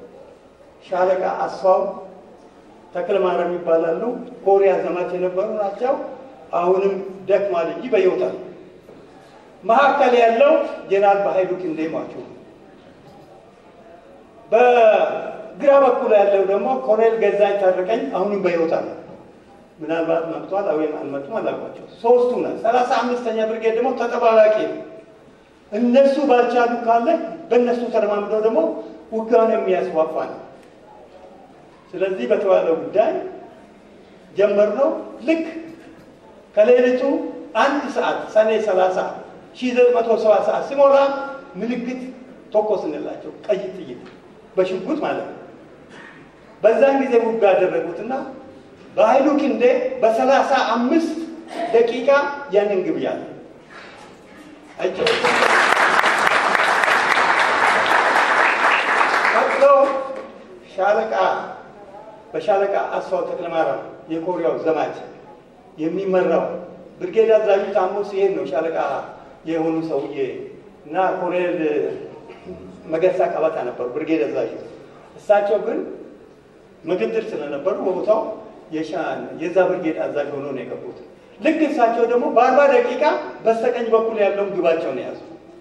ሻለቃ አስፋው ተክለ ማርያም ይባላሉ። ኮሪያ ዘማች የነበሩ ናቸው። አሁንም ደክማል እንጂ በሕይወት አሉ። መካከል ያለው ጄኔራል በኃይሉ ክንዴ ሟቹ ነው። በግራ በኩል ያለው ደግሞ ኮሎኔል ገዛኝ ታረቀኝ አሁንም በሕይወት አለ። ምናልባት መጥቷል ወይም አልመጡም አላውቃቸው። ሶስቱ ነ ሰላሳ አምስተኛ ብርጌድ ደግሞ ተጠባባቂ ነው። እነሱ ባልቻሉ ካለ በእነሱ ተረማምደው ደግሞ ውጊያውን የሚያስፋፋ ነው። ስለዚህ በተባለው ጉዳይ ጀመርነው። ልክ ከሌሊቱ አንድ ሰዓት ሰኔ ሰላሳ ሺህ ዘጠኝ መቶ ሰባ ሰዓት ሲሞላ ምልክት ተኮስንላቸው ቀይ ጥይት በሽጉጥ ማለት ነው። በዛን ጊዜ ውጋ ያደረጉትና በኃይሉ ክንዴ በሰላሳ አምስት ደቂቃ ያንን ግብ ያለ አይቸው ቀጥሎ ሻለቃ በሻለቃ አስፋው ተክለማርያም የኮሪያው ዘማች የሚመራው ብርጌድ አዛዡ ታሞ ሲሄድ ነው ሻለቃ የሆኑ ሰውዬ እና ኮሎኔል መገርሳ ቀበታ ነበሩ ብርጌድ አዛዡ። እሳቸው ግን ምክትል ስለነበሩ በቦታው የዛ ብርጌድ አዛዥ ሆኖ ነው የገቡት። ልክ እሳቸው ደግሞ በአርባ ደቂቃ በስተቀኝ በኩል ያለውን ግባቸውን የያዙ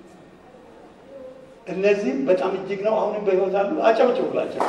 እነዚህ በጣም እጅግ ነው። አሁንም በሕይወት አሉ። አጨብጭቡላቸው።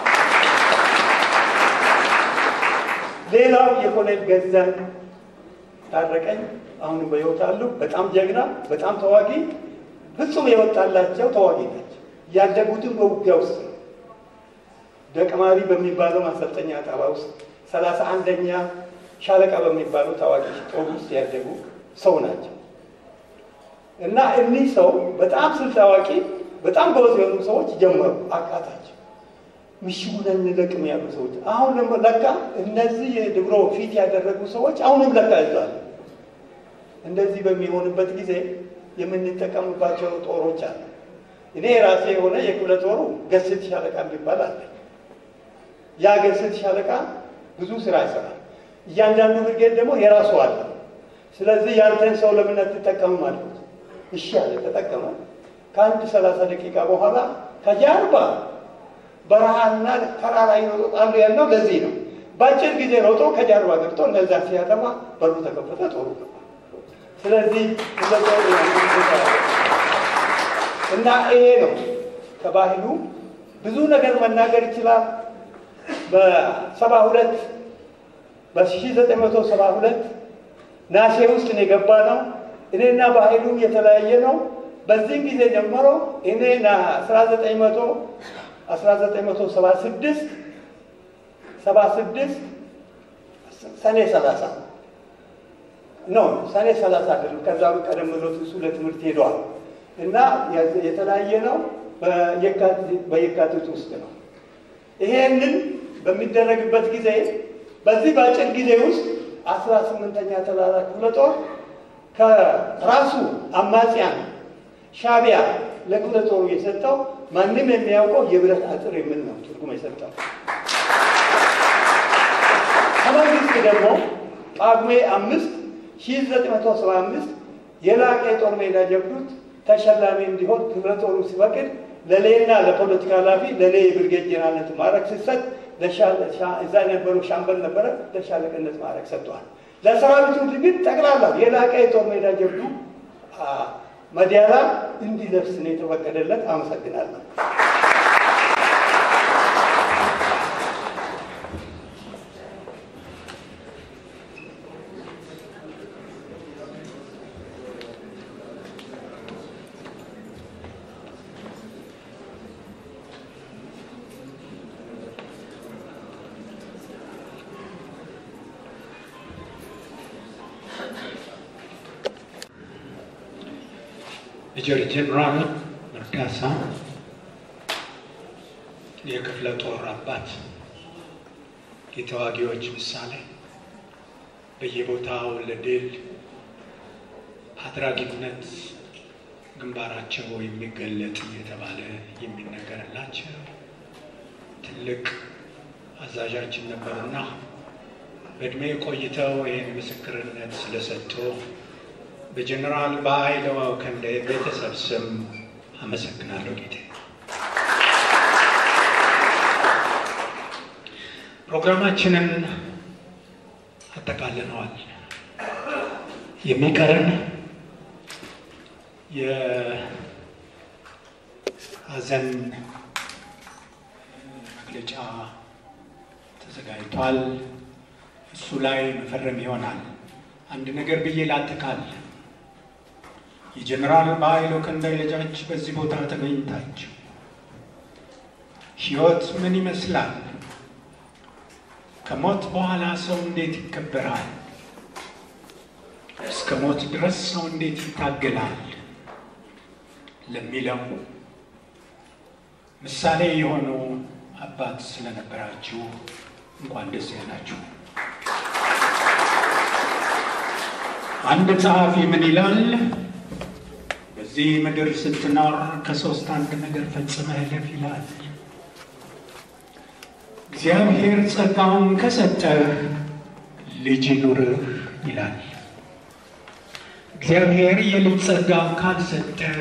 ሌላው የኮሎኔል ገዛኝ ታረቀኝ አሁንም በሕይወት አሉ። በጣም ጀግና፣ በጣም ተዋጊ፣ ፍጹም የወጣላቸው ተዋጊ ናቸው። ያደጉትም በውጊያ ውስጥ ነው። ደቀማሪ በሚባለው ማሰልጠኛ ጣባ ውስጥ ሰላሳ አንደኛ ሻለቃ በሚባለው ታዋቂ ጦር ውስጥ ያደጉ ሰው ናቸው እና እኒህ ሰው በጣም ስልት አዋቂ፣ በጣም ጎበዝ የሆኑ ሰዎች ጀመሩ። አቃታቸው። ምሽጉን እንለቅም ያሉ ሰዎች አሁን ደግሞ ለካ እነዚህ የድብሮ ፊት ያደረጉ ሰዎች አሁንም ለካ ይዟል። እንደዚህ በሚሆንበት ጊዜ የምንጠቀምባቸው ጦሮች አለ። እኔ የራሴ የሆነ የክፍለ ጦሩ ገስት ሻለቃ የሚባል አለ። ያ ገስት ሻለቃ ብዙ ስራ ይሰራል። እያንዳንዱ ብርጌድ ደግሞ የራሱ አለ። ስለዚህ ያንተን ሰው ለምን አትጠቀምም አልኩት። እሺ አለ፣ ተጠቀመ። ከአንድ ሰላሳ ደቂቃ በኋላ ከጀርባ በረሃና ተራራ ይሮጣሉ ያለው ለዚህ ነው። በአጭር ጊዜ ሮጦ ከጀርባ ገብቶ እነዛ ሲያጠማ በሩ ተከፈተ፣ ጦሩ ገባ። ስለዚህ እና ይሄ ነው ከባህሉ ብዙ ነገር መናገር ይችላል። በሰባ ሁለት በ1972 ናሴ ውስጥ ነው የገባ ነው። እኔና በኃይሉ የተለያየ ነው። በዚህም ጊዜ ጀምሮ እኔ 1900 1976 76 ሰኔ 30 ነው ሰኔ 30 አይደለም። ከዛ ቀደም ብሎ እሱ ለትምህርት ሄደዋል እና የተለያየ ነው። በየካቲት ውስጥ ነው። ይሄንን በሚደረግበት ጊዜ በዚህ በአጭር ጊዜ ውስጥ አስራ ስምንተኛ ተራራ ክፍለ ጦር ከራሱ አማጽያን ሻቢያ ለክፍለ ጦሩ የሰጠው ማንም የሚያውቀው የብረት አጥር የሚል ነው ትርጉም የሰጠው። ከመንግስት ደግሞ ጳጉሜ አምስት ሺህ ዘጠኝ መቶ ሰባ አምስት የላቀ የጦር ሜዳ ጀብዱት ተሸላሚ እንዲሆን ክፍለ ጦሩ ሲፈቅድ ለሌና ለፖለቲካ ኃላፊ ለሌ የብርጌድ ጀነራልነት ማዕረግ ሲሰጥ እዛ የነበሩ ሻምበል ነበረ ለሻለቅነት ማዕረግ ሰጥተዋል። ለሰራዊቱ ግን ጠቅላላ የላቀ የጦር ሜዳ ጀብዱ መዲያላ እንዲለብስ ነው የተፈቀደለት። አመሰግናለሁ። ሜጀር ጄኔራል መርዳሳ የክፍለ ጦር አባት፣ የተዋጊዎች ምሳሌ፣ በየቦታው ለድል አድራጊነት ግንባራቸው የሚገለጥ እየተባለ የሚነገርላቸው ትልቅ አዛዣችን ነበሩና በእድሜ ቆይተው ይህን ምስክርነት ስለሰጡ በጀኔራል በኃይለ ክንዴ ቤተሰብ ስም አመሰግናለሁ ጌቴ። ፕሮግራማችንን አጠቃልነዋል። የሚቀረን የሀዘን መግለጫ ተዘጋጅቷል። እሱ ላይ መፈረም ይሆናል። አንድ ነገር ብዬ ላጠቃል። የጀኔራል በኃይሉ ክንዴ ልጆች በዚህ ቦታ ተገኝታችሁ ሕይወት ምን ይመስላል? ከሞት በኋላ ሰው እንዴት ይከበራል? እስከ ሞት ድረስ ሰው እንዴት ይታገላል? ለሚለው ምሳሌ የሆኑ አባት ስለነበራችሁ እንኳን ደስ ያላችሁ። አንድ ጸሐፊ ምን ይላል? በዚህ ምድር ስትኖር ከሶስት አንድ ነገር ፈጽመህ እለፍ ይላል። እግዚአብሔር ጸጋውን ከሰጠህ ልጅ ይኑርህ ይላል። እግዚአብሔር የልጅ ጸጋ ካልሰጠህ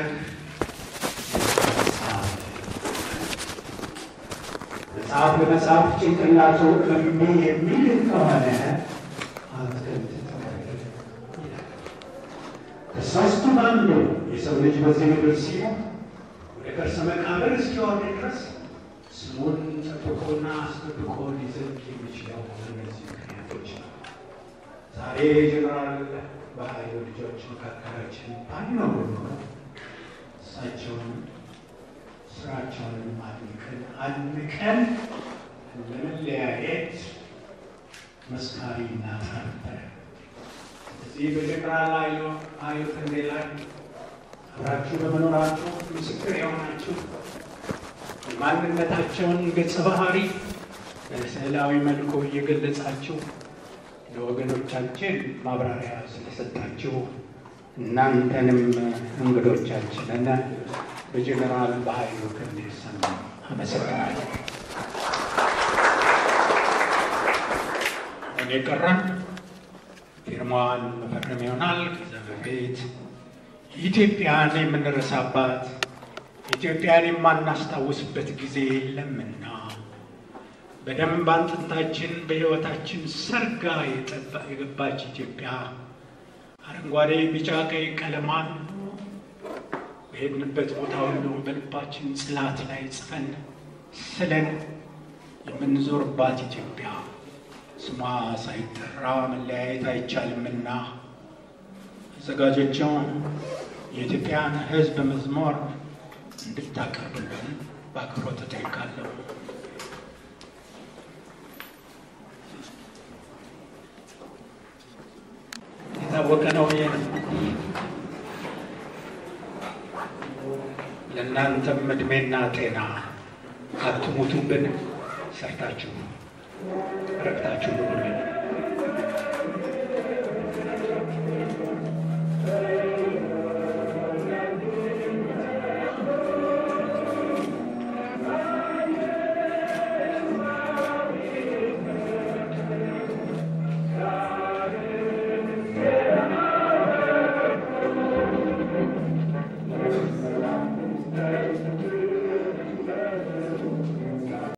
መጽሐፍ በመጽሐፍ ጭንቅላቱ እምቢ የሚል ከሆነ አትክልት ከሦስቱ አንዱ የሰው ልጅ በዚህ ምድር ሲሆን ወደ ከርሰ መቃብር እስኪወርድ ድረስ ስሙን ጠብቆና አስጠብቆ ሊዘልቅ የሚችለው እነዚህ ምክንያቶች ነው። ዛሬ ጀነራል በኃይሉ ልጆች መካከላችን ባይኖሩ ኖሮ እሳቸውን ስራቸውን አድንቀን አድንቀን ለመለያየት መስካሪ እናጣ ነበረ። እዚህ በጀነራል ኃይሉ ክንዴ ላይ አብራችሁ በመኖራችሁ ምስክር የሆናችሁ የማንነታቸውን ገጸ ባህሪ በስዕላዊ መልኩ እየገለጻችሁ ለወገኖቻችን ማብራሪያ ስለሰጣችሁ እናንተንም እንግዶቻችንን በጀነራል በኃይሉ ክንዴ ስም አመሰግናለሁ። እኔ ቀረን ፊርማዋን መፈረም ይሆናል። ከዛ በፊት ኢትዮጵያን የምንረሳባት ኢትዮጵያን የማናስታውስበት ጊዜ የለምና በደንብ አጥንታችን በሕይወታችን ሰርጋ የገባች ኢትዮጵያ አረንጓዴ፣ ቢጫ፣ ቀይ ቀለማን በሄድንበት ቦታ ሁሉ በልባችን ጽላት ላይ ጽፈን ስለን የምንዞርባት ኢትዮጵያ ስሟ ሳይጠራ መለያየት አይቻልምና አዘጋጆቹን የኢትዮጵያን ሕዝብ መዝሙር እንድታቀርብልን በአክብሮት እጠይቃለሁ። የታወቀ ነው። ይሄ ነው። ለእናንተም እድሜና ጤና አትሙቱብን፣ ሰርታችሁ ረክታችሁ ብሉልን።